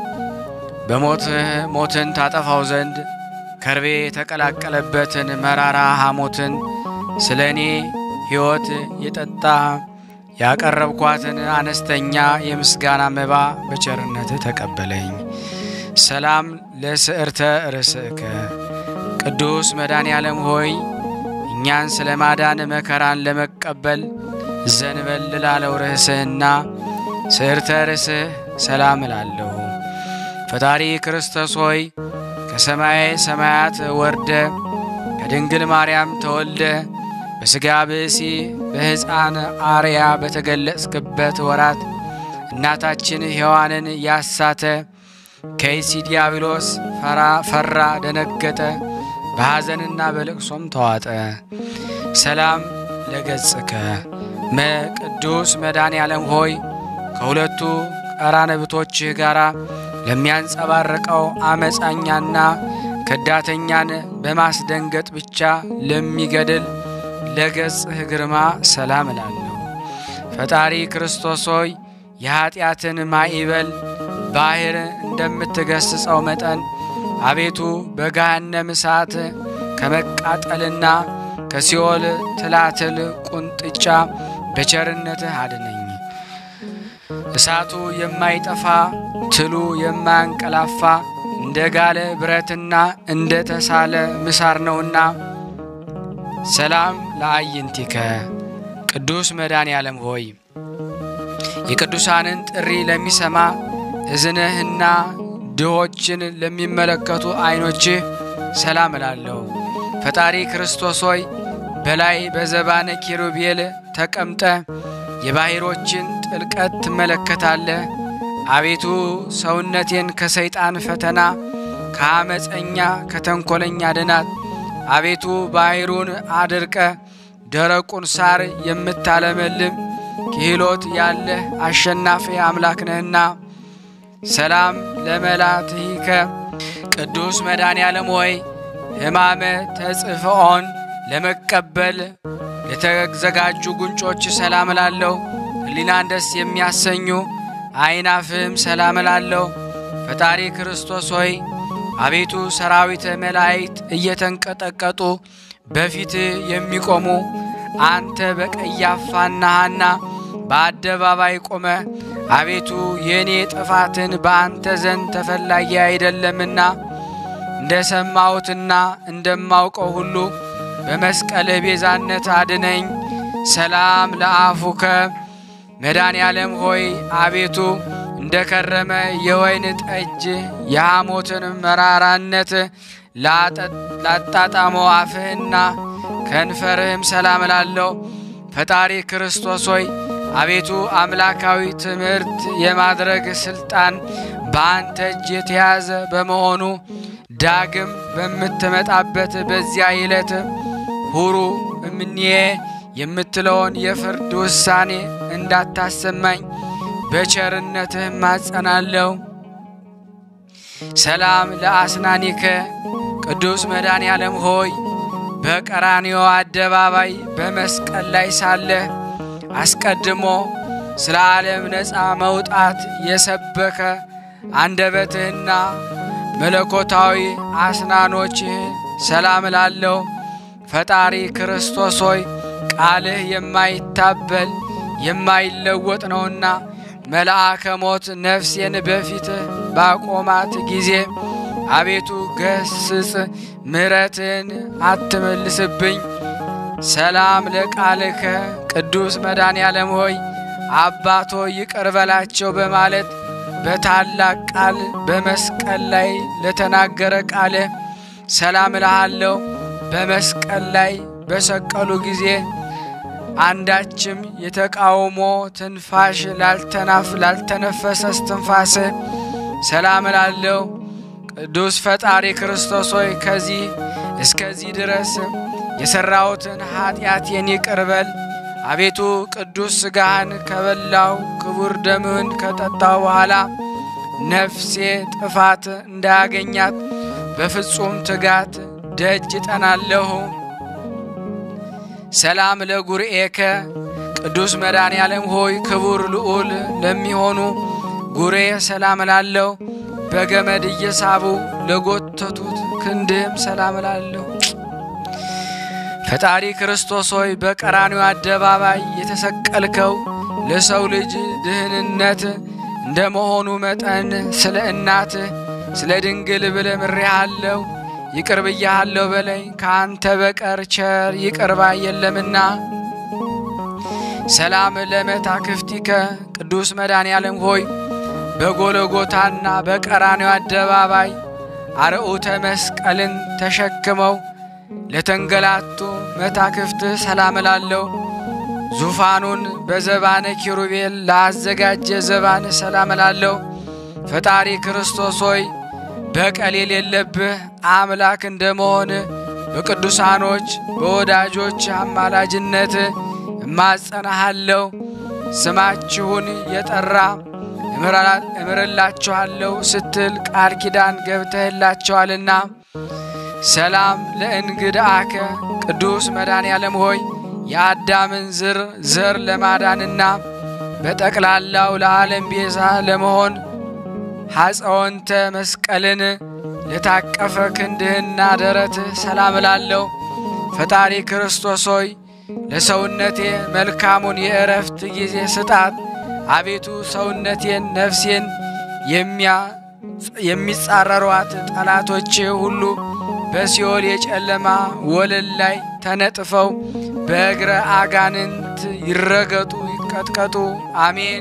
በሞትህ ሞትን ታጠፋው ዘንድ ከርቤ የተቀላቀለበትን መራራ ሐሞትን ስለ እኔ ሕይወት የጠጣ ያቀረብኳትን አነስተኛ የምስጋና መባ በቸርነትህ ተቀበለኝ። ሰላም ለስዕርተ ርእስከ ቅዱስ መድኃኔ ዓለም ሆይ እኛን ስለ ማዳን መከራን ለመቀበል ዘንበል ላለው ርዕስህና ስዕርተ ርእስህ ሰላም እላለሁ። ፈጣሪ ክርስቶስ ሆይ ከሰማይ ሰማያት ወርደ ከድንግል ማርያም ተወልደ በሥጋ ብእሲ በሕፃን አርያ በተገለጽክበት ወራት እናታችን ሔዋንን ያሳተ ከይሲ ዲያብሎስ ፈራ ፈራ ደነገጠ፣ በሐዘንና በልቅሶም ተዋጠ። ሰላም ለገጽከ መ ቅዱስ መድኃኔ ዓለም ሆይ ከሁለቱ ቀራንብቶችህ ጋር ለሚያንጸባርቀው አመፃኛና ከዳተኛን በማስደንገጥ ብቻ ለሚገድል ለገጽህ ግርማ ሰላም እላለሁ። ፈጣሪ ክርስቶስ ሆይ የኀጢአትን ማዕበል ባሕር እንደምትገስጸው መጠን አቤቱ በገሃነም እሳት ከመቃጠልና ከሲኦል ትላትል ቁንጥጫ በቸርነትህ አድነኝ። እሳቱ የማይጠፋ ትሉ የማያንቀላፋ እንደ ጋለ ብረትና እንደ ተሳለ ምሳር ነውና። ሰላም ለአይንቲከ ቅዱስ መድኃኔ ዓለም ሆይ የቅዱሳንን ጥሪ ለሚሰማ እዝንህና ድሆችን ለሚመለከቱ ዐይኖችህ ሰላም እላለሁ። ፈጣሪ ክርስቶስ ሆይ በላይ በዘባነ ኪሩቤል ተቀምጠ የባሕሮችን ጥልቀት ትመለከታለህ። አቤቱ ሰውነቴን ከሰይጣን ፈተና ከአመፀኛ ከተንኰለኛ ድናት። አቤቱ ባሕሩን አድርቀ ደረቁን ሳር የምታለመልም ክህሎት ያለህ አሸናፊ አምላክ ነህና። ሰላም ለመላትሂከ ቅዱስ መድኃኔ ዓለም ሆይ ሕማመ ተጽፍዖን ለመቀበል ለተዘጋጁ ጉንጮች ሰላም እላለሁ። ሕሊናን ደስ የሚያሰኙ አይናፍም ሰላም እላለሁ። ፈጣሪ ክርስቶስ ሆይ አቤቱ ሰራዊተ መላእክት እየተንቀጠቀጡ በፊት የሚቆሙ አንተ በቀያፋና ሐና በአደባባይ ቆመ አቤቱ የእኔ ጥፋትን በአንተ ዘንድ ተፈላጊ አይደለምና እንደ ሰማሁትና እንደማውቀው ሁሉ በመስቀልህ ቤዛነት አድነኝ። ሰላም ለአፉከ መድኃኔ ዓለም ሆይ አቤቱ እንደ ከረመ የወይን ጠጅ የሐሞትን መራራነት ላጣጣመው አፍህና ከንፈርህም ሰላም እላለሁ። ፈጣሪ ክርስቶስ ሆይ አቤቱ አምላካዊ ትምህርት የማድረግ ሥልጣን በአንተ እጅ የተያዘ በመሆኑ ዳግም በምትመጣበት በዚያ ዕለት ሁሩ እምኔ የምትለውን የፍርድ ውሳኔ እንዳታሰማኝ በቸርነትህ ማጸናለሁ። ሰላም ለአስናኒከ ቅዱስ መድኃኔ ዓለም ሆይ በቀራንዮ አደባባይ በመስቀል ላይ ሳለህ አስቀድሞ ስለ ዓለም ነፃ መውጣት የሰበከ አንደበትህና መለኮታዊ አስናኖችህ ሰላም እላለሁ። ፈጣሪ ክርስቶስ ሆይ ቃልህ የማይታበል የማይለወጥ ነውና መልአከ ሞት ነፍሴን በፊትህ ባቆማት ጊዜ አቤቱ ገስጽ፣ ምሕረትን አትመልስብኝ። ሰላም ለቃልከ ቅዱስ መድኃኔ ዓለም ሆይ አባቶ ይቅር በላቸው በማለት በታላቅ ቃል በመስቀል ላይ ለተናገረ ቃልህ ሰላም እልሃለሁ። በመስቀል ላይ በሰቀሉ ጊዜ አንዳችም የተቃውሞ ትንፋሽ ላልተናፍ ላልተነፈሰ እስትንፋስህ ሰላም እላለሁ። ቅዱስ ፈጣሪ ክርስቶስ ሆይ ከዚህ እስከዚህ ድረስ የሠራሁትን ኀጢአቴን ይቅር በል። አቤቱ ቅዱስ ሥጋህን ከበላው ክቡር ደምህን ከጠጣው በኋላ ነፍሴ ጥፋት እንዳያገኛት በፍጹም ትጋት ደጅ ጠናለሁ። ሰላም ለጉርኤከ ቅዱስ መድኃኔ ዓለም ሆይ ክቡር ልዑል ለሚሆኑ ጉሬ ሰላም እላለሁ። በገመድ እየሳቡ ለጎተቱት ክንድህም ሰላም እላለሁ። ፈጣሪ ክርስቶስ ሆይ በቀራንዮ አደባባይ የተሰቀልከው ለሰው ልጅ ድህንነት እንደ መሆኑ መጠን ስለ እናትህ ስለ ድንግል ብለህ ምሬሃለሁ፣ ይቅር ብያሃለሁ በለኝ። ከአንተ በቀር ቸር ይቅር ባይ የለምና። ሰላም ለመታክፍቲከ ቅዱስ መድኃኔ ዓለም ሆይ በጎለጎታና በቀራንዮ አደባባይ አርዑተ መስቀልን ተሸክመው ለተንገላቱ መታክፍትህ ሰላም እላለሁ። ዙፋኑን በዘባነ ኪሩቤል ላዘጋጀ ዘባን ሰላም እላለሁ። ፈጣሪ ክርስቶስ ሆይ በቀል የሌለብህ አምላክ እንደመሆን በቅዱሳኖች በወዳጆች አማላጅነት እማጸናሃለሁ። ስማችሁን የጠራ እምርላችኋለሁ ስትል ቃል ኪዳን ገብተህላቸዋልና። ሰላም ለእንግድአከ ቅዱስ መድኃኔ ዓለም ሆይ የአዳምን ዝር ዘር ለማዳንና በጠቅላላው ለዓለም ቤዛ ለመሆን ሐፀወንተ መስቀልን ለታቀፈ ክንድህና ደረትህ ሰላም እላለሁ። ፈጣሪ ክርስቶስ ሆይ ለሰውነቴ መልካሙን የእረፍት ጊዜ ስጣት። አቤቱ ሰውነቴን ነፍሴን የሚጻረሯት ጠላቶቼ ሁሉ በሲኦል የጨለማ ወለል ላይ ተነጥፈው በእግረ አጋንንት ይረገጡ ይቀጥቀጡ። አሜን።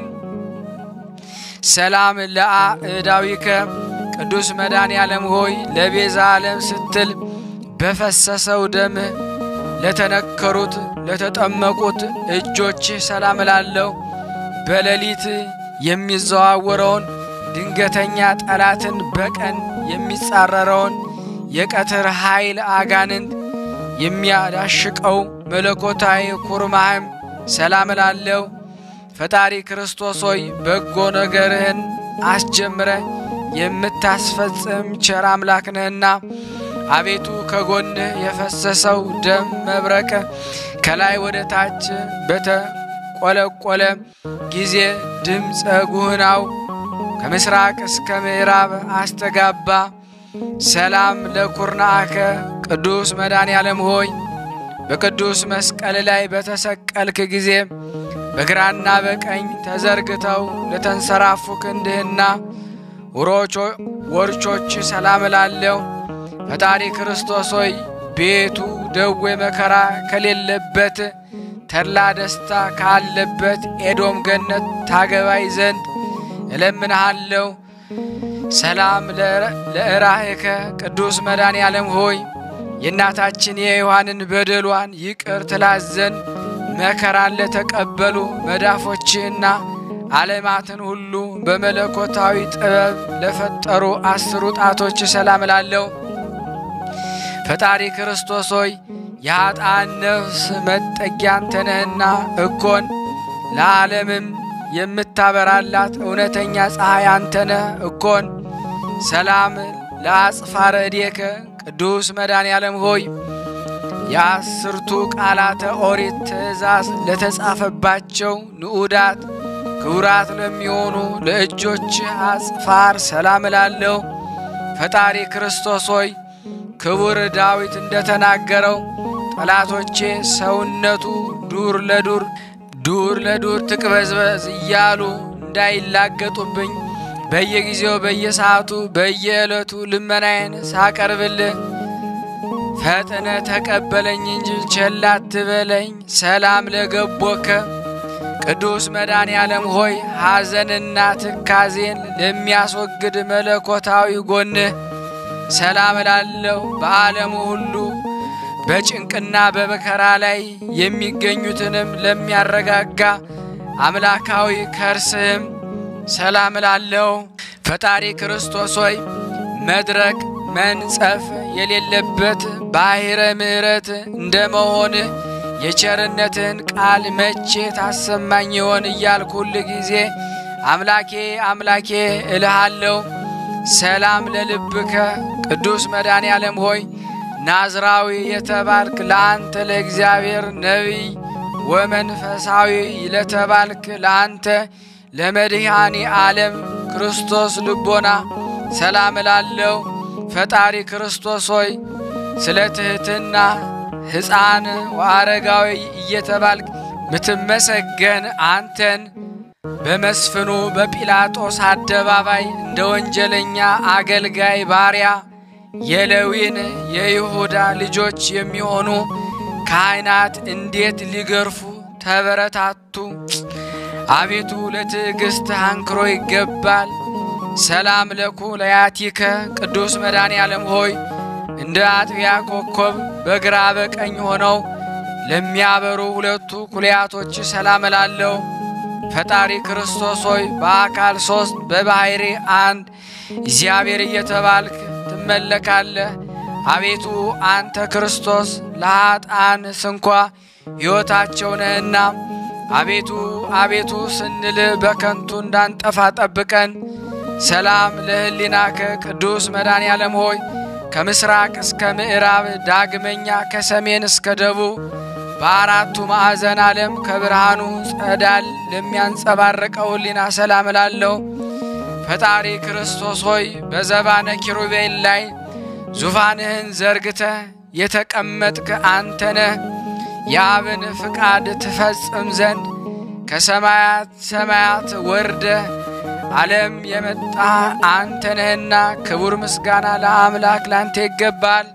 ሰላም ለአእዳዊከ ቅዱስ መድኃኔ ዓለም ሆይ ለቤዛ ዓለም ስትል በፈሰሰው ደምህ ለተነከሩት ለተጠመቁት እጆችህ ሰላም እላለሁ። በሌሊት የሚዘዋወረውን ድንገተኛ ጠላትን በቀን የሚጻረረውን የቀትር ኃይል አጋንንት የሚያዳሽቀው መለኮታዊ ኩርማህም ሰላም እላለሁ። ፈጣሪ ክርስቶስ ሆይ በጎ ነገርህን አስጀምረ የምታስፈጽም ቸር አምላክ ነህና አቤቱ ከጎንህ የፈሰሰው ደም መብረቅ ከላይ ወደ ታች በተቆለቆለ ጊዜ ድምፀ ጉህናው ከምስራቅ እስከ ምዕራብ አስተጋባ። ሰላም ለኩርናአከ ቅዱስ መድኃኔ ዓለም ሆይ በቅዱስ መስቀል ላይ በተሰቀልክ ጊዜ በግራና በቀኝ ተዘርግተው ለተንሰራፉ ክንድህና ውሮቾ ወርቾች ሰላም እላለሁ። ፈጣሪ ክርስቶስ ሆይ ቤቱ ደዌ መከራ ከሌለበት ተድላ ደስታ ካለበት ኤዶም ገነት ታገባይ ዘንድ እለምንሃለሁ። ሰላም ለእራህከ ቅዱስ መድኃኔ ዓለም ሆይ የእናታችን የሔዋንን በደሏን ይቅር ትላት ዘንድ መከራን ለተቀበሉ መዳፎችህና ዓለማትን ሁሉ በመለኮታዊ ጥበብ ለፈጠሩ አስሩ ጣቶች ሰላም እላለሁ። ፈጣሪ ክርስቶስ ሆይ የኀጣን ነፍስ መጠጊያ አንተ ነህና እኮን ለዓለምም የምታበራላት እውነተኛ ፀሐይ አንተ ነህ እኮን። ሰላም ለአጽፋረ እዴከ ቅዱስ መድኃኔ ዓለም ሆይ የአስርቱ ቃላተ ኦሪት ትእዛዝ ለተጻፈባቸው ንዑዳት ክቡራት ለሚሆኑ ለእጆች አጽፋር ሰላም እላለሁ። ፈጣሪ ክርስቶስ ሆይ ክቡር ዳዊት እንደተናገረው ጠላቶቼ ሰውነቱ ዱር ለዱር ዱር ለዱር ትቅበዝበዝ እያሉ እንዳይላገጡብኝ በየጊዜው በየሰዓቱ በየዕለቱ ልመናዬን ሳቀርብልህ ፈጥነ ተቀበለኝ እንጂ ቸል አትበለኝ። ሰላም ለገቦከ ቅዱስ መድኃኔ ዓለም ሆይ ሐዘንና ትካዜን ለሚያስወግድ መለኮታዊ ጎንህ ሰላም እላለሁ። በዓለሙ ሁሉ በጭንቅና በመከራ ላይ የሚገኙትንም ለሚያረጋጋ አምላካዊ ከርስህም ሰላም እላለሁ። ፈጣሪ ክርስቶስ ሆይ መድረቅ መንጸፍ የሌለበት ባሕረ ምሕረት እንደ መሆንህ የቸርነትህን ቃል መቼ ታሰማኝ ይሆን እያልኩ ሁል ጊዜ አምላኬ አምላኬ እልሃለሁ። ሰላም ለልብከ ቅዱስ መድኃኔ ዓለም ሆይ ናዝራዊ የተባልክ ለአንተ ለእግዚአብሔር ነቢይ ወመንፈሳዊ ለተባልክ ለአንተ ለመድኃኔ ዓለም ክርስቶስ ልቦና ሰላም እላለሁ። ፈጣሪ ክርስቶስ ሆይ ስለ ትሕትና ሕፃን ወአረጋዊ እየተባልክ ምትመሰገን አንተን በመስፍኑ በጲላጦስ አደባባይ እንደ ወንጀለኛ አገልጋይ ባሪያ የሌዊን የይሁዳ ልጆች የሚሆኑ ካህናት እንዴት ሊገርፉ ተበረታቱ! አቤቱ ለትዕግሥት አንክሮ ይገባል። ሰላም ለኩ ለያቲከ ቅዱስ መድኃኔ ዓለም ሆይ እንደ አጥቢያ ኮከብ በግራ በቀኝ ሆነው ለሚያበሩ ሁለቱ ኩልያቶች ሰላም እላለሁ። ፈጣሪ ክርስቶስ ሆይ በአካል ሦስት በባሕሪ አንድ እግዚአብሔር እየተባልክ ትመለካለህ። አቤቱ አንተ ክርስቶስ ለኀጣን ስንኳ ሕይወታቸው ነህና፣ አቤቱ አቤቱ ስንል በከንቱ እንዳንጠፋ ጠብቀን። ሰላም ለሕሊናከ ቅዱስ መድኃኔ ዓለም ሆይ ከምስራቅ እስከ ምዕራብ ዳግመኛ ከሰሜን እስከ ደቡብ በአራቱ ማዕዘን ዓለም ከብርሃኑ ጸዳል ለሚያንጸባርቀው ሕሊና ሰላም እላለሁ። ፈጣሪ ክርስቶስ ሆይ በዘባነ ኪሩቤል ላይ ዙፋንህን ዘርግተህ የተቀመጥክ አንተ ነህ። የአብን ፍቃድ ትፈጽም ዘንድ ከሰማያት ሰማያት ወርደህ ዓለም የመጣ አንተ ነህና ክቡር ምስጋና ለአምላክ ላንተ ይገባል።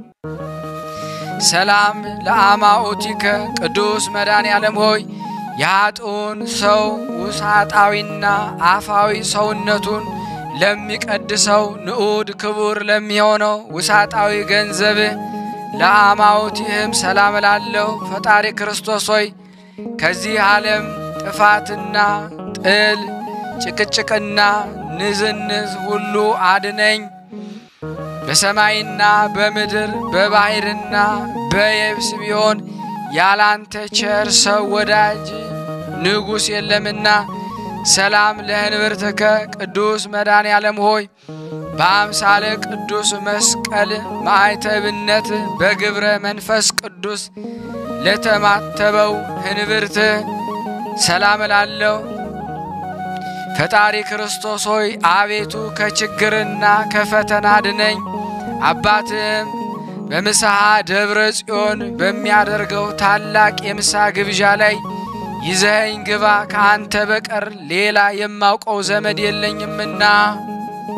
ሰላም ለአማኦቲከ ቅዱስ መድኃኔ ዓለም ሆይ የኃጥኡን ሰው ውሳጣዊና አፋዊ ሰውነቱን ለሚቀድሰው ንዑድ ክቡር ለሚሆነው ውሳጣዊ ገንዘብህ ለአማውቲህም ሰላም እላለሁ። ፈጣሪ ክርስቶስ ሆይ ከዚህ ዓለም ጥፋትና ጥል ጭቅጭቅና ንዝንዝ ሁሉ አድነኝ። በሰማይና በምድር በባሕርና በየብስ ቢሆን ያላንተ ቸር ሰው ወዳጅ ንጉሥ የለምና። ሰላም ለህንብርትከ ቅዱስ መድኃኔ ዓለም ሆይ በአምሳለ ቅዱስ መስቀል ማዕተብነት በግብረ መንፈስ ቅዱስ ለተማተበው ህንብርት ሰላም እላለሁ። ፈጣሪ ክርስቶስ ሆይ አቤቱ ከችግርና ከፈተና አድነኝ። አባትም በምስሐ ደብረ ጽዮን በሚያደርገው ታላቅ የምሳ ግብዣ ላይ ይዘኸኝ ግባ፣ ከአንተ በቀር ሌላ የማውቀው ዘመድ የለኝምና።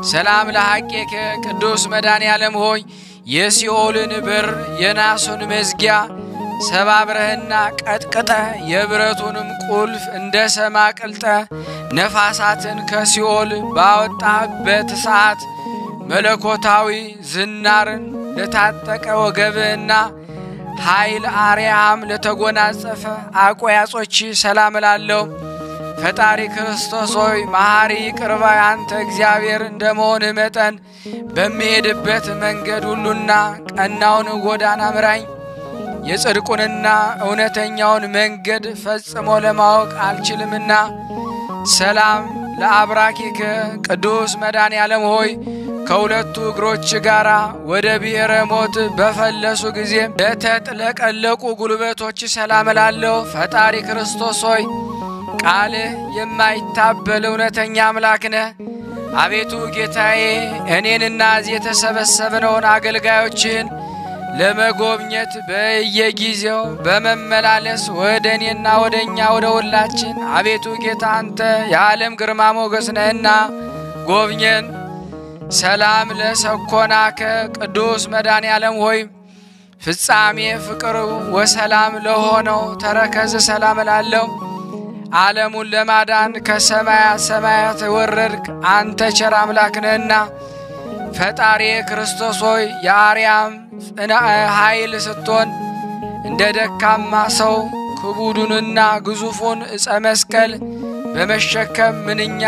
ሰላም ለሐቄከ ቅዱስ መድኃኔ ዓለም ሆይ የሲኦልን በር የናሱን መዝጊያ ሰባብረህና ቀጥቅጠ የብረቱንም ቁልፍ እንደ ሰማ ቅልጠ ነፋሳትን ከሲኦል ባወጣህበት ሰዓት መለኮታዊ ዝናርን ለታጠቀ ወገብህና ኃይል አርያም ለተጎናጸፈ አቆያጾች ሰላም እላለሁ። ፈጣሪ ክርስቶስ ሆይ መሐሪ ይቅር ባይ አንተ እግዚአብሔር እንደ መሆንህ መጠን በሚሄድበት መንገድ ሁሉና ቀናውን ጎዳና ምራኝ። የጽድቁንና እውነተኛውን መንገድ ፈጽሞ ለማወቅ አልችልምና ሰላም ለአብራኪከ ቅዱስ መድኃኔ ዓለም ሆይ ከሁለቱ እግሮች ጋር ወደ ብሔረ ሞት በፈለሱ ጊዜ ለተጥለቀለቁ ጉልበቶች ሰላም እላለሁ። ፈጣሪ ክርስቶስ ሆይ ቃልህ የማይታበል እውነተኛ አምላክ ነህ። አቤቱ ጌታዬ እኔንና እዚህ የተሰበሰብነውን አገልጋዮችህን ለመጎብኘት በየጊዜው በመመላለስ ወደ እኔና ወደ እኛ ወደ ሁላችን አቤቱ ጌታ አንተ የዓለም ግርማ ሞገስ ነህና ጎብኘን። ሰላም ለሰኮናከ ቅዱስ መድኃኔ ዓለም ሆይ ፍጻሜ ፍቅር ወሰላም ለሆነው ተረከዝ ሰላም እላለሁ። ዓለሙን ለማዳን ከሰማያት ሰማያት ወረድክ አንተ ቸር አምላክ ነህና ፈጣሪ ክርስቶስ ሆይ የአርያም ጽንዐ ኃይል ስትሆን እንደ ደካማ ሰው ክቡዱንና ግዙፉን ዕፀ መስቀል በመሸከም ምንኛ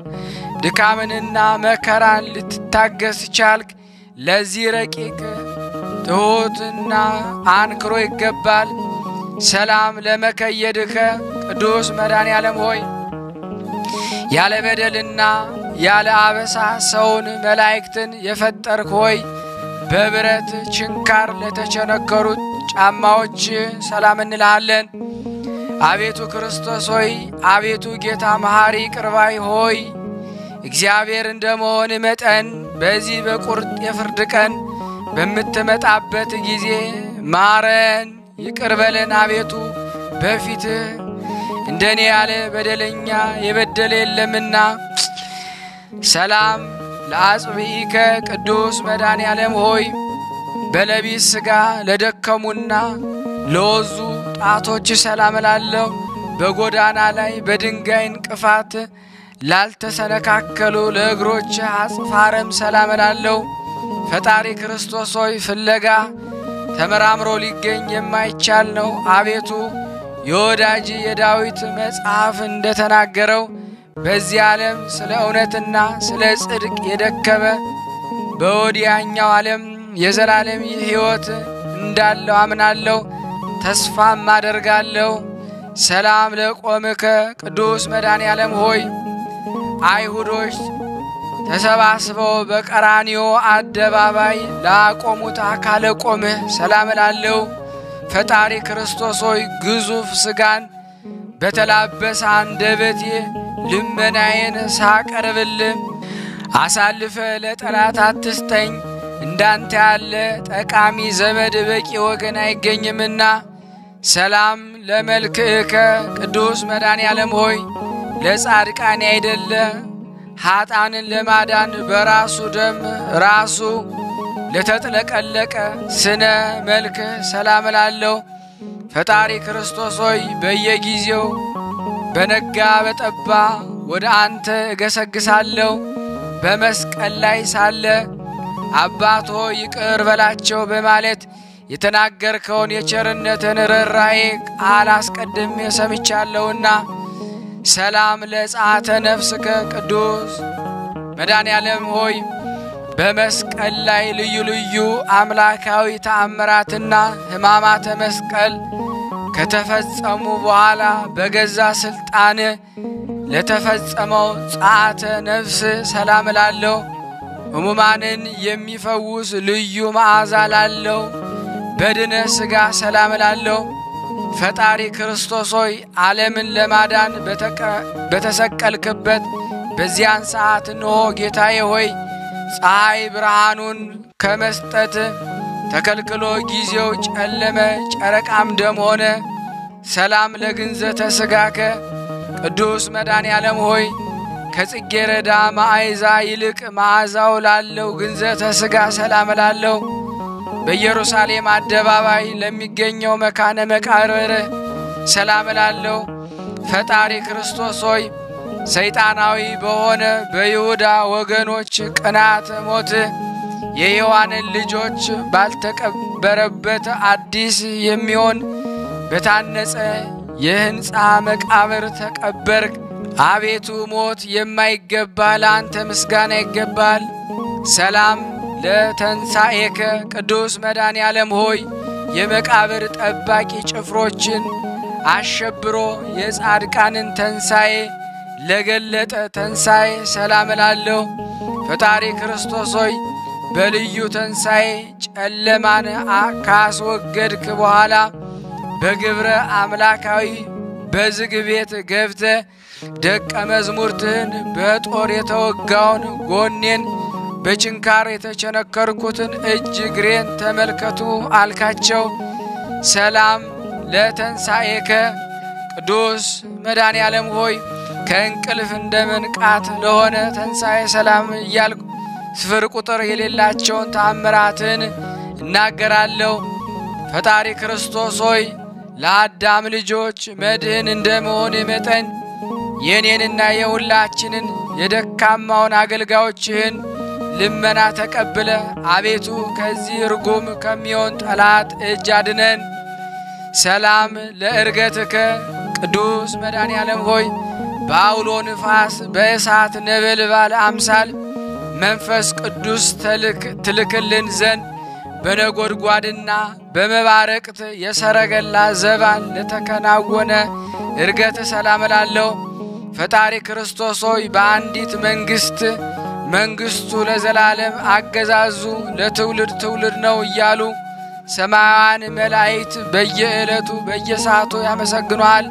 ድካምንና መከራን ልትታገስ ቻልክ። ለዚህ ረቂቅ ትሑትና አንክሮ ይገባል። ሰላም ለመከየድከ ቅዱስ መድኃኔ ዓለም ሆይ ያለ በደልና ያለ አበሳ ሰውን መላእክትን የፈጠርክ ሆይ በብረት ችንካር ለተቸነከሩት ጫማዎች ሰላም እንልሃለን። አቤቱ ክርስቶስ ሆይ አቤቱ ጌታ መሐሪ ቅርባይ ሆይ እግዚአብሔር እንደ መሆን መጠን በዚህ በቁርጥ የፍርድ ቀን በምትመጣበት ጊዜ ማረን፣ ይቅር በለን። አቤቱ በፊትህ እንደኔ ያለ በደለኛ የበደለ የለምና። ሰላም ለአጽብኢከ ቅዱስ መድኃኔ ዓለም ሆይ በለቢስ ሥጋ ለደከሙና ለወዙ ጣቶች ሰላም እላለሁ። በጎዳና ላይ በድንጋይ እንቅፋት ላልተሰነካከሉ ለእግሮች አጽፋረም ሰላም እላለሁ። ፈጣሪ ክርስቶስ ሆይ ፍለጋ ተመራምሮ ሊገኝ የማይቻል ነው። አቤቱ የወዳጅ የዳዊት መጽሐፍ እንደተናገረው በዚህ ዓለም ስለ እውነትና ስለ ጽድቅ የደከመ በወዲያኛው ዓለም የዘላለም ሕይወት እንዳለው አምናለሁ፣ ተስፋም አደርጋለሁ። ሰላም ለቆምከ ቅዱስ መድኃኔ ዓለም ሆይ አይሁዶች ተሰባስበው በቀራንዮ አደባባይ ላቆሙት አካለ ቆምህ ሰላም እላለሁ። ፈጣሪ ክርስቶስ ሆይ ግዙፍ ሥጋን በተላበሰ አንደበቴ ልመናዬን ሳቀርብልህ አሳልፈ ለጠላት አትስጠኝ። እንዳንተ ያለ ጠቃሚ ዘመድ በቂ ወገን አይገኝምና። ሰላም ለመልክዕከ ቅዱስ መድኃኔ ዓለም ሆይ ለጻድቃን አይደለ ኀጣንን ለማዳን በራሱ ደም ራሱ ለተጥለቀለቀ ስነ መልክ ሰላም እላለሁ። ፈጣሪ ክርስቶስ ሆይ በየጊዜው በነጋ በጠባ ወደ አንተ እገሰግሳለሁ። በመስቀል ላይ ሳለ አባት ሆይ ይቅር በላቸው በማለት የተናገርከውን የቸርነትን ርኅራኄ ቃል አስቀድሜ ሰምቻለሁና ሰላም ለጸአተ ነፍስከ ቅዱስ መድኃኔ ዓለም ሆይ በመስቀል ላይ ልዩ ልዩ አምላካዊ ተአምራትና ሕማማተ መስቀል ከተፈጸሙ በኋላ በገዛ ሥልጣን ለተፈጸመው ጸአተ ነፍስ ሰላም እላለሁ። ሕሙማንን የሚፈውስ ልዩ መዓዛ ላለው በድነ ሥጋ ሰላም እላለሁ። ፈጣሪ ክርስቶስ ሆይ ዓለምን ለማዳን በተሰቀልክበት በዚያን ሰዓት እንሆ ጌታዬ ሆይ ፀሐይ ብርሃኑን ከመስጠት ተከልክሎ ጊዜው ጨለመ፣ ጨረቃም ደም ሆነ። ሰላም ለግንዘተ ሥጋከ ቅዱስ መድኃኔ ዓለም ሆይ ከጽጌረዳ ማዕዛ ይልቅ መዓዛው ላለው ግንዘተ ሥጋ ሰላም ላለው በኢየሩሳሌም አደባባይ ለሚገኘው መካነ መቃብር ሰላም ላለው ፈጣሪ ክርስቶስ ሆይ ሰይጣናዊ በሆነ በይሁዳ ወገኖች ቅናት ሞት የሔዋንን ልጆች ባልተቀበረበት አዲስ የሚሆን በታነጸ የሕንፃ መቃብር ተቀበርክ። አቤቱ ሞት የማይገባ ለአንተ ምስጋና ይገባል። ሰላም ለተንሣኤከ ቅዱስ መድኃኔ ዓለም ሆይ የመቃብር ጠባቂ ጭፍሮችን አሸብሮ የጻድቃንን ተንሣኤ ለገለጠ ተንሣኤ ሰላም እላለሁ። ፈጣሪ ክርስቶስ ሆይ በልዩ ተንሣኤ ጨለማን ካስወገድክ በኋላ በግብረ አምላካዊ በዝግ ቤት ገብተ ደቀ መዝሙርትህን በጦር የተወጋውን ጎኔን በችንካር የተቸነከርኩትን እጅ እግሬን ተመልከቱ አልካቸው። ሰላም ለተንሣኤከ ቅዱስ መድኃኔ ዓለም ሆይ ከእንቅልፍ እንደ መንቃት ለሆነ ተንሣኤ ሰላም እያልኩ ስፍር ቁጥር የሌላቸውን ተአምራትን እናገራለሁ። ፈጣሪ ክርስቶስ ሆይ ለአዳም ልጆች መድህን እንደ መሆን መጠን የእኔንና የሁላችንን የደካማውን አገልጋዮችህን ልመና ተቀብለ አቤቱ ከዚህ ርጉም ከሚሆን ጠላት እጅ አድነን። ሰላም ለእርገትከ ቅዱስ መድኃኔ ዓለም ሆይ በአውሎ ንፋስ በእሳት ነበልባል አምሳል መንፈስ ቅዱስ ትልክልን ዘንድ በነጎድጓድና በመባረቅት የሰረገላ ዘባን ለተከናወነ እርገት ሰላም እላለሁ። ፈጣሪ ክርስቶስ ሆይ በአንዲት መንግሥት መንግሥቱ ለዘላለም አገዛዙ ለትውልድ ትውልድ ነው እያሉ ሰማያውያን መላእክት በየዕለቱ በየሰዓቱ ያመሰግኗል።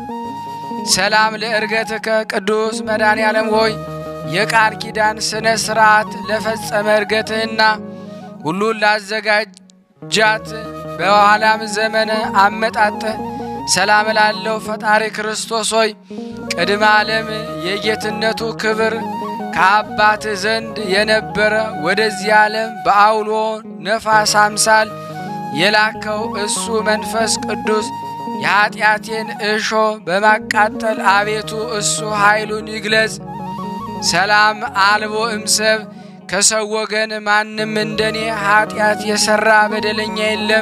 ሰላም ለእርገትከ ቅዱስ መድኃኔ ዓለም ሆይ የቃል ኪዳን ሥነ ሥርዓት ለፈጸመ እርገትህና ሁሉን ላዘጋጃት በኋላም ዘመነ አመጣጠህ ሰላም ላለው ፈጣሪ ክርስቶስ ሆይ ቅድመ ዓለም የጌትነቱ ክብር ከአባት ዘንድ የነበረ ወደዚህ ዓለም በአውሎ ነፋስ አምሳል የላከው እሱ መንፈስ ቅዱስ የኀጢአቴን እሾ በማቃጠል አቤቱ እሱ ኃይሉን ይግለጽ። ሰላም አልቦ እምሰብ ከሰው ወገን ማንም እንደኔ ኀጢአት የሠራ በደለኛ የለም።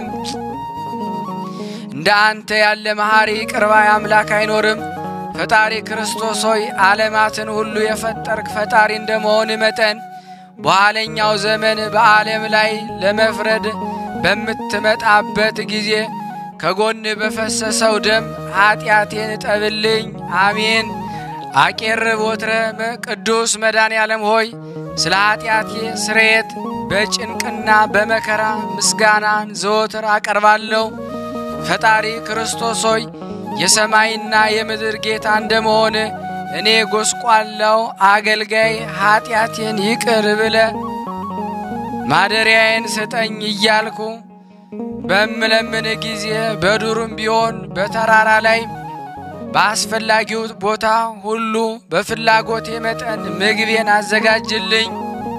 እንደ አንተ ያለ መሐሪ ቅርባይ አምላክ አይኖርም። ፈጣሪ ክርስቶስ ሆይ ዓለማትን ሁሉ የፈጠርክ ፈጣሪ እንደመሆን መጠን በኋለኛው ዘመን በዓለም ላይ ለመፍረድ በምትመጣበት ጊዜ ከጎን በፈሰሰው ደም ኀጢአቴን እጠብልኝ። አሜን። አቄርብ ወትረ ቅዱስ መድኃኔ ዓለም ሆይ ስለ ኀጢአቴ ስርየት በጭንቅና በመከራ ምስጋናን ዘወትር አቀርባለሁ። ፈጣሪ ክርስቶስ ሆይ የሰማይና የምድር ጌታ እንደመሆን እኔ ጎስቋላው አገልጋይ ኀጢአቴን ይቅር ብለ ማደሪያዬን ስጠኝ እያልኩ በምለምን ጊዜ በዱርም ቢሆን በተራራ ላይ በአስፈላጊው ቦታ ሁሉ በፍላጎቴ መጠን ምግቤን አዘጋጅልኝ።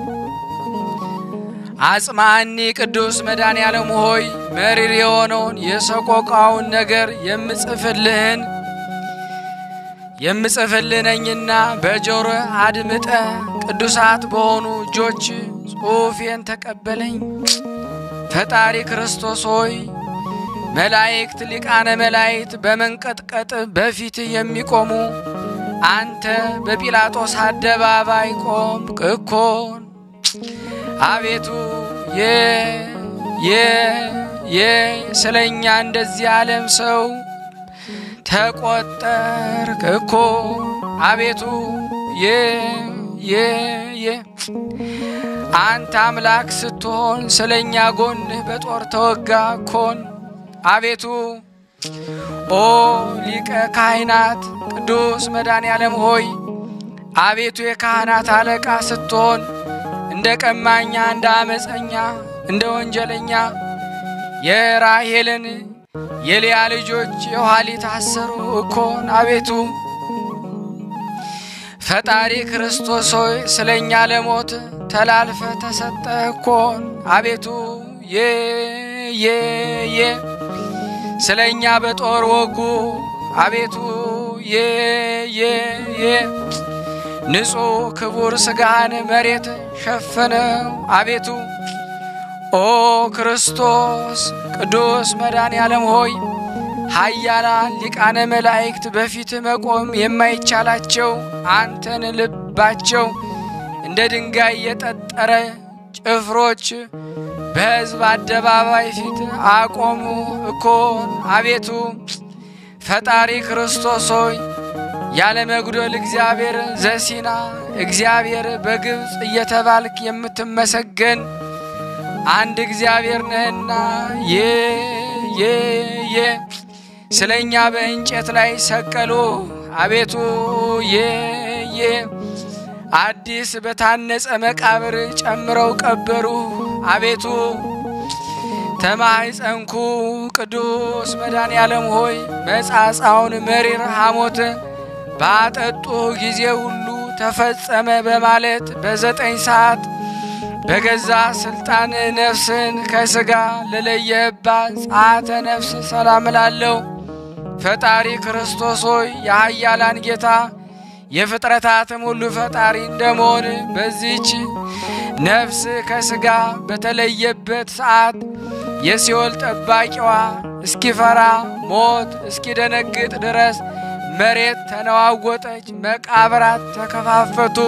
አጽማኒ ቅዱስ መድኃኔ ዓለም ሆይ መሪር የሆነውን የሰቆቃውን ነገር የምጽፍልህን የምጽፍልህ ነኝና በጆሮ አድምጠ ቅዱሳት በሆኑ እጆች ጽሑፌን ተቀበለኝ። ፈጣሪ ክርስቶስ ሆይ መላእክት ሊቃነ መላእክት በመንቀጥቀጥ በፊትህ የሚቆሙ አንተ በጲላጦስ አደባባይ ቆምክ እኮን። አቤቱ የ የ የ ስለኛ እንደዚህ ዓለም ሰው ተቆጠርክ እኮ አቤቱ የ የ የ አንተ አምላክ ስትሆን ስለኛ ጎንህ በጦር ተወጋ እኮን። አቤቱ ኦ ሊቀ ካህናት ቅዱስ መድኃኔ ዓለም ሆይ አቤቱ የካህናት አለቃ ስትሆን እንደ ቀማኛ፣ እንደ አመፀኛ፣ እንደ ወንጀለኛ የራሄልን የልያ ልጆች የኋሊት አሰሩ እኮን። አቤቱ ፈጣሪ ክርስቶስ ሆይ ስለ እኛ ለሞት ተላልፈ ተሰጠ እኮን አቤቱ የ የ የ ስለ እኛ በጦር ወጉ አቤቱ የ የ የ ንጹሕ ክቡር ሥጋህን መሬት ሸፈነው አቤቱ ኦ ክርስቶስ ቅዱስ መድኃኔ ዓለም ሆይ ኃያላን ሊቃነ መላእክት በፊት መቆም የማይቻላቸው አንተን ልባቸው እንደ ድንጋይ የጠጠረ ጭፍሮች በሕዝብ አደባባይ ፊት አቆሙ እኮን አቤቱ ፈጣሪ ክርስቶስ ሆይ ያለ መጉደል እግዚአብሔር ዘሲና እግዚአብሔር በግብፅ እየተባልክ የምትመሰገን አንድ እግዚአብሔር ነህና የ የ የ ስለ እኛ በእንጨት ላይ ሰቀሉ አቤቱ የ የ አዲስ በታነጸ መቃብር ጨምረው ቀበሩ አቤቱ ተማኅፀንኩ ቅዱስ መድኃኔ ዓለም ሆይ መጻጻውን መሪር ሐሞት ባጠጡ ጊዜ ሁሉ ተፈጸመ በማለት በዘጠኝ ሰዓት በገዛ ስልጣን ነፍስን ከሥጋ ለለየህባት ጸአተ ነፍስ ሰላም ላለው ፈጣሪ ክርስቶስ ሆይ የኃያላን ጌታ የፍጥረታትም ሁሉ ፈጣሪ እንደመሆን በዚች ነፍስ ከሥጋ በተለየበት ሰዓት የሲኦል ጠባቂዋ እስኪፈራ ሞት እስኪደነግጥ ድረስ መሬት ተነዋወጠች፣ መቃብራት ተከፋፈቱ።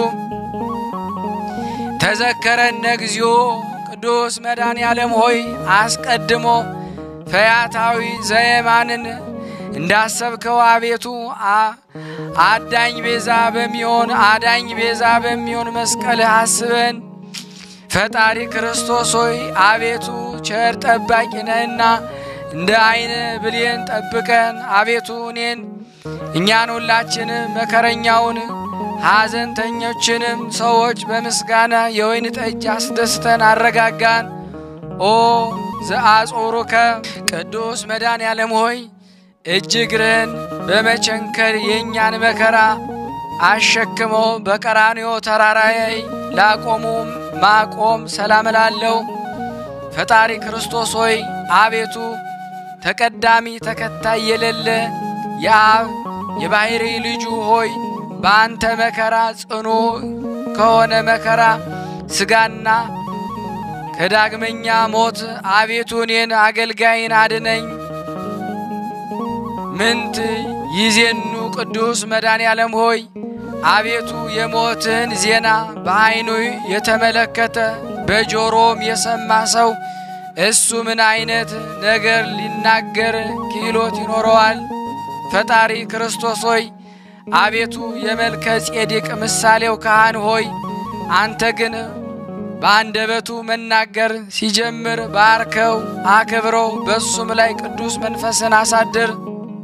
ተዘከረነ እግዚኦ ቅዱስ መድኃኔ ዓለም ሆይ አስቀድሞ ፈያታዊ ዘየማንን እንዳሰብከው አቤቱ አዳኝ ቤዛ በሚሆን አዳኝ ቤዛ በሚሆን መስቀልህ አስበን። ፈጣሪ ክርስቶስ ሆይ አቤቱ ቸር ጠባቂ ነህና እንደ ዓይን ብሌን ጠብቀን። አቤቱ እኔን እኛን ሁላችን መከረኛውን ሐዘንተኞችንም ሰዎች በምስጋና የወይን ጠጅ አስደስተን አረጋጋን። ኦ ዘአጾሩከ ቅዱስ መድኃኔ ዓለም ሆይ እጅግርህን በመቸንከር የእኛን መከራ አሸክመው በቀራንዮ ተራራ ላይ ላቆሙ ማቆም ሰላም ላለው ፈጣሪ ክርስቶስ ሆይ አቤቱ ተቀዳሚ ተከታይ የሌለ የአብ የባሕሪ ልጁ ሆይ በአንተ መከራ ጽኑ ከሆነ መከራ ሥጋና ከዳግመኛ ሞት አቤቱ እኔን አገልጋይን አድነኝ። ምንት ይዜኑ ቅዱስ መድኃኔ ዓለም ሆይ አቤቱ የሞትህን ዜና በዐይኑ የተመለከተ በጆሮም የሰማ ሰው እሱ ምን አይነት ነገር ሊናገር ክህሎት ይኖረዋል? ፈጣሪ ክርስቶስ ሆይ አቤቱ የመልከ ጼዴቅ ምሳሌው ካህን ሆይ አንተ ግን በአንደበቱ መናገር ሲጀምር ባርከው፣ አክብረው፣ በሱም ላይ ቅዱስ መንፈስን አሳድር።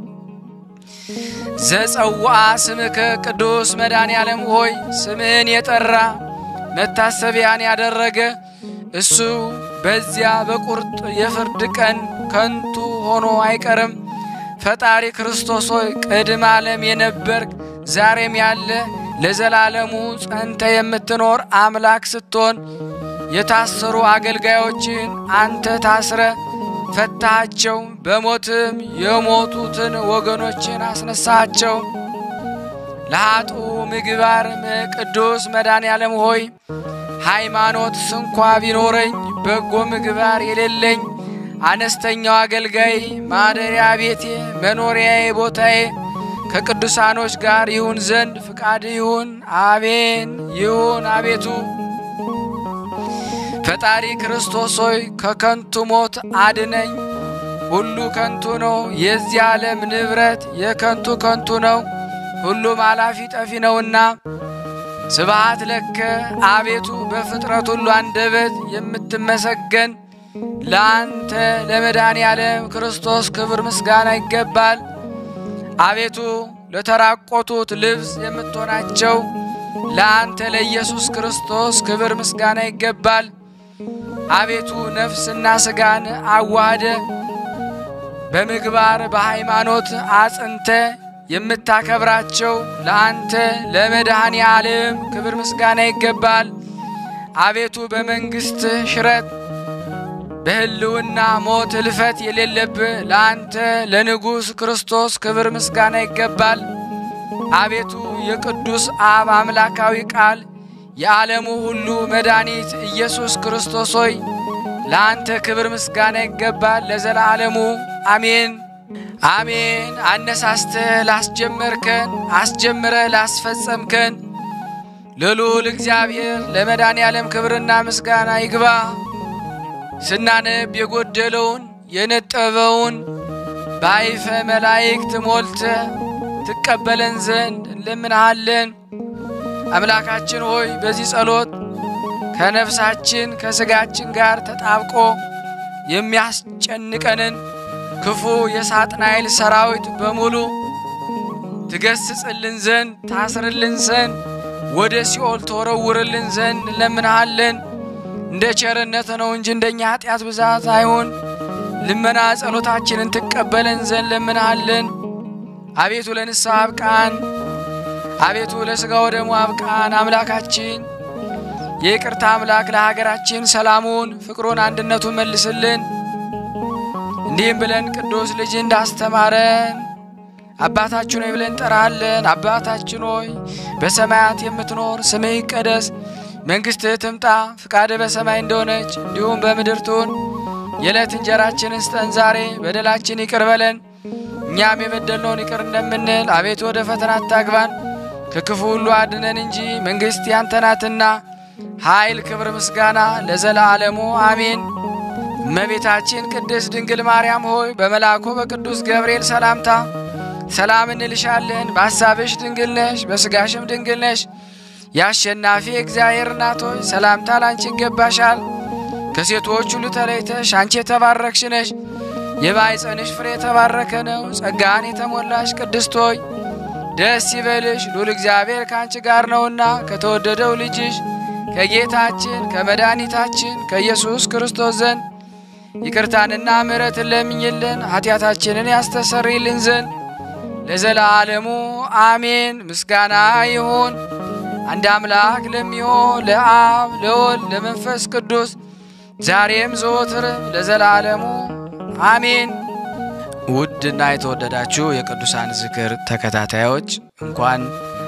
ዘጸውአ ስምከ ቅዱስ መድኃኔ ዓለም ሆይ ስምህን የጠራ መታሰቢያን ያደረገ እሱ በዚያ በቁርጥ የፍርድ ቀን ከንቱ ሆኖ አይቀርም። ፈጣሪ ክርስቶስ ሆይ ቅድመ ዓለም የነበርክ ዛሬም ያለ ለዘላለሙ ጸንተ የምትኖር አምላክ ስትሆን የታሰሩ አገልጋዮችን አንተ ታስረ ፈታሃቸው፣ በሞትም የሞቱትን ወገኖችን አስነሳቸው። ለኃጡ ምግባር ቅዱስ መድኃኔ ዓለም ሆይ ሃይማኖት ስንኳ ቢኖረኝ በጎ ምግባር የሌለኝ አነስተኛው አገልጋይ ማደሪያ ቤቴ መኖሪያዬ ቦታዬ ከቅዱሳኖች ጋር ይሁን ዘንድ ፍቃድ ይሁን። አሜን ይሁን። አቤቱ ፈጣሪ ክርስቶስ ሆይ ከከንቱ ሞት አድነኝ። ሁሉ ከንቱ ነው። የዚህ ዓለም ንብረት የከንቱ ከንቱ ነው። ሁሉም አላፊ ጠፊ ነውና ስብሃት ለከ አቤቱ በፍጥረት ሁሉ አንደበት የምትመሰገን ለአንተ ለመድኃኔ ዓለም ክርስቶስ ክብር ምስጋና ይገባል። አቤቱ ለተራቆቱት ልብስ የምትሆናቸው ለአንተ ለኢየሱስ ክርስቶስ ክብር ምስጋና ይገባል። አቤቱ ነፍስና ሥጋን አዋህደ በምግባር በሃይማኖት አጽንተ የምታከብራቸው ለአንተ ለመድኃኔ ዓለም ክብር ምስጋና ይገባል። አቤቱ በመንግሥት ሽረት በሕልውና ሞት እልፈት የሌለብህ ለአንተ ለንጉሥ ክርስቶስ ክብር ምስጋና ይገባል። አቤቱ የቅዱስ አብ አምላካዊ ቃል የዓለሙ ሁሉ መድኃኒት ኢየሱስ ክርስቶስ ሆይ ለአንተ ክብር ምስጋና ይገባል ለዘላለሙ አሜን አሜን። አነሳስተህ ላስጀመርከን አስጀምረህ ላስፈጸምከን ለልዑል እግዚአብሔር ለመድኃኔ ዓለም ክብርና ምስጋና ይግባ። ስናነብ የጎደለውን የነጠበውን በአይፈ መላእክት ሞልተ ትቀበለን ዘንድ እንለምንሃለን። አምላካችን ሆይ በዚህ ጸሎት ከነፍሳችን ከሥጋችን ጋር ተጣብቆ የሚያስጨንቀንን ክፉ የሳጥናኤል ሰራዊት በሙሉ ትገስጽልን ዘንድ ታስርልን ዘንድ ወደ ሲኦል ተወረውርልን ዘንድ እንለምንሃለን። እንደ ቸርነት ነው እንጂ እንደኛ ኃጢአት ብዛት አይሁን። ልመና ጸሎታችንን ትቀበለን ዘንድ ለምንሃለን። አቤቱ ለንስሐ አብቃን። አቤቱ ለሥጋ ወደሙ አብቃን። አምላካችን የይቅርታ አምላክ ለሀገራችን ሰላሙን፣ ፍቅሩን፣ አንድነቱን መልስልን። እንዲህም ብለን ቅዱስ ልጅ እንዳስተማረን አባታችን ሆይ ብለን እንጠራሃለን። አባታችን ሆይ በሰማያት የምትኖር ስምህ ይቀደስ፣ መንግሥትህ ትምጣ፣ ፍቃድህ በሰማይ እንደሆነች እንዲሁም በምድር ትሁን። የዕለት እንጀራችንን ስጠን ዛሬ፣ በደላችን ይቅር በለን እኛም የበደልነውን ይቅር እንደምንል፣ አቤቱ ወደ ፈተና አታግባን ከክፉ ሁሉ አድነን እንጂ መንግሥት ያንተ ናትና ኃይል፣ ክብር፣ ምስጋና ለዘላለሙ አሜን። እመቤታችን ቅድስት ድንግል ማርያም ሆይ በመልአኩ በቅዱስ ገብርኤል ሰላምታ ሰላም እንልሻለን። በሐሳብሽ ድንግል ነሽ፣ በሥጋሽም ድንግል ነሽ። የአሸናፊ እግዚአብሔር እናት ሆይ ሰላምታ ላንቺ ይገባሻል። ከሴቶች ሁሉ ተለይተሽ አንቺ የተባረክሽ ነሽ። የማኅፀንሽ ፍሬ የተባረከ ነው። ጸጋን የተሞላሽ ቅድስት ሆይ ደስ ይበልሽ፣ ሉል እግዚአብሔር ከአንቺ ጋር ነውና ከተወደደው ልጅሽ ከጌታችን ከመድኃኒታችን ከኢየሱስ ክርስቶስ ዘንድ ይቅርታንና ምሕረትን ለምኝልን ኃጢአታችንን ያስተሰርይልን ዘንድ ለዘላለሙ አሜን። ምስጋና ይሁን አንድ አምላክ ለሚሆን ለአብ ለወልድ ለመንፈስ ቅዱስ ዛሬም ዘወትርም ለዘላለሙ አሜን። ውድና የተወደዳችሁ የቅዱሳን ዝክር ተከታታዮች እንኳን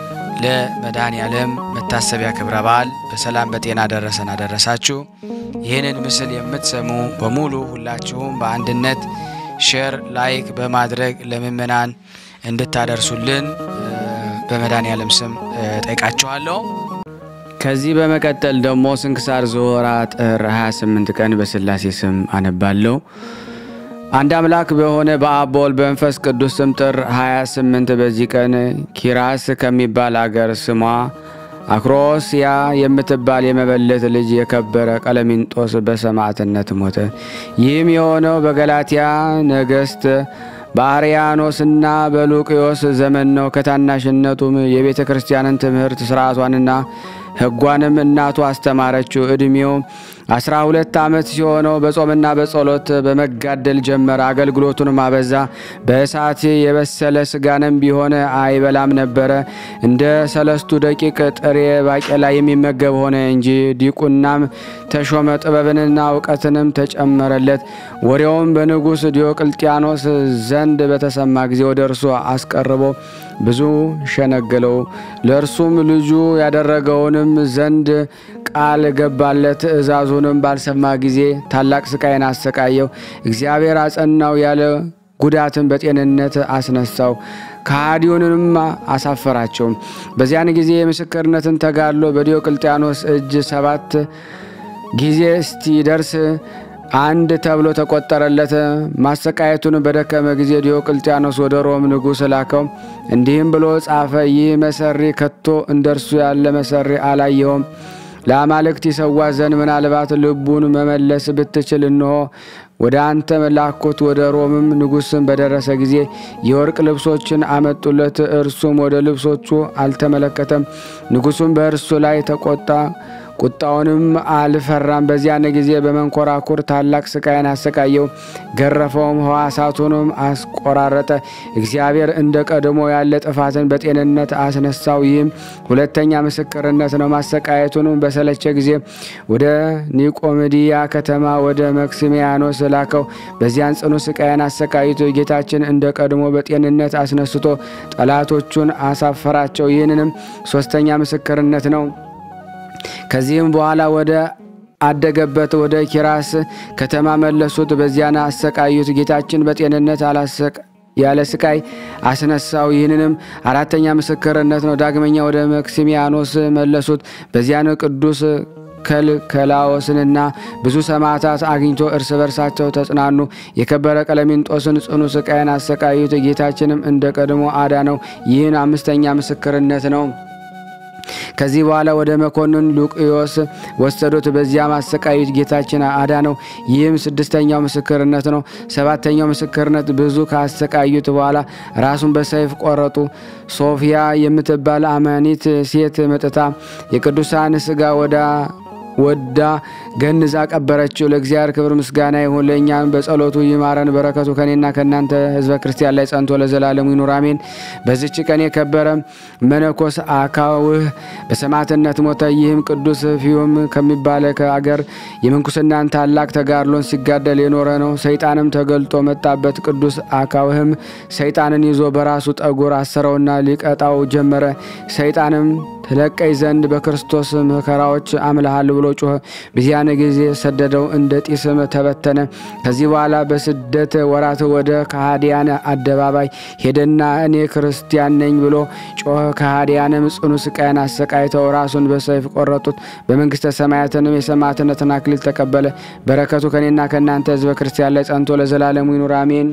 ለመድኃኔ ዓለም መታሰቢያ ክብረ በዓል በሰላም በጤና ደረሰን አደረሳችሁ። ይህንን ምስል የምትሰሙ በሙሉ ሁላችሁም በአንድነት ሼር፣ ላይክ በማድረግ ለምእመናን እንድታደርሱልን በመድኃኔ ዓለም ስም ጠይቃችኋለሁ። ከዚህ በመቀጠል ደግሞ ስንክሳር ዘወርኀ ጥር 28 ቀን በሥላሴ ስም አነባለሁ። አንድ አምላክ በሆነ በአብ በወልድ በመንፈስ ቅዱስ ስም ጥር 28 በዚህ ቀን ኪራስ ከሚባል አገር ስሟ አክሮስያ የምትባል የመበለት ልጅ የከበረ ቀለሚንጦስ በሰማዕትነት ሞተ። ይህም የሆነው በገላትያ ነገሥት በአርያኖስና በሉቅዮስ ዘመን ነው። ከታናሽነቱም የቤተ ክርስቲያንን ትምህርት ስርዓቷንና ሕጓንም እናቱ አስተማረችው። ዕድሜው አስራ ሁለት ዓመት ሲሆነው በጾምና በጸሎት በመጋደል ጀመረ። አገልግሎቱንም አበዛ። በእሳት የበሰለ ስጋንም ቢሆን አይበላም ነበረ። እንደ ሰለስቱ ደቂቅ ጥሬ ባቄላ የሚመገብ ሆነ እንጂ። ዲቁናም ተሾመ። ጥበብንና እውቀትንም ተጨመረለት። ወሬውም በንጉሥ ዲዮቅልጥያኖስ ዘንድ በተሰማ ጊዜ ወደ እርሱ አስቀርቦ ብዙ ሸነገለው። ለእርሱም ልጁ ያደረገውንም ዘንድ ቃል ገባለት። ትእዛዙንም ባልሰማ ጊዜ ታላቅ ስቃይን አሰቃየው። እግዚአብሔር አጸናው፣ ያለ ጉዳትን በጤንነት አስነሳው። ከሃዲውንም አሳፈራቸው። በዚያን ጊዜ የምስክርነትን ተጋድሎ በዲዮቅልጥያኖስ እጅ ሰባት ጊዜ እስቲደርስ አንድ ተብሎ ተቆጠረለት። ማሰቃየቱን በደከመ ጊዜ ዲዮቅልጥያኖስ ወደ ሮም ንጉሥ ላከው። እንዲህም ብሎ ጻፈ። ይህ መሰሪ ከቶ እንደርሱ ያለ መሰሪ አላየውም። ለአማልክት ይሰዋ ዘንድ ምናልባት ልቡን መመለስ ብትችል እንሆ ወደ አንተ ላኩት። ወደ ሮምም ንጉሥም በደረሰ ጊዜ የወርቅ ልብሶችን አመጡለት። እርሱም ወደ ልብሶቹ አልተመለከተም። ንጉሡም በእርሱ ላይ ተቆጣ። ቁጣውንም አልፈራም። በዚያን ጊዜ በመንኮራኩር ታላቅ ስቃይን አሰቃየው፣ ገረፈውም፣ ሕዋሳቱንም አስቆራረጠ። እግዚአብሔር እንደ ቀድሞ ያለ ጥፋትን በጤንነት አስነሳው። ይህም ሁለተኛ ምስክርነት ነው። ማሰቃየቱንም በሰለቸ ጊዜ ወደ ኒቆሜዲያ ከተማ ወደ መክሲሚያኖስ ላከው። በዚያን ጽኑ ስቃይን አሰቃይቶ ጌታችን እንደ ቀድሞ በጤንነት አስነስቶ ጠላቶቹን አሳፈራቸው። ይህንንም ሶስተኛ ምስክርነት ነው። ከዚህም በኋላ ወደ አደገበት ወደ ኪራስ ከተማ መለሱት። በዚያን አሰቃዩት። ጌታችን በጤንነት አላሰቅ ያለ ስቃይ አስነሳው። ይህንንም አራተኛ ምስክርነት ነው። ዳግመኛ ወደ መክሲሚያኖስ መለሱት። በዚያን ቅዱስ ከልከላዎስንና ብዙ ሰማዕታት አግኝቶ እርስ በርሳቸው ተጽናኑ። የከበረ ቀለሚንጦስን ጽኑ ስቃይን አሰቃዩት። ጌታችንም እንደ ቀድሞ አዳነው። ይህን አምስተኛ ምስክርነት ነው። ከዚህ በኋላ ወደ መኮንን ሉቅዮስ ወሰዱት። በዚያም አሰቃዩት። ጌታችን አዳነው። ይህም ስድስተኛው ምስክርነት ነው። ሰባተኛው ምስክርነት ብዙ ካሰቃዩት በኋላ ራሱን በሰይፍ ቆረጡ። ሶፊያ የምትባል አማኒት ሴት መጥታ የቅዱሳን ስጋ ወዳ ወዳ ገንዛ ቀበረችው። ለእግዚአብሔር ክብር ምስጋና ይሁን፣ ለእኛም በጸሎቱ ይማረን፣ በረከቱ ከኔና ከእናንተ ሕዝበ ክርስቲያን ላይ ጸንቶ ለዘላለሙ ይኑር አሜን። በዚች ቀን የከበረ መነኮስ አካውህ በሰማዕትነት ሞተ። ይህም ቅዱስ ፊዮም ከሚባለ ከአገር የምንኩስናን ታላቅ ተጋድሎን ሲጋደል የኖረ ነው። ሰይጣንም ተገልጦ መጣበት። ቅዱስ አካውህም ሰይጣንን ይዞ በራሱ ጠጉር አሰረውና ሊቀጣው ጀመረ። ሰይጣንም ትለቀይ ዘንድ በክርስቶስ መከራዎች አምልሃል ብሎ ጮኸ። በዚያን ጊዜ ሰደደው፣ እንደ ጢስም ተበተነ። ከዚህ በኋላ በስደት ወራት ወደ ከሃዲያን አደባባይ ሄደና እኔ ክርስቲያን ነኝ ብሎ ጮኸ። ከሃዲያንም ጽኑ ስቃይን አሰቃይተው ራሱን በሰይፍ ቆረጡት። በመንግስተ ሰማያትንም የሰማዕትነትን አክሊል ተቀበለ። በረከቱ ከኔና ከእናንተ ሕዝበ ክርስቲያን ላይ ጸንቶ ለዘላለሙ ይኑር አሜን።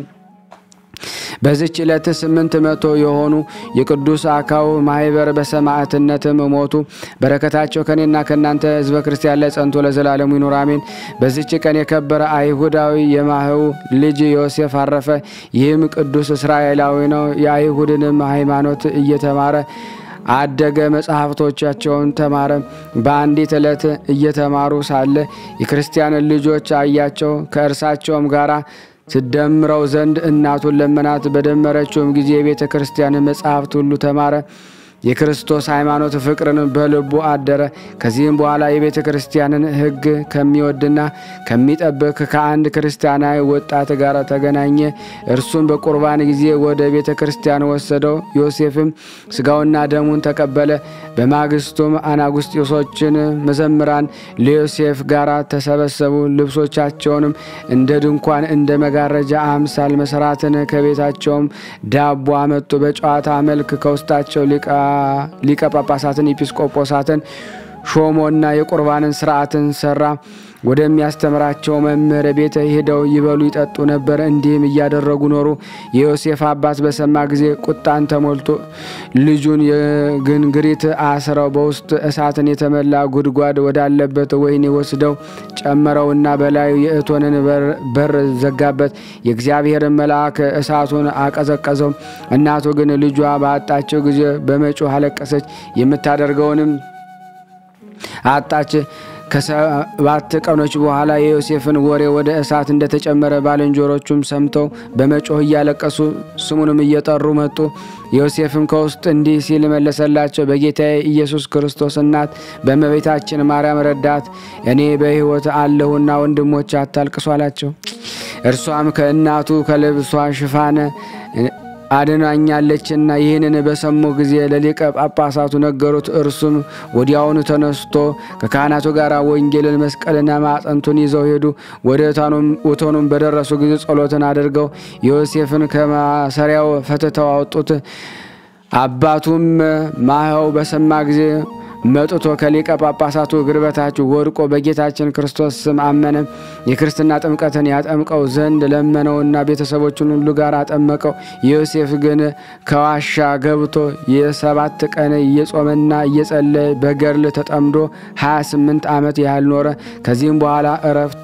በዚች ዕለት ስምንት መቶ የሆኑ የቅዱስ አካው ማህበር በሰማዕትነትም ሞቱ። በረከታቸው ከኔና ከእናንተ ሕዝበ ክርስቲያን ላይ ጸንቶ ለዘላለሙ ይኑር አሜን። በዚች ቀን የከበረ አይሁዳዊ የማህው ልጅ ዮሴፍ አረፈ። ይህም ቅዱስ እስራኤላዊ ነው። የአይሁድንም ሃይማኖት እየተማረ አደገ። መጽሐፍቶቻቸውን ተማረ። በአንዲት ዕለት እየተማሩ ሳለ የክርስቲያን ልጆች አያቸው። ከእርሳቸውም ጋራ ትደምረው ዘንድ እናቱን ለመናት። በደመረችውም ጊዜ የቤተ ክርስቲያን መጽሐፍት ሁሉ ተማረ። የክርስቶስ ሃይማኖት ፍቅርን በልቡ አደረ። ከዚህም በኋላ የቤተ ክርስቲያንን ሕግ ከሚወድና ከሚጠብቅ ከአንድ ክርስቲያናዊ ወጣት ጋር ተገናኘ። እርሱም በቁርባን ጊዜ ወደ ቤተ ክርስቲያን ወሰደው። ዮሴፍም ስጋውና ደሙን ተቀበለ። በማግስቱም አናጉስጢሶችን መዘምራን ለዮሴፍ ጋር ተሰበሰቡ። ልብሶቻቸውንም እንደ ድንኳን እንደ መጋረጃ አምሳል መሰራትን ከቤታቸውም ዳቦ አመጡ። በጨዋታ መልክ ከውስጣቸው ሊቀ ጳጳሳትን ኤጲስቆጶሳትን ሾሞና የቁርባንን ስርዓትን ሰራ። ወደሚያስተምራቸው መምህር ቤት ሄደው ይበሉ ይጠጡ ነበር። እንዲህም እያደረጉ ኖሩ። የዮሴፍ አባት በሰማ ጊዜ ቁጣን ተሞልቶ ልጁን የግንግሪት አስረው በውስጥ እሳትን የተመላ ጉድጓድ ወዳለበት ወህኒ ወስደው ጨመረውና በላዩ የእቶንን በር ዘጋበት። የእግዚአብሔርን መልአክ እሳቱን አቀዘቀዘው። እናቱ ግን ልጇ ባጣቸው ጊዜ በመጮህ አለቀሰች። የምታደርገውንም አጣች። ከሰባት ቀኖች በኋላ የዮሴፍን ወሬ ወደ እሳት እንደተጨመረ ባልንጀሮቹም ሰምተው በመጮህ እያለቀሱ ስሙንም እየጠሩ መጡ። ዮሴፍም ከውስጥ እንዲህ ሲል መለሰላቸው። በጌታዬ ኢየሱስ ክርስቶስ እናት በእመቤታችን ማርያም ረዳት እኔ በሕይወት አለሁና ወንድሞች አታልቅሱ አላቸው። እርሷም ከእናቱ ከልብሷ ሽፋን አድናኛለችና ይህንን በሰሙ ጊዜ ለሊቀ ጳጳሳቱ ነገሩት። እርሱም ወዲያውኑ ተነስቶ ከካህናቱ ጋር ወንጌልን መስቀልና ማዕጠንቱን ይዘው ሄዱ። ወደ እቶኑም በደረሱ ጊዜ ጸሎትን አድርገው ዮሴፍን ከማሰሪያው ፈትተው አወጡት። አባቱም ማኸው በሰማ ጊዜ መጥቶ ከሊቀ ጳጳሳቱ እግር በታች ወድቆ በጌታችን ክርስቶስ ስም አመነ። የክርስትና ጥምቀትን ያጠምቀው ዘንድ ለመነውና ቤተሰቦቹን ሁሉ ጋር አጠመቀው። ዮሴፍ ግን ከዋሻ ገብቶ የሰባት ቀን እየጾመና እየጸለየ በገድል ተጠምዶ 28 ዓመት ያህል ኖረ። ከዚህም በኋላ እረፍቱ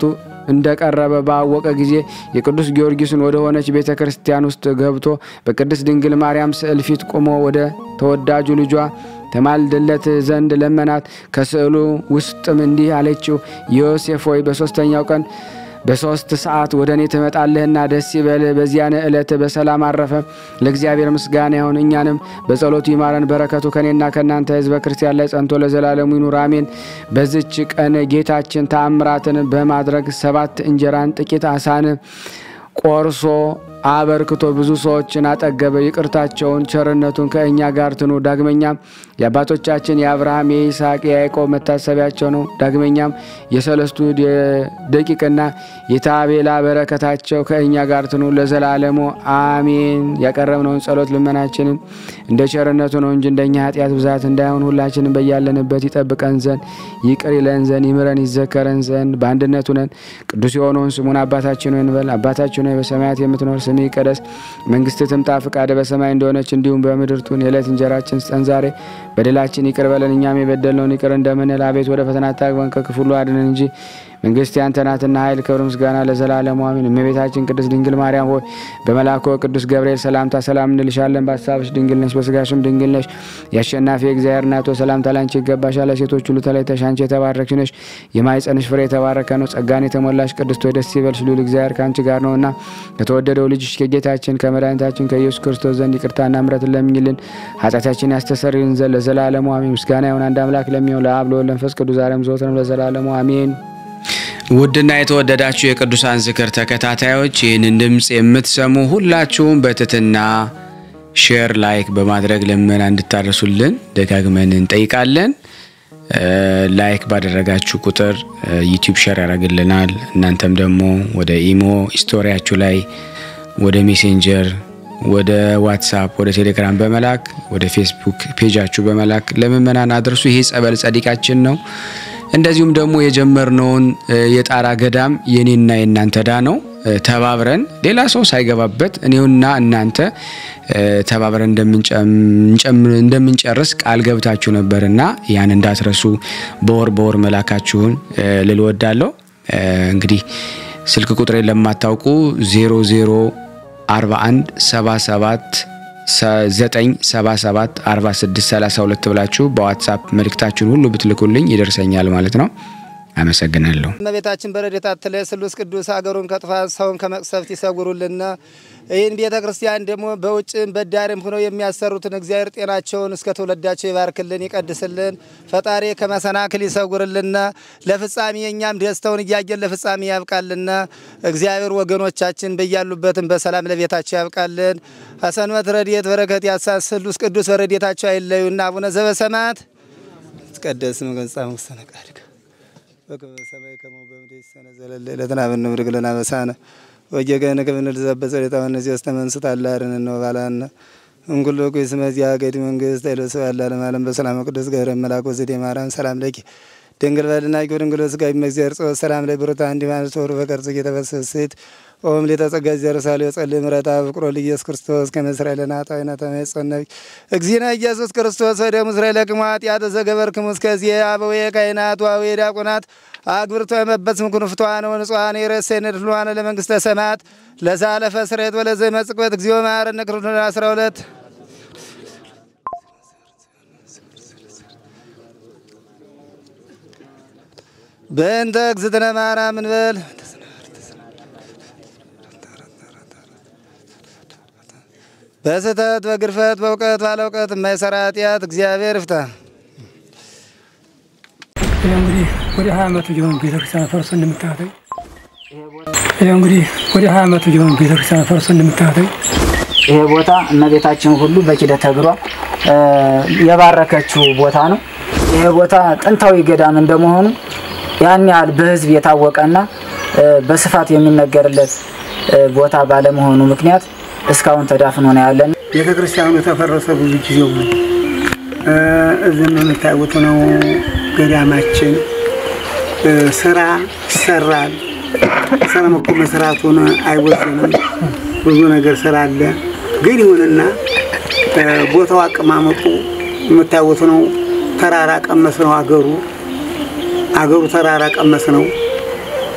እንደቀረበ ባወቀ ጊዜ የቅዱስ ጊዮርጊስን ወደ ሆነች ቤተ ክርስቲያን ውስጥ ገብቶ በቅድስት ድንግል ማርያም ስዕል ፊት ቆሞ ወደ ተወዳጁ ልጇ ተማልድለት ዘንድ ለመናት። ከስዕሉ ውስጥም እንዲህ አለችው፣ ዮሴፍ ሆይ በሦስተኛው ቀን በሶስት ሰዓት ወደ እኔ ትመጣለህና ደስ ይበልህ። በዚያን ዕለት በሰላም አረፈ። ለእግዚአብሔር ምስጋና ይሁን፣ እኛንም በጸሎቱ ይማረን። በረከቱ ከእኔና ከእናንተ ሕዝበ ክርስቲያን ላይ ጸንቶ ለዘላለሙ ይኑር አሜን። በዚች ቀን ጌታችን ተአምራትን በማድረግ ሰባት እንጀራን ጥቂት አሳን ቆርሶ አበርክቶ ብዙ ሰዎችን አጠገበ። ይቅርታቸውን ቸርነቱን ከእኛ ጋር ትኑ። ዳግመኛም የአባቶቻችን የአብርሃም የይስሐቅ የያዕቆብ መታሰቢያቸው ነው። ዳግመኛም የሰለስቱ ደቂቅና የታቤላ በረከታቸው ከእኛ ጋር ትኑ ለዘላለሙ አሜን። ያቀረብነውን ጸሎት ልመናችንን እንደ ቸርነቱ ነው እንጂ እንደኛ ኃጢአት ብዛት እንዳይሆን ሁላችንም በያለንበት ይጠብቀን ዘንድ ይቅር ይለን ዘንድ ይምረን ይዘከረን ዘንድ በአንድነቱ ነን። ቅዱስ የሆነውን ስሙን አባታችን ሆይ እንበል። አባታችን ሆይ በሰማያት የምትኖር ስምህ ይቀደስ፣ መንግስትህ ትምጣ፣ ፈቃድህ በሰማይ እንደሆነች እንዲሁም በምድር ትሁን። የዕለት እንጀራችን ስጠን ዛሬ፣ በደላችን ይቅር በለን እኛም የበደልነውን ይቅር እንደምንል፣ አቤት ወደ ፈተና አታግባን ከክፉ ሁሉ አድነን እንጂ መንግስት ያንተ ናትና ኃይል፣ ክብር፣ ምስጋና ለዘላለሙ አሜን። እመቤታችን ቅድስት ድንግል ማርያም ሆይ በመልአኩ ቅዱስ ገብርኤል ሰላምታ ሰላም እንልሻለን። በሀሳብሽ ድንግል ነሽ፣ በስጋሽም ድንግል ነሽ። የአሸናፊ እግዚአብሔር እናት ሆይ ሰላምታ ላንቺ ይገባሻል። ሴቶች ሁሉ ተለይተሽ አንቺ የተባረክሽ ነሽ፣ የማኅፀንሽ ፍሬ የተባረከ ነው። ጸጋን የተሞላሽ ቅድስት ሆይ ደስ ይበልሽ፣ ልዑል እግዚአብሔር ከአንቺ ጋር ነውና ከተወደደው ልጅሽ ከጌታችን ከመድኃኒታችን ከኢየሱስ ክርስቶስ ዘንድ ይቅርታና ምሕረትን ለምኝልን ኃጢአታችን ያስተሰርይልን ዘንድ ለዘላለሙ አሜን። ምስጋና ይሁን አንድ አምላክ ለሚሆን ለአብ ለወልድ ለመንፈስ ቅዱስ ዛሬም ዘወትርም ለዘላለሙ አሜን። ውድና የተወደዳችሁ የቅዱሳን ዝክር ተከታታዮች ይህንን ድምፅ የምትሰሙ ሁላችሁም በትትና ሼር ላይክ በማድረግ ልመና እንድታደርሱልን ደጋግመን እንጠይቃለን። ላይክ ባደረጋችሁ ቁጥር ዩቲዩብ ሼር ያደርግልናል። እናንተም ደግሞ ወደ ኢሞ ስቶሪያችሁ ላይ ወደ ሜሴንጀር ወደ ዋትሳፕ ወደ ቴሌግራም በመላክ ወደ ፌስቡክ ፔጃችሁ በመላክ ለምእመናን አድርሱ። ይሄ ጸበል ጸዲቃችን ነው። እንደዚሁም ደግሞ የጀመርነውን የጣራ ገዳም የኔና የእናንተ ዳ ነው። ተባብረን ሌላ ሰው ሳይገባበት እኔውና እናንተ ተባብረን እንደምንጨርስ ቃል ገብታችሁ ነበርና ያን እንዳትረሱ በወር በወር መላካችሁን ልል ወዳለሁ። እንግዲህ ስልክ ቁጥሬን ለማታውቁ 00 41 77 977 46 32 ብላችሁ በዋትሳፕ መልእክታችሁን ሁሉ ብትልኩልኝ ይደርሰኛል ማለት ነው። አመሰግናለሁ። እመቤታችን በረድኤታ ትለይ ስሉስ ቅዱስ ሀገሩን ከጥፋት ሰውን ከመቅሰፍት ይሰጉሩልና ይህን ቤተ ክርስቲያን ደግሞ በውጭም በዳርም ሆነው የሚያሰሩትን እግዚአብሔር ጤናቸውን እስከ ትውልዳቸው ይባርክልን ይቀድስልን። ፈጣሪ ከመሰናክል ይሰጉርልና ለፍጻሜ እኛም ደስተውን እያየን ለፍጻሜ ያብቃልና እግዚአብሔር ወገኖቻችን በያሉበትም በሰላም ለቤታቸው ያብቃልን። አሰንበት ረድኤት በረከት ያሳስ ስሉስ ቅዱስ በረድኤታቸው አይለዩና አቡነ ዘበሰማያት ይትቀደስ ስምከ ወይትጸድቅ መስተነቃድከ በከመ በሰማይ ከማሁ በምድር ይሲሐየነ ዘለለ ዕለትነ ሀበነ ንኅድግ ለነ አበሳነ ወጌጋየነ ከመ ንርዛዕ በጸሎተ ሐዋርያት ዘተመንሥእ ታላርነ ወባልሐነ እምኩሉ እኩይ እስመ ዚአከ መንግሥት ኃይለ ወስብሐት ለዓለመ ዓለም በሰላም ቅዱስ ገብረ መልአክ ወዘዴ ማርያም ሰላም ለኪ ድንግል በድናቂ ድንግል ወሥጋኪ እግዚአብሔር ጸወት ሰላም ላይ ብሩታ እንዲ ማለት ወሩ በቀርጽ የተፈሰስት ኦም ሌተጸጋ ዘርሳሌ ወጸልይ ምረታ ፍቅሮ ለኢየሱስ ክርስቶስ ከመስራኤል ናጣዊና ተመጸነቢ እግዚእነ ኢየሱስ ክርስቶስ ወደ ምስራኤል ለቅማት ያተ ዘገበርክሙ እስከዚህ አበዌ ካህናት ዋዌ ዲያቆናት አግብርቶ የመበጽ ምኩን ፍቷን ወንጽዋን የረሴን ድሏን ለመንግስተ ሰማያት ለዛለፈ ስሬት ወለዘ መጽቅበት እግዚኦ መሐረነ ክርስቶስ 12 በእንተ እግዝእትነ ማርያም እንበል በስህተት በግርፈት በእውቀት ባለ እውቀት የማይሰራ ኃጢአት እግዚአብሔር ይፍታ። ይህ እንግዲህ ወደ ሀያ ዓመቱ ሊሆን ቤተክርስቲያን ፈርሶ እንደምታተኝ ይህ እንግዲህ ወደ ሀያ ዓመቱ ሊሆን ቤተክርስቲያን ፈርሶ እንደምታተኝ ይሄ ቦታ እመቤታችን ሁሉ በኪደተ እግሯ የባረከችው ቦታ ነው። ይሄ ቦታ ጥንታዊ ገዳም እንደመሆኑ ያን ያህል በሕዝብ የታወቀና በስፋት የሚነገርለት ቦታ ባለመሆኑ ምክንያት እስካሁን ተዳፍኖ ነው ያለን። ቤተ ክርስቲያኑ የተፈረሰ ብዙ ጊዜው ነው። እዚህም የምታዩት ነው ገዳማችን። ስራ ይሰራል። ስራ እኮ መስራቱን አይወስንም። ብዙ ነገር ስራ አለ። ግን ይሁንና ቦታው አቀማመጡ የምታዩት ነው። ተራራ ቀመስ ነው አገሩ አገሩ ተራራ ቀመስ ነው።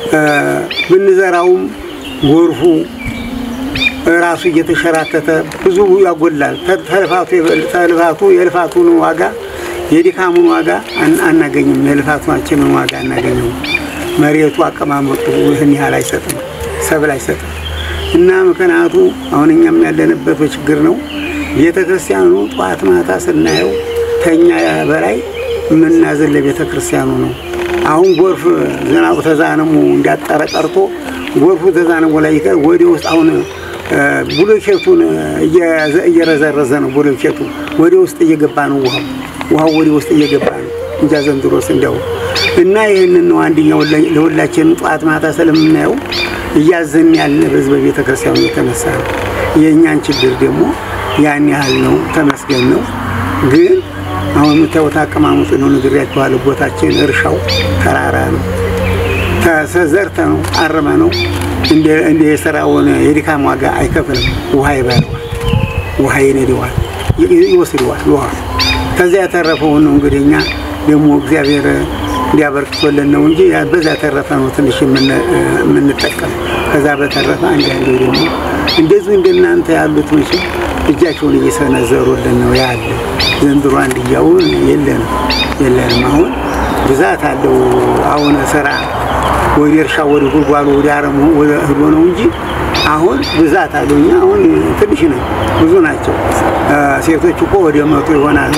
ብንዘራውም ጎርፉ ራሱ እየተሸራተተ ብዙ ያጎላል። ተልፋቱ ተልፋቱ የልፋቱን ዋጋ የድካሙን ዋጋ አናገኝም። የልፋታችንን ዋጋ አናገኝም። መሬቱ አቀማመጡ ይህን ያህል አይሰጥም፣ ሰብል አይሰጥም። እና ምክንያቱ አሁን እኛም ያለንበት በችግር ነው። ቤተ ክርስቲያኑ ጠዋት ማታ ስናየው ከኛ በላይ የምናዝን ለቤተ ክርስቲያኑ ነው። አሁን ጎርፍ ዝናቡ ተዛነሙ እንዳጠረ ቀርቶ ጎርፉ ተዛነሙ ላይ ይቀር ወደ ውስጥ አሁን ብሎኬቱን እየረዘረዘ ነው። ብሎኬቱ ወደ ውስጥ እየገባ ነው። ውሃው ውሃው ወደ ውስጥ እየገባ ነው እንጃ ዘንድሮስ እንዲያው እና ይህንን ነው አንደኛው ለሁላችንም ጠዋት ማታ ስለምናየው እያዘን ያለ በዚህ በቤተ ክርስቲያኑ የተነሳ ነው። የእኛን ችግር ደግሞ ያን ያህል ነው። ተመስገን ነው። ግን አሁን የምታዩት አቀማመጡ ነው ነግሬያችኋለሁ። ቦታችን እርሻው ተራራ ነው። ተዘርተ ነው አርመ ነው እንደ የስራውን የድካም ዋጋ አይከፍልም። ውሃ ይበለዋል፣ ውሃ ይነደዋል፣ ይወስደዋል። ውሃ ከዚያ ያተረፈውን ነው እንግዲህ እኛ ደግሞ እግዚአብሔር እንዲያበርክቶልን ነው እንጂ በዛ ያተረፈ ነው ትንሽ የምንጠቀም። ከዛ በተረፈ አንዳንዴ ደግሞ እንደዚሁ እንደናንተ ያሉት ምችል እጃቸውን እየሰነዘሩልን ነው ያለ። ዘንድሮ አንድያውን የለንም የለንም። አሁን ብዛት አለው። አሁን ስራ ወደ እርሻ ወደ ጉልጓሎ ወደ አረሙ ወደ እህሎ ነው እንጂ አሁን ብዛት አለው። እኛ አሁን ትንሽ ነው፣ ብዙ ናቸው። ሴቶች እኮ ወደ መቶ ይሆናሉ፣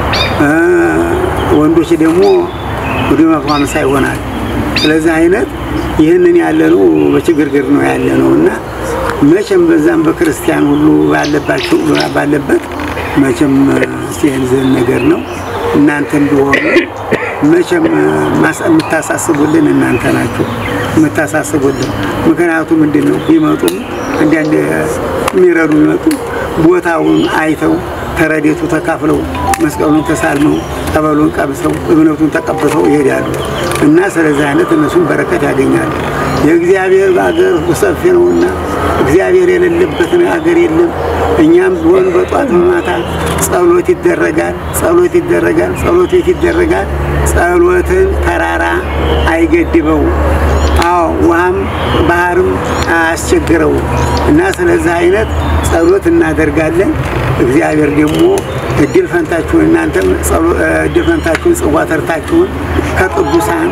ወንዶች ደግሞ ወደ መቶ ሃምሳ ይሆናል። ስለዚህ አይነት ይህንን ያለ ነው በችግርግር ነው ያለ ነው እና መቼም በዛም በክርስቲያን ሁሉ ባለባቸው ባለበት መቼም ሲንዝን ነገር ነው። እናንተ እንዲሆኑ መቼም የምታሳስቡልን እናንተ ናችሁ የምታሳስቡልን። ምክንያቱ ምንድን ነው? ቢመጡም አንዳንድ የሚረዱ ቢመጡ ቦታውን አይተው ተረዴቱ ተካፍለው መስቀሉን ተሳልመው ጠበሉን ቀብሰው እምነቱን ተቀብተው ይሄዳሉ እና ስለዚህ አይነት እነሱም በረከት ያገኛሉ። የእግዚአብሔር ሀገር ሰፊ ነውና እግዚአብሔር የሌለበት ሀገር የለም። እኛም ቢሆን በጧት በማታ ጸሎት ይደረጋል፣ ጸሎት ይደረጋል፣ ጸሎት ቤት ይደረጋል። ጸሎትን ተራራ አይገድበው። አዎ ውሃም ባህርም አያስቸግረው እና ስለዚህ አይነት ጸሎት እናደርጋለን። እግዚአብሔር ደግሞ እድል ፈንታችሁን እናንተም እድል ፈንታችሁን ጽዋ ተርታችሁን ከቅዱሳን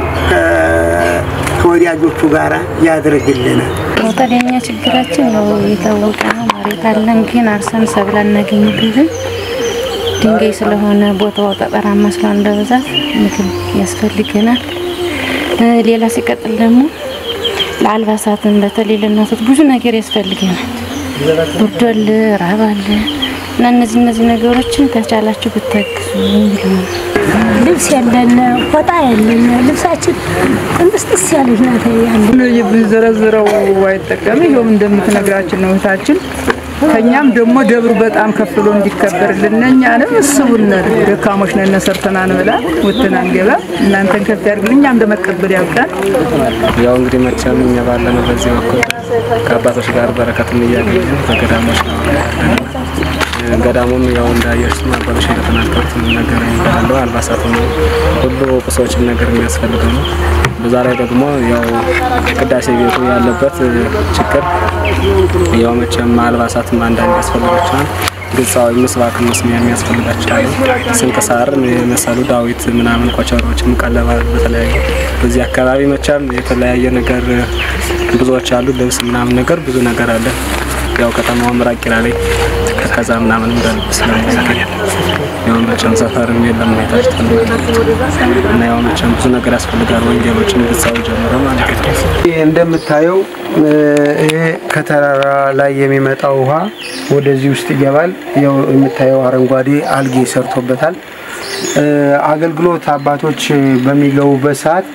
ከወዳጆቹ ጋር ያድርግልናል። ወጣደኛ ችግራችን ነው የታወቀ ነው። መሬት አለን ግን አርሰን ሰብል አናገኝበትም። ድንጋይ ስለሆነ ቦታው ጠጠራማ ስለሆነ በብዛት ምግብ ያስፈልገናል። ሌላ ሲቀጥል ደግሞ ለአልባሳትን በተለይ ለእናቶች ብዙ ነገር ያስፈልገናል። ብርድ አለ፣ ራብ አለ እና እነዚህ እነዚህ ነገሮችን ከቻላችሁ ብታግዙ ብለዋል። ልብስ ያለን ፎጣ ያለን ልብሳችን ጥንጥስጥስ ያለች ናት ያለ ብንዘረዝረው አይጠቀም። ይኸውም እንደምትነግራችን ነው እህታችን። ከኛም ደግሞ ደብሩ በጣም ከፍ ብሎ እንዲከበርልን እኛንም እስቡን ደካሞች ነን፣ ሰርተን አንበላ ወጥተን አንገባ። እናንተን ከፍ ያድርግልን፣ እኛም ለመቀበል ያብቃን። ያው እንግዲህ መቼም እኛ ባለነው በዚህ በኩል ከአባቶች ጋር በረከትን እያገኘን በገዳሞች ነው ገዳሙም ያው እንዳየሽ አባቶች እንደተናገሩት ነገር የሚባለው አልባሳት ነው ሁሉ ቁሶችን ነገር የሚያስፈልገው ነው። በዛ ላይ ደግሞ ያው ቅዳሴ ቤቱ ያለበት ችግር ያው መቼም አልባሳትም አንዳንድ ያስፈልጋቸዋል። ግጻዊ ምስባክ መስሚያ የሚያስፈልጋቸዋል። ስንክሳር የመሰሉ ዳዊት ምናምን ኮቸሮችም ቀለባ በተለያዩ በዚህ አካባቢ መቼም የተለያየ ነገር ብዙዎች አሉ። ልብስ ምናምን ነገር ብዙ ነገር አለ። ያው ከተማውም ራቅ ይላል ከዛ ምናምን እንዳልብ ስለሚያገኝ ያው መቼም ሰፈርም የለም ሁኔታች እና ያው መቼም ብዙ ነገር ያስፈልጋል። ወንጌሎችን ግጻዊ ጀምሮ ማለት ነው። ይህ እንደምታየው ይሄ ከተራራ ላይ የሚመጣው ውሃ ወደዚህ ውስጥ ይገባል። ያው የምታየው አረንጓዴ አልጌ ሰርቶበታል። አገልግሎት አባቶች በሚገቡበት ሰዓት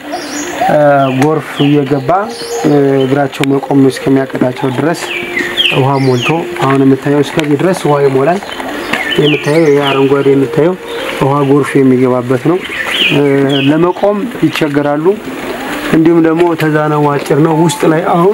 ጎርፍ እየገባ እግራቸው መቆም እስከሚያቀጣቸው ድረስ ውሃ ሞልቶ አሁን የምታየው እስከዚህ ድረስ ውሃ ይሞላል። የምታየው ይሄ አረንጓዴ የምታየው ውሃ ጎርፍ የሚገባበት ነው። ለመቆም ይቸገራሉ። እንዲሁም ደግሞ ተዛናው አጭር ነው። ውስጥ ላይ አሁን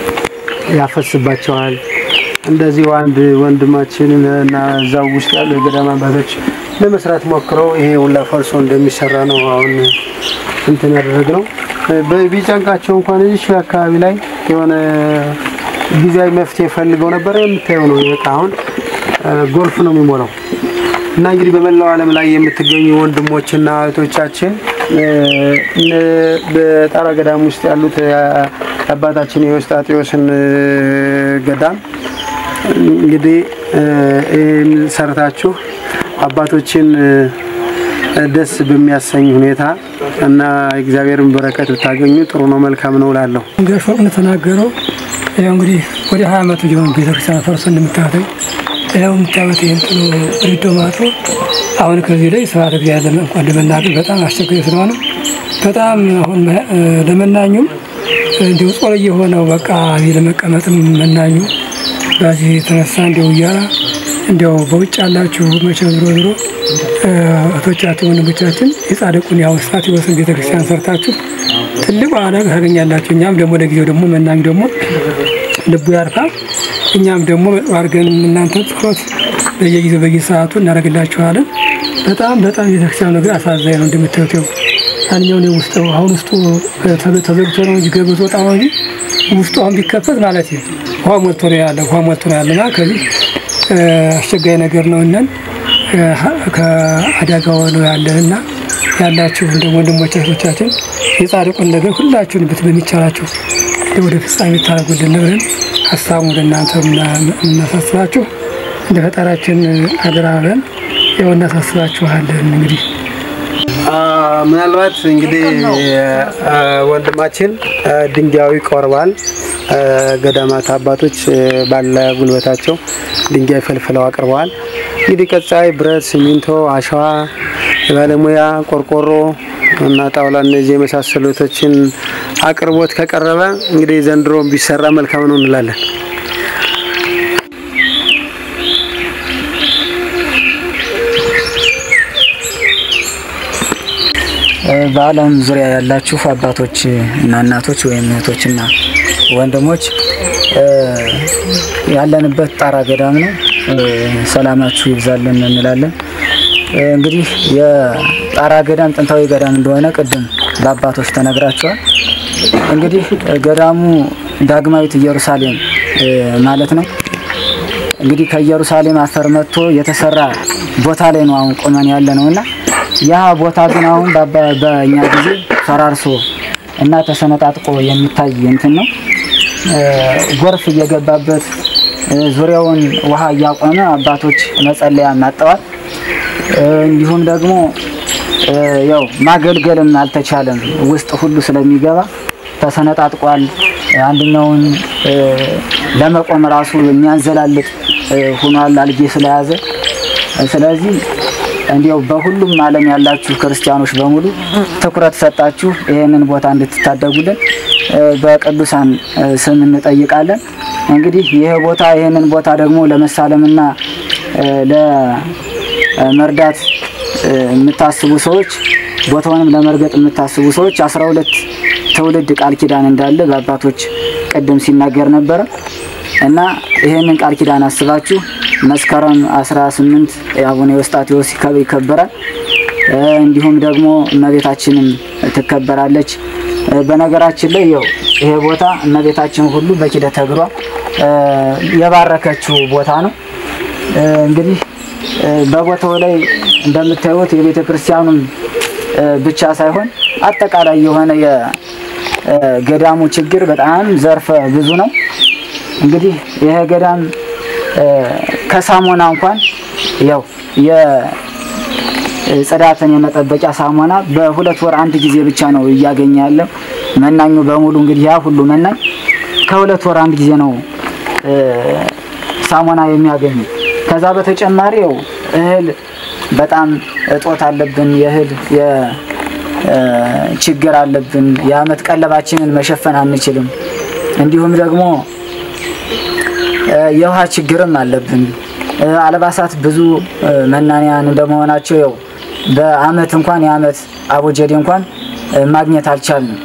ያፈስባቸዋል። እንደዚሁ አንድ ወንድማችን እና እዛው ውስጥ ያሉ የገዳም አባቶች ለመስራት ሞክረው ይሄ ሁላ ፈርሶ እንደሚሰራ ነው አሁን እንትን ያደረግነው። ቢጨንቃቸው እንኳን እዚህ አካባቢ ላይ የሆነ ጊዜያዊ መፍትሄ ፈልገው ነበረ። የምታየው ነው በቃ አሁን ጎርፍ ነው የሚሞላው እና እንግዲህ በመላው ዓለም ላይ የምትገኙ ወንድሞችና እህቶቻችን በጣራ ገዳም ውስጥ ያሉት አባታችን የውስጣጤዎስን ገዳም እንግዲህ ይህን ሰርታችሁ አባቶችን ደስ በሚያሰኝ ሁኔታ እና እግዚአብሔርን በረከት ብታገኙ ጥሩ ነው፣ መልካም ነው እላለሁ። ጋሽ ወርቅ እንደተናገረው ያው እንግዲህ ወደ ሀያ ዓመቱ ሊሆን ቤተክርስቲያን ፈርሶ እንደምታዩተኝ ያው የምታዩት ይህን ጥሎ ሪዶ ማቶ አሁን ከዚህ ላይ ስብሐተ እግዚአብሔር እንኳን ለመናገር በጣም አስቸጋሪ ስለሆነ በጣም አሁን ለመናኙም እንዲሁ ጾር የሆነው በቃ እዚህ ለመቀመጥም መናኙ በዚህ የተነሳ እንዲው እያላ እንዲያው በውጭ ያላችሁ መቼም ዞሮ ዞሮ እህቶቻችን ወንድሞቻችን የጻድቁን ያው እስጢፋኖስን ቤተክርስቲያን ሰርታችሁ ትልቅ ዋጋ ታገኛላችሁ። እኛም ደግሞ ለጊዜው ደግሞ መናኝ ደግሞ ልቡ ያርፋል። እኛም ደግሞ አድርገን እናንተ ጸሎት በየጊዜው በየሰዓቱ እናደርግላችኋለን። በጣም በጣም ቤተክርስቲያኑ ነገር አሳዛኝ ነው። እንደምታዩት ያው አንኛውን ውስጥ አሁን ውስጡ ተዘግቶ ነው እንጂ ገብቶ ወጣ ነው እንጂ ውስጡ አሁን ቢከፈት ማለት ነው ውሃ ሞልቶ ነው ያለ ውሃ ሞልቶ ነው ያለና ከዚህ አስቸጋሪ ነገር ነው እነን ከአደጋው ነው ያለን እና ያላችሁ እንደ ወንድሞች እህቶቻችን የጻድቁን ነገር ሁላችሁን ብት በሚቻላችሁ ወደ ፍጻሜ ታደርጉልን ብለን ሀሳቡ ወደ እናንተ እናሳስባችሁ እንደ ፈጣሪያችን አደራ ብለን ያው እናሳስባችኋለን እንግዲህ ምናልባት እንግዲህ ወንድማችን ድንጋዩ ይቆርባል። ገዳማት አባቶች ባለ ጉልበታቸው ድንጋይ ፈልፍለው አቅርበዋል። እንግዲህ ቀጣይ ብረት፣ ሲሚንቶ፣ አሸዋ፣ የባለሙያ ቆርቆሮ እና ጣውላ እነዚህ የመሳሰሉቶችን አቅርቦት ከቀረበ እንግዲህ ዘንድሮ ቢሰራ መልካም ነው እንላለን። በዓለም ዙሪያ ያላችሁ አባቶች እና እናቶች ወይም እህቶችና ወንድሞች ያለንበት ጣራ ገዳም ነው። ሰላማችሁ ይብዛልን እንላለን። እንግዲህ የጣራ ገዳም ጥንታዊ ገዳም እንደሆነ ቅድም በአባቶች ተነግራቸዋል። እንግዲህ ገዳሙ ዳግማዊት ኢየሩሳሌም ማለት ነው። እንግዲህ ከኢየሩሳሌም አፈር መጥቶ የተሰራ ቦታ ላይ ነው አሁን ቆመን ያለ ነው እና ያ ቦታ ግን አሁን በእኛ ጊዜ ፈራርሶ እና ተሰነጣጥቆ የሚታይ እንትን ነው። ጎርፍ እየገባበት ዙሪያውን ውሃ እያቆመ አባቶች መጸለያ ማጠዋል። እንዲሁም ደግሞ ያው ማገልገልም አልተቻለም። ውስጥ ሁሉ ስለሚገባ ተሰነጣጥቋል። አንደኛውን ለመቆም ራሱ የሚያንዘላልጥ ሆኗል አልጌ ስለያዘ። ስለዚህ እንዲያው በሁሉም ዓለም ያላችሁ ክርስቲያኖች በሙሉ ትኩረት ሰጣችሁ ይህንን ቦታ እንድትታደጉልን በቅዱሳን ስም እንጠይቃለን። እንግዲህ ይህ ቦታ ይህንን ቦታ ደግሞ ለመሳለምና ለመርዳት የምታስቡ ሰዎች ቦታውንም ለመርገጥ የምታስቡ ሰዎች አስራ ሁለት ትውልድ ቃል ኪዳን እንዳለ በአባቶች ቅድም ሲናገር ነበረ እና ይህንን ቃል ኪዳን አስባችሁ መስከረም 18 የአቡነ ኤዎስጣቴዎስ ይከበራል። እንዲሁም ደግሞ እመቤታችንም ትከበራለች። በነገራችን ላይ ያው ይሄ ቦታ እመቤታችን ሁሉ በኪደተ እግሯ የባረከችው ቦታ ነው። እንግዲህ በቦታው ላይ እንደምታዩት የቤተ ክርስቲያኑም ብቻ ሳይሆን አጠቃላይ የሆነ የገዳሙ ችግር በጣም ዘርፈ ብዙ ነው። እንግዲህ ይሄ ገዳም ከሳሙና እንኳን ያው የጽዳትን የመጠበቂያ ሳሙና በሁለት ወር አንድ ጊዜ ብቻ ነው እያገኘ ያለው መናኙ በሙሉ እንግዲህ ያ ሁሉ መናኝ ከሁለት ወር አንድ ጊዜ ነው ሳሙና የሚያገኙ። ከዛ በተጨማሪ ያው እህል በጣም እጦት አለብን። የእህል ችግር አለብን። የአመት ቀለባችንን መሸፈን አንችልም። እንዲሁም ደግሞ የውሃ ችግርም አለብን። አልባሳት ብዙ መናንያን እንደመሆናቸው ያው በአመት እንኳን የአመት አቦጀዴ እንኳን ማግኘት አልቻልንም።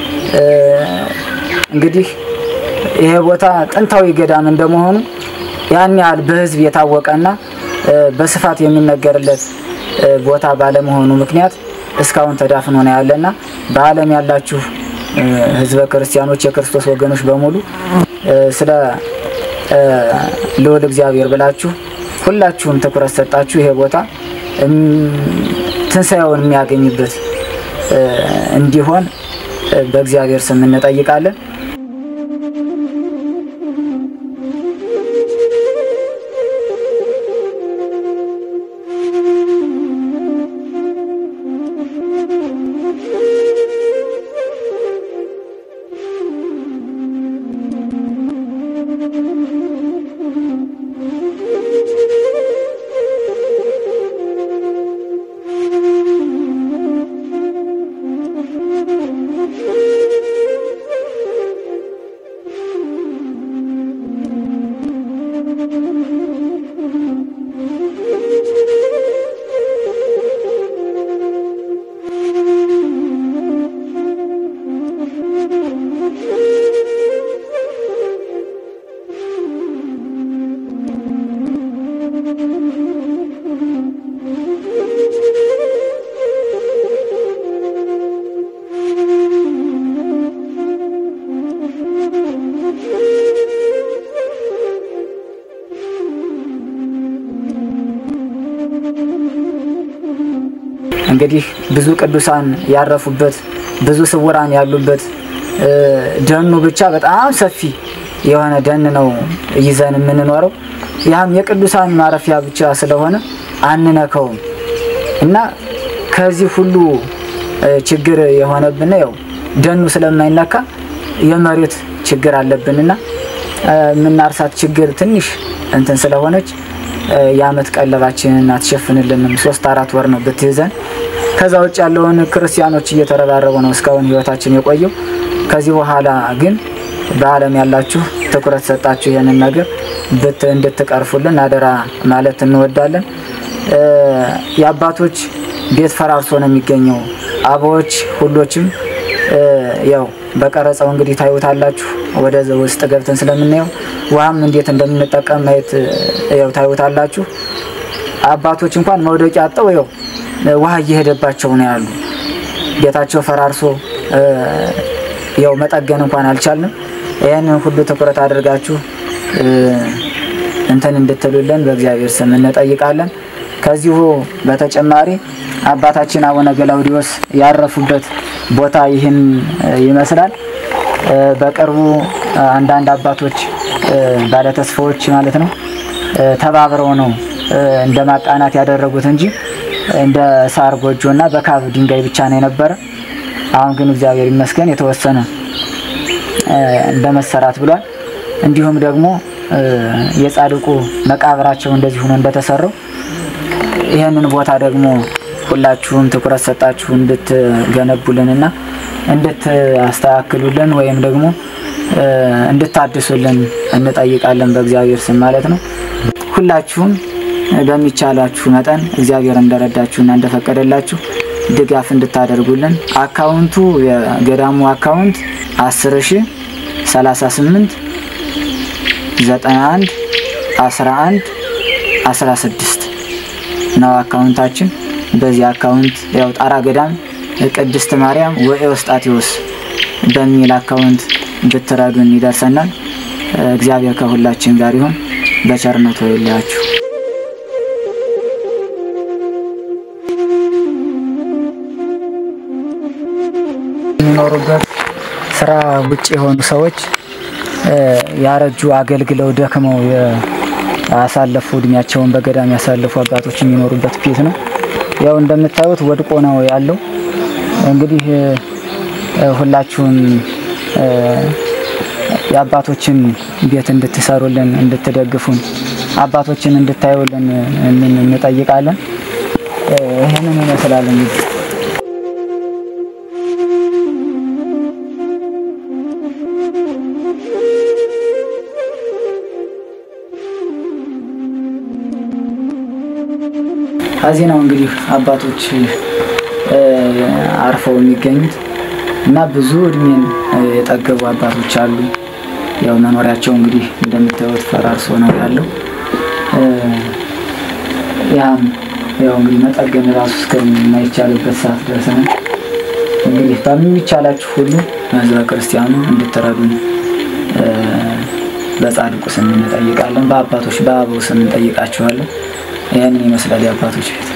እንግዲህ ይሄ ቦታ ጥንታዊ ገዳም እንደመሆኑ ያን ያህል በህዝብ የታወቀና በስፋት የሚነገርለት ቦታ ባለመሆኑ ምክንያት እስካሁን ተዳፍኖ ነው ያለና በዓለም ያላችሁ ህዝበ ክርስቲያኖች የክርስቶስ ወገኖች በሙሉ ስለ ልዑል እግዚአብሔር ብላችሁ ሁላችሁም ትኩረት ሰጣችሁ ይሄ ቦታ ትንሣኤውን የሚያገኝበት እንዲሆን በእግዚአብሔር ስም እንጠይቃለን። እንግዲህ ብዙ ቅዱሳን ያረፉበት ብዙ ስውራን ያሉበት ደኑ ብቻ በጣም ሰፊ የሆነ ደን ነው ይዘን የምንኖረው። ያም የቅዱሳን ማረፊያ ብቻ ስለሆነ አንነከውም እና ከዚህ ሁሉ ችግር የሆነብን ያው ደኑ ስለማይነካ የመሬት ችግር አለብንና የምናርሳት ችግር ትንሽ እንትን ስለሆነች የአመት ቀለባችንን አትሸፍንልንም። ሶስት አራት ወር ነው ብትይዘን። ከዛ ውጭ ያለውን ክርስቲያኖች እየተረባረቡ ነው እስካሁን ህይወታችን የቆየው። ከዚህ በኋላ ግን በዓለም ያላችሁ ትኩረት ሰጣችሁ ይህንን ነገር ብት እንድትቀርፉልን አደራ ማለት እንወዳለን። የአባቶች ቤት ፈራርሶ ነው የሚገኘው። አበዎች ሁሎችም ያው በቀረጸው እንግዲህ ታዩታላችሁ። ወደ ውስጥ ገብተን ስለምናየው ውሃም እንዴት እንደምንጠቀም ማየት ያው ታዩታላችሁ። አባቶች እንኳን መውደቂያ አጠው ያው ውሃ እየሄደባቸው ነው ያሉ። ቤታቸው ፈራርሶ ያው መጠገን እንኳን አልቻልንም። ይህንን ሁሉ ትኩረት አድርጋችሁ እንትን እንድትሉልን በእግዚአብሔር ስም እንጠይቃለን። ከዚሁ በተጨማሪ አባታችን አቡነ ገላውዲዮስ ያረፉበት ቦታ ይህን ይመስላል። በቅርቡ አንዳንድ አባቶች ባለተስፋዎች ማለት ነው ተባብረው ነው እንደ ማቃናት ያደረጉት እንጂ እንደ ሳር ጎጆ እና በካብ ድንጋይ ብቻ ነው የነበረ። አሁን ግን እግዚአብሔር ይመስገን የተወሰነ እንደ መሰራት ብሏል። እንዲሁም ደግሞ የጻድቁ መቃብራቸው እንደዚህ ሆኖ እንደተሰራው ይህንን ቦታ ደግሞ ሁላችሁም ትኩረት ሰጣችሁ እንድትገነቡልንና እንድታስተካክሉልን ወይም ደግሞ እንድታድሱልን እንጠይቃለን በእግዚአብሔር ስም ማለት ነው። ሁላችሁም በሚቻላችሁ መጠን እግዚአብሔር እንደረዳችሁና እንደፈቀደላችሁ ድጋፍ እንድታደርጉልን አካውንቱ የገዳሙ አካውንት 10 ሺ 38 91 11 16 ነው አካውንታችን። በዚህ አካውንት ያው ጣራ ገዳም ቅድስት ማርያም ወኤዎስጣቴዎስ በሚል አካውንት ብትረዱን ይደርሰናል። እግዚአብሔር ከሁላችን ጋር ይሁን። በቸርነቱ ይለያችሁ። የሚኖሩበት ስራ ውጭ የሆኑ ሰዎች ያረጁ አገልግለው ደክመው ያሳለፉ እድሜያቸውን በገዳም ያሳለፉ አባቶች የሚኖሩበት ቤት ነው። ያው እንደምታዩት ወድቆ ነው ያለው። እንግዲህ ሁላችሁም የአባቶችን ቤት እንድትሰሩልን እንድትደግፉን አባቶችን እንድታዩልን እንጠይቃለን። ይህንን ይመስላል እንግዲህ ከዚህ ነው እንግዲህ አባቶች አርፈው የሚገኙት እና ብዙ እድሜን የጠገቡ አባቶች አሉ። ያው መኖሪያቸው እንግዲህ እንደምታዩት ፈራርሶ ነው ያለው። ያም ያው እንግዲህ መጠገን ራሱ እስከማይቻልበት ሰዓት ድረስ ነው። እንግዲህ በሚቻላችሁ ሁሉ ህዝበ ክርስቲያኑ እንድትረዱን በጻድቁ ስም እንጠይቃለን። በአባቶች በአበው ስም እንጠይቃችኋለን። ይህንን ይመስላል የአባቶች ቤት።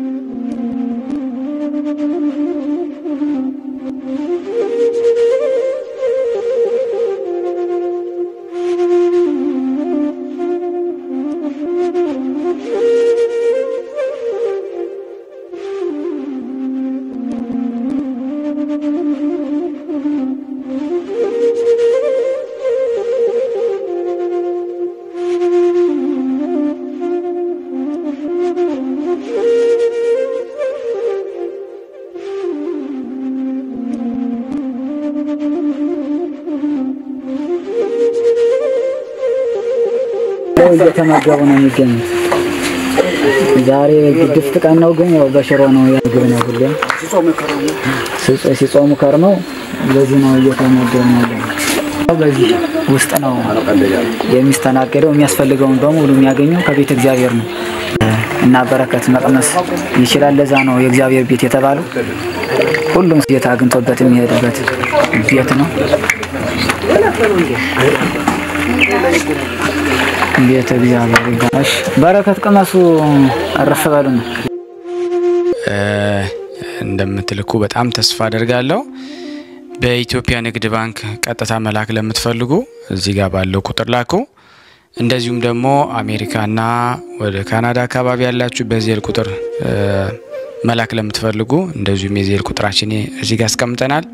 እየተመገቡ ነው የሚገኙት። ዛሬ ግድፍት ቀን ነው፣ ግን ያው በሽሮ ነው ምግብ ነው ሁሌም ሲጾሙ ከርመው በዚህ ነው እየተመገቡ ያለ። በዚህ ውስጥ ነው የሚስተናገደው። የሚያስፈልገውን በሙሉ የሚያገኘው ከቤተ እግዚአብሔር ነው እና በረከት መቅመስ ይችላል። ለዛ ነው የእግዚአብሔር ቤት የተባለው። ሁሉም ጌታ አግኝቶበት የሚሄድበት ቤት ነው። ቤተ እግዚአብሔር ይባላል። በረከት ቅመሱ፣ እረፍ በሉ ነው። እንደምትልኩ በጣም ተስፋ አደርጋለሁ። በኢትዮጵያ ንግድ ባንክ ቀጥታ መላክ ለምትፈልጉ እዚህ ጋር ባለው ቁጥር ላኩ። እንደዚሁም ደግሞ አሜሪካና ወደ ካናዳ አካባቢ ያላችሁ በዜል ቁጥር መላክ ለምትፈልጉ እንደዚሁም የዜል ቁጥራችን እዚህ ጋር አስቀምጠናል።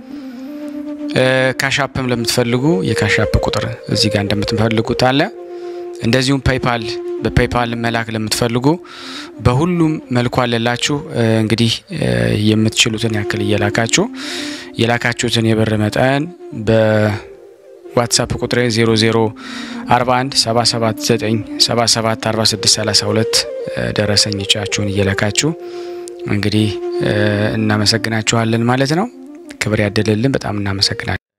ካሻፕም ለምትፈልጉ የካሻፕ ቁጥር እዚህ ጋር እንደምትፈልጉት አለ። እንደዚሁም ፔይፓል በፔይፓል መላክ ለምትፈልጉ በሁሉም መልኩ አለላችሁ። እንግዲህ የምትችሉትን ያክል እየላካችሁ የላካችሁትን የብር መጠን በዋትሳፕ ቁጥሬ 0041 779 77 46 32 ደረሰኝ ጫችሁን እየላካችሁ እንግዲህ እናመሰግናችኋለን ማለት ነው። ክብር ያደለልን። በጣም እናመሰግናለን።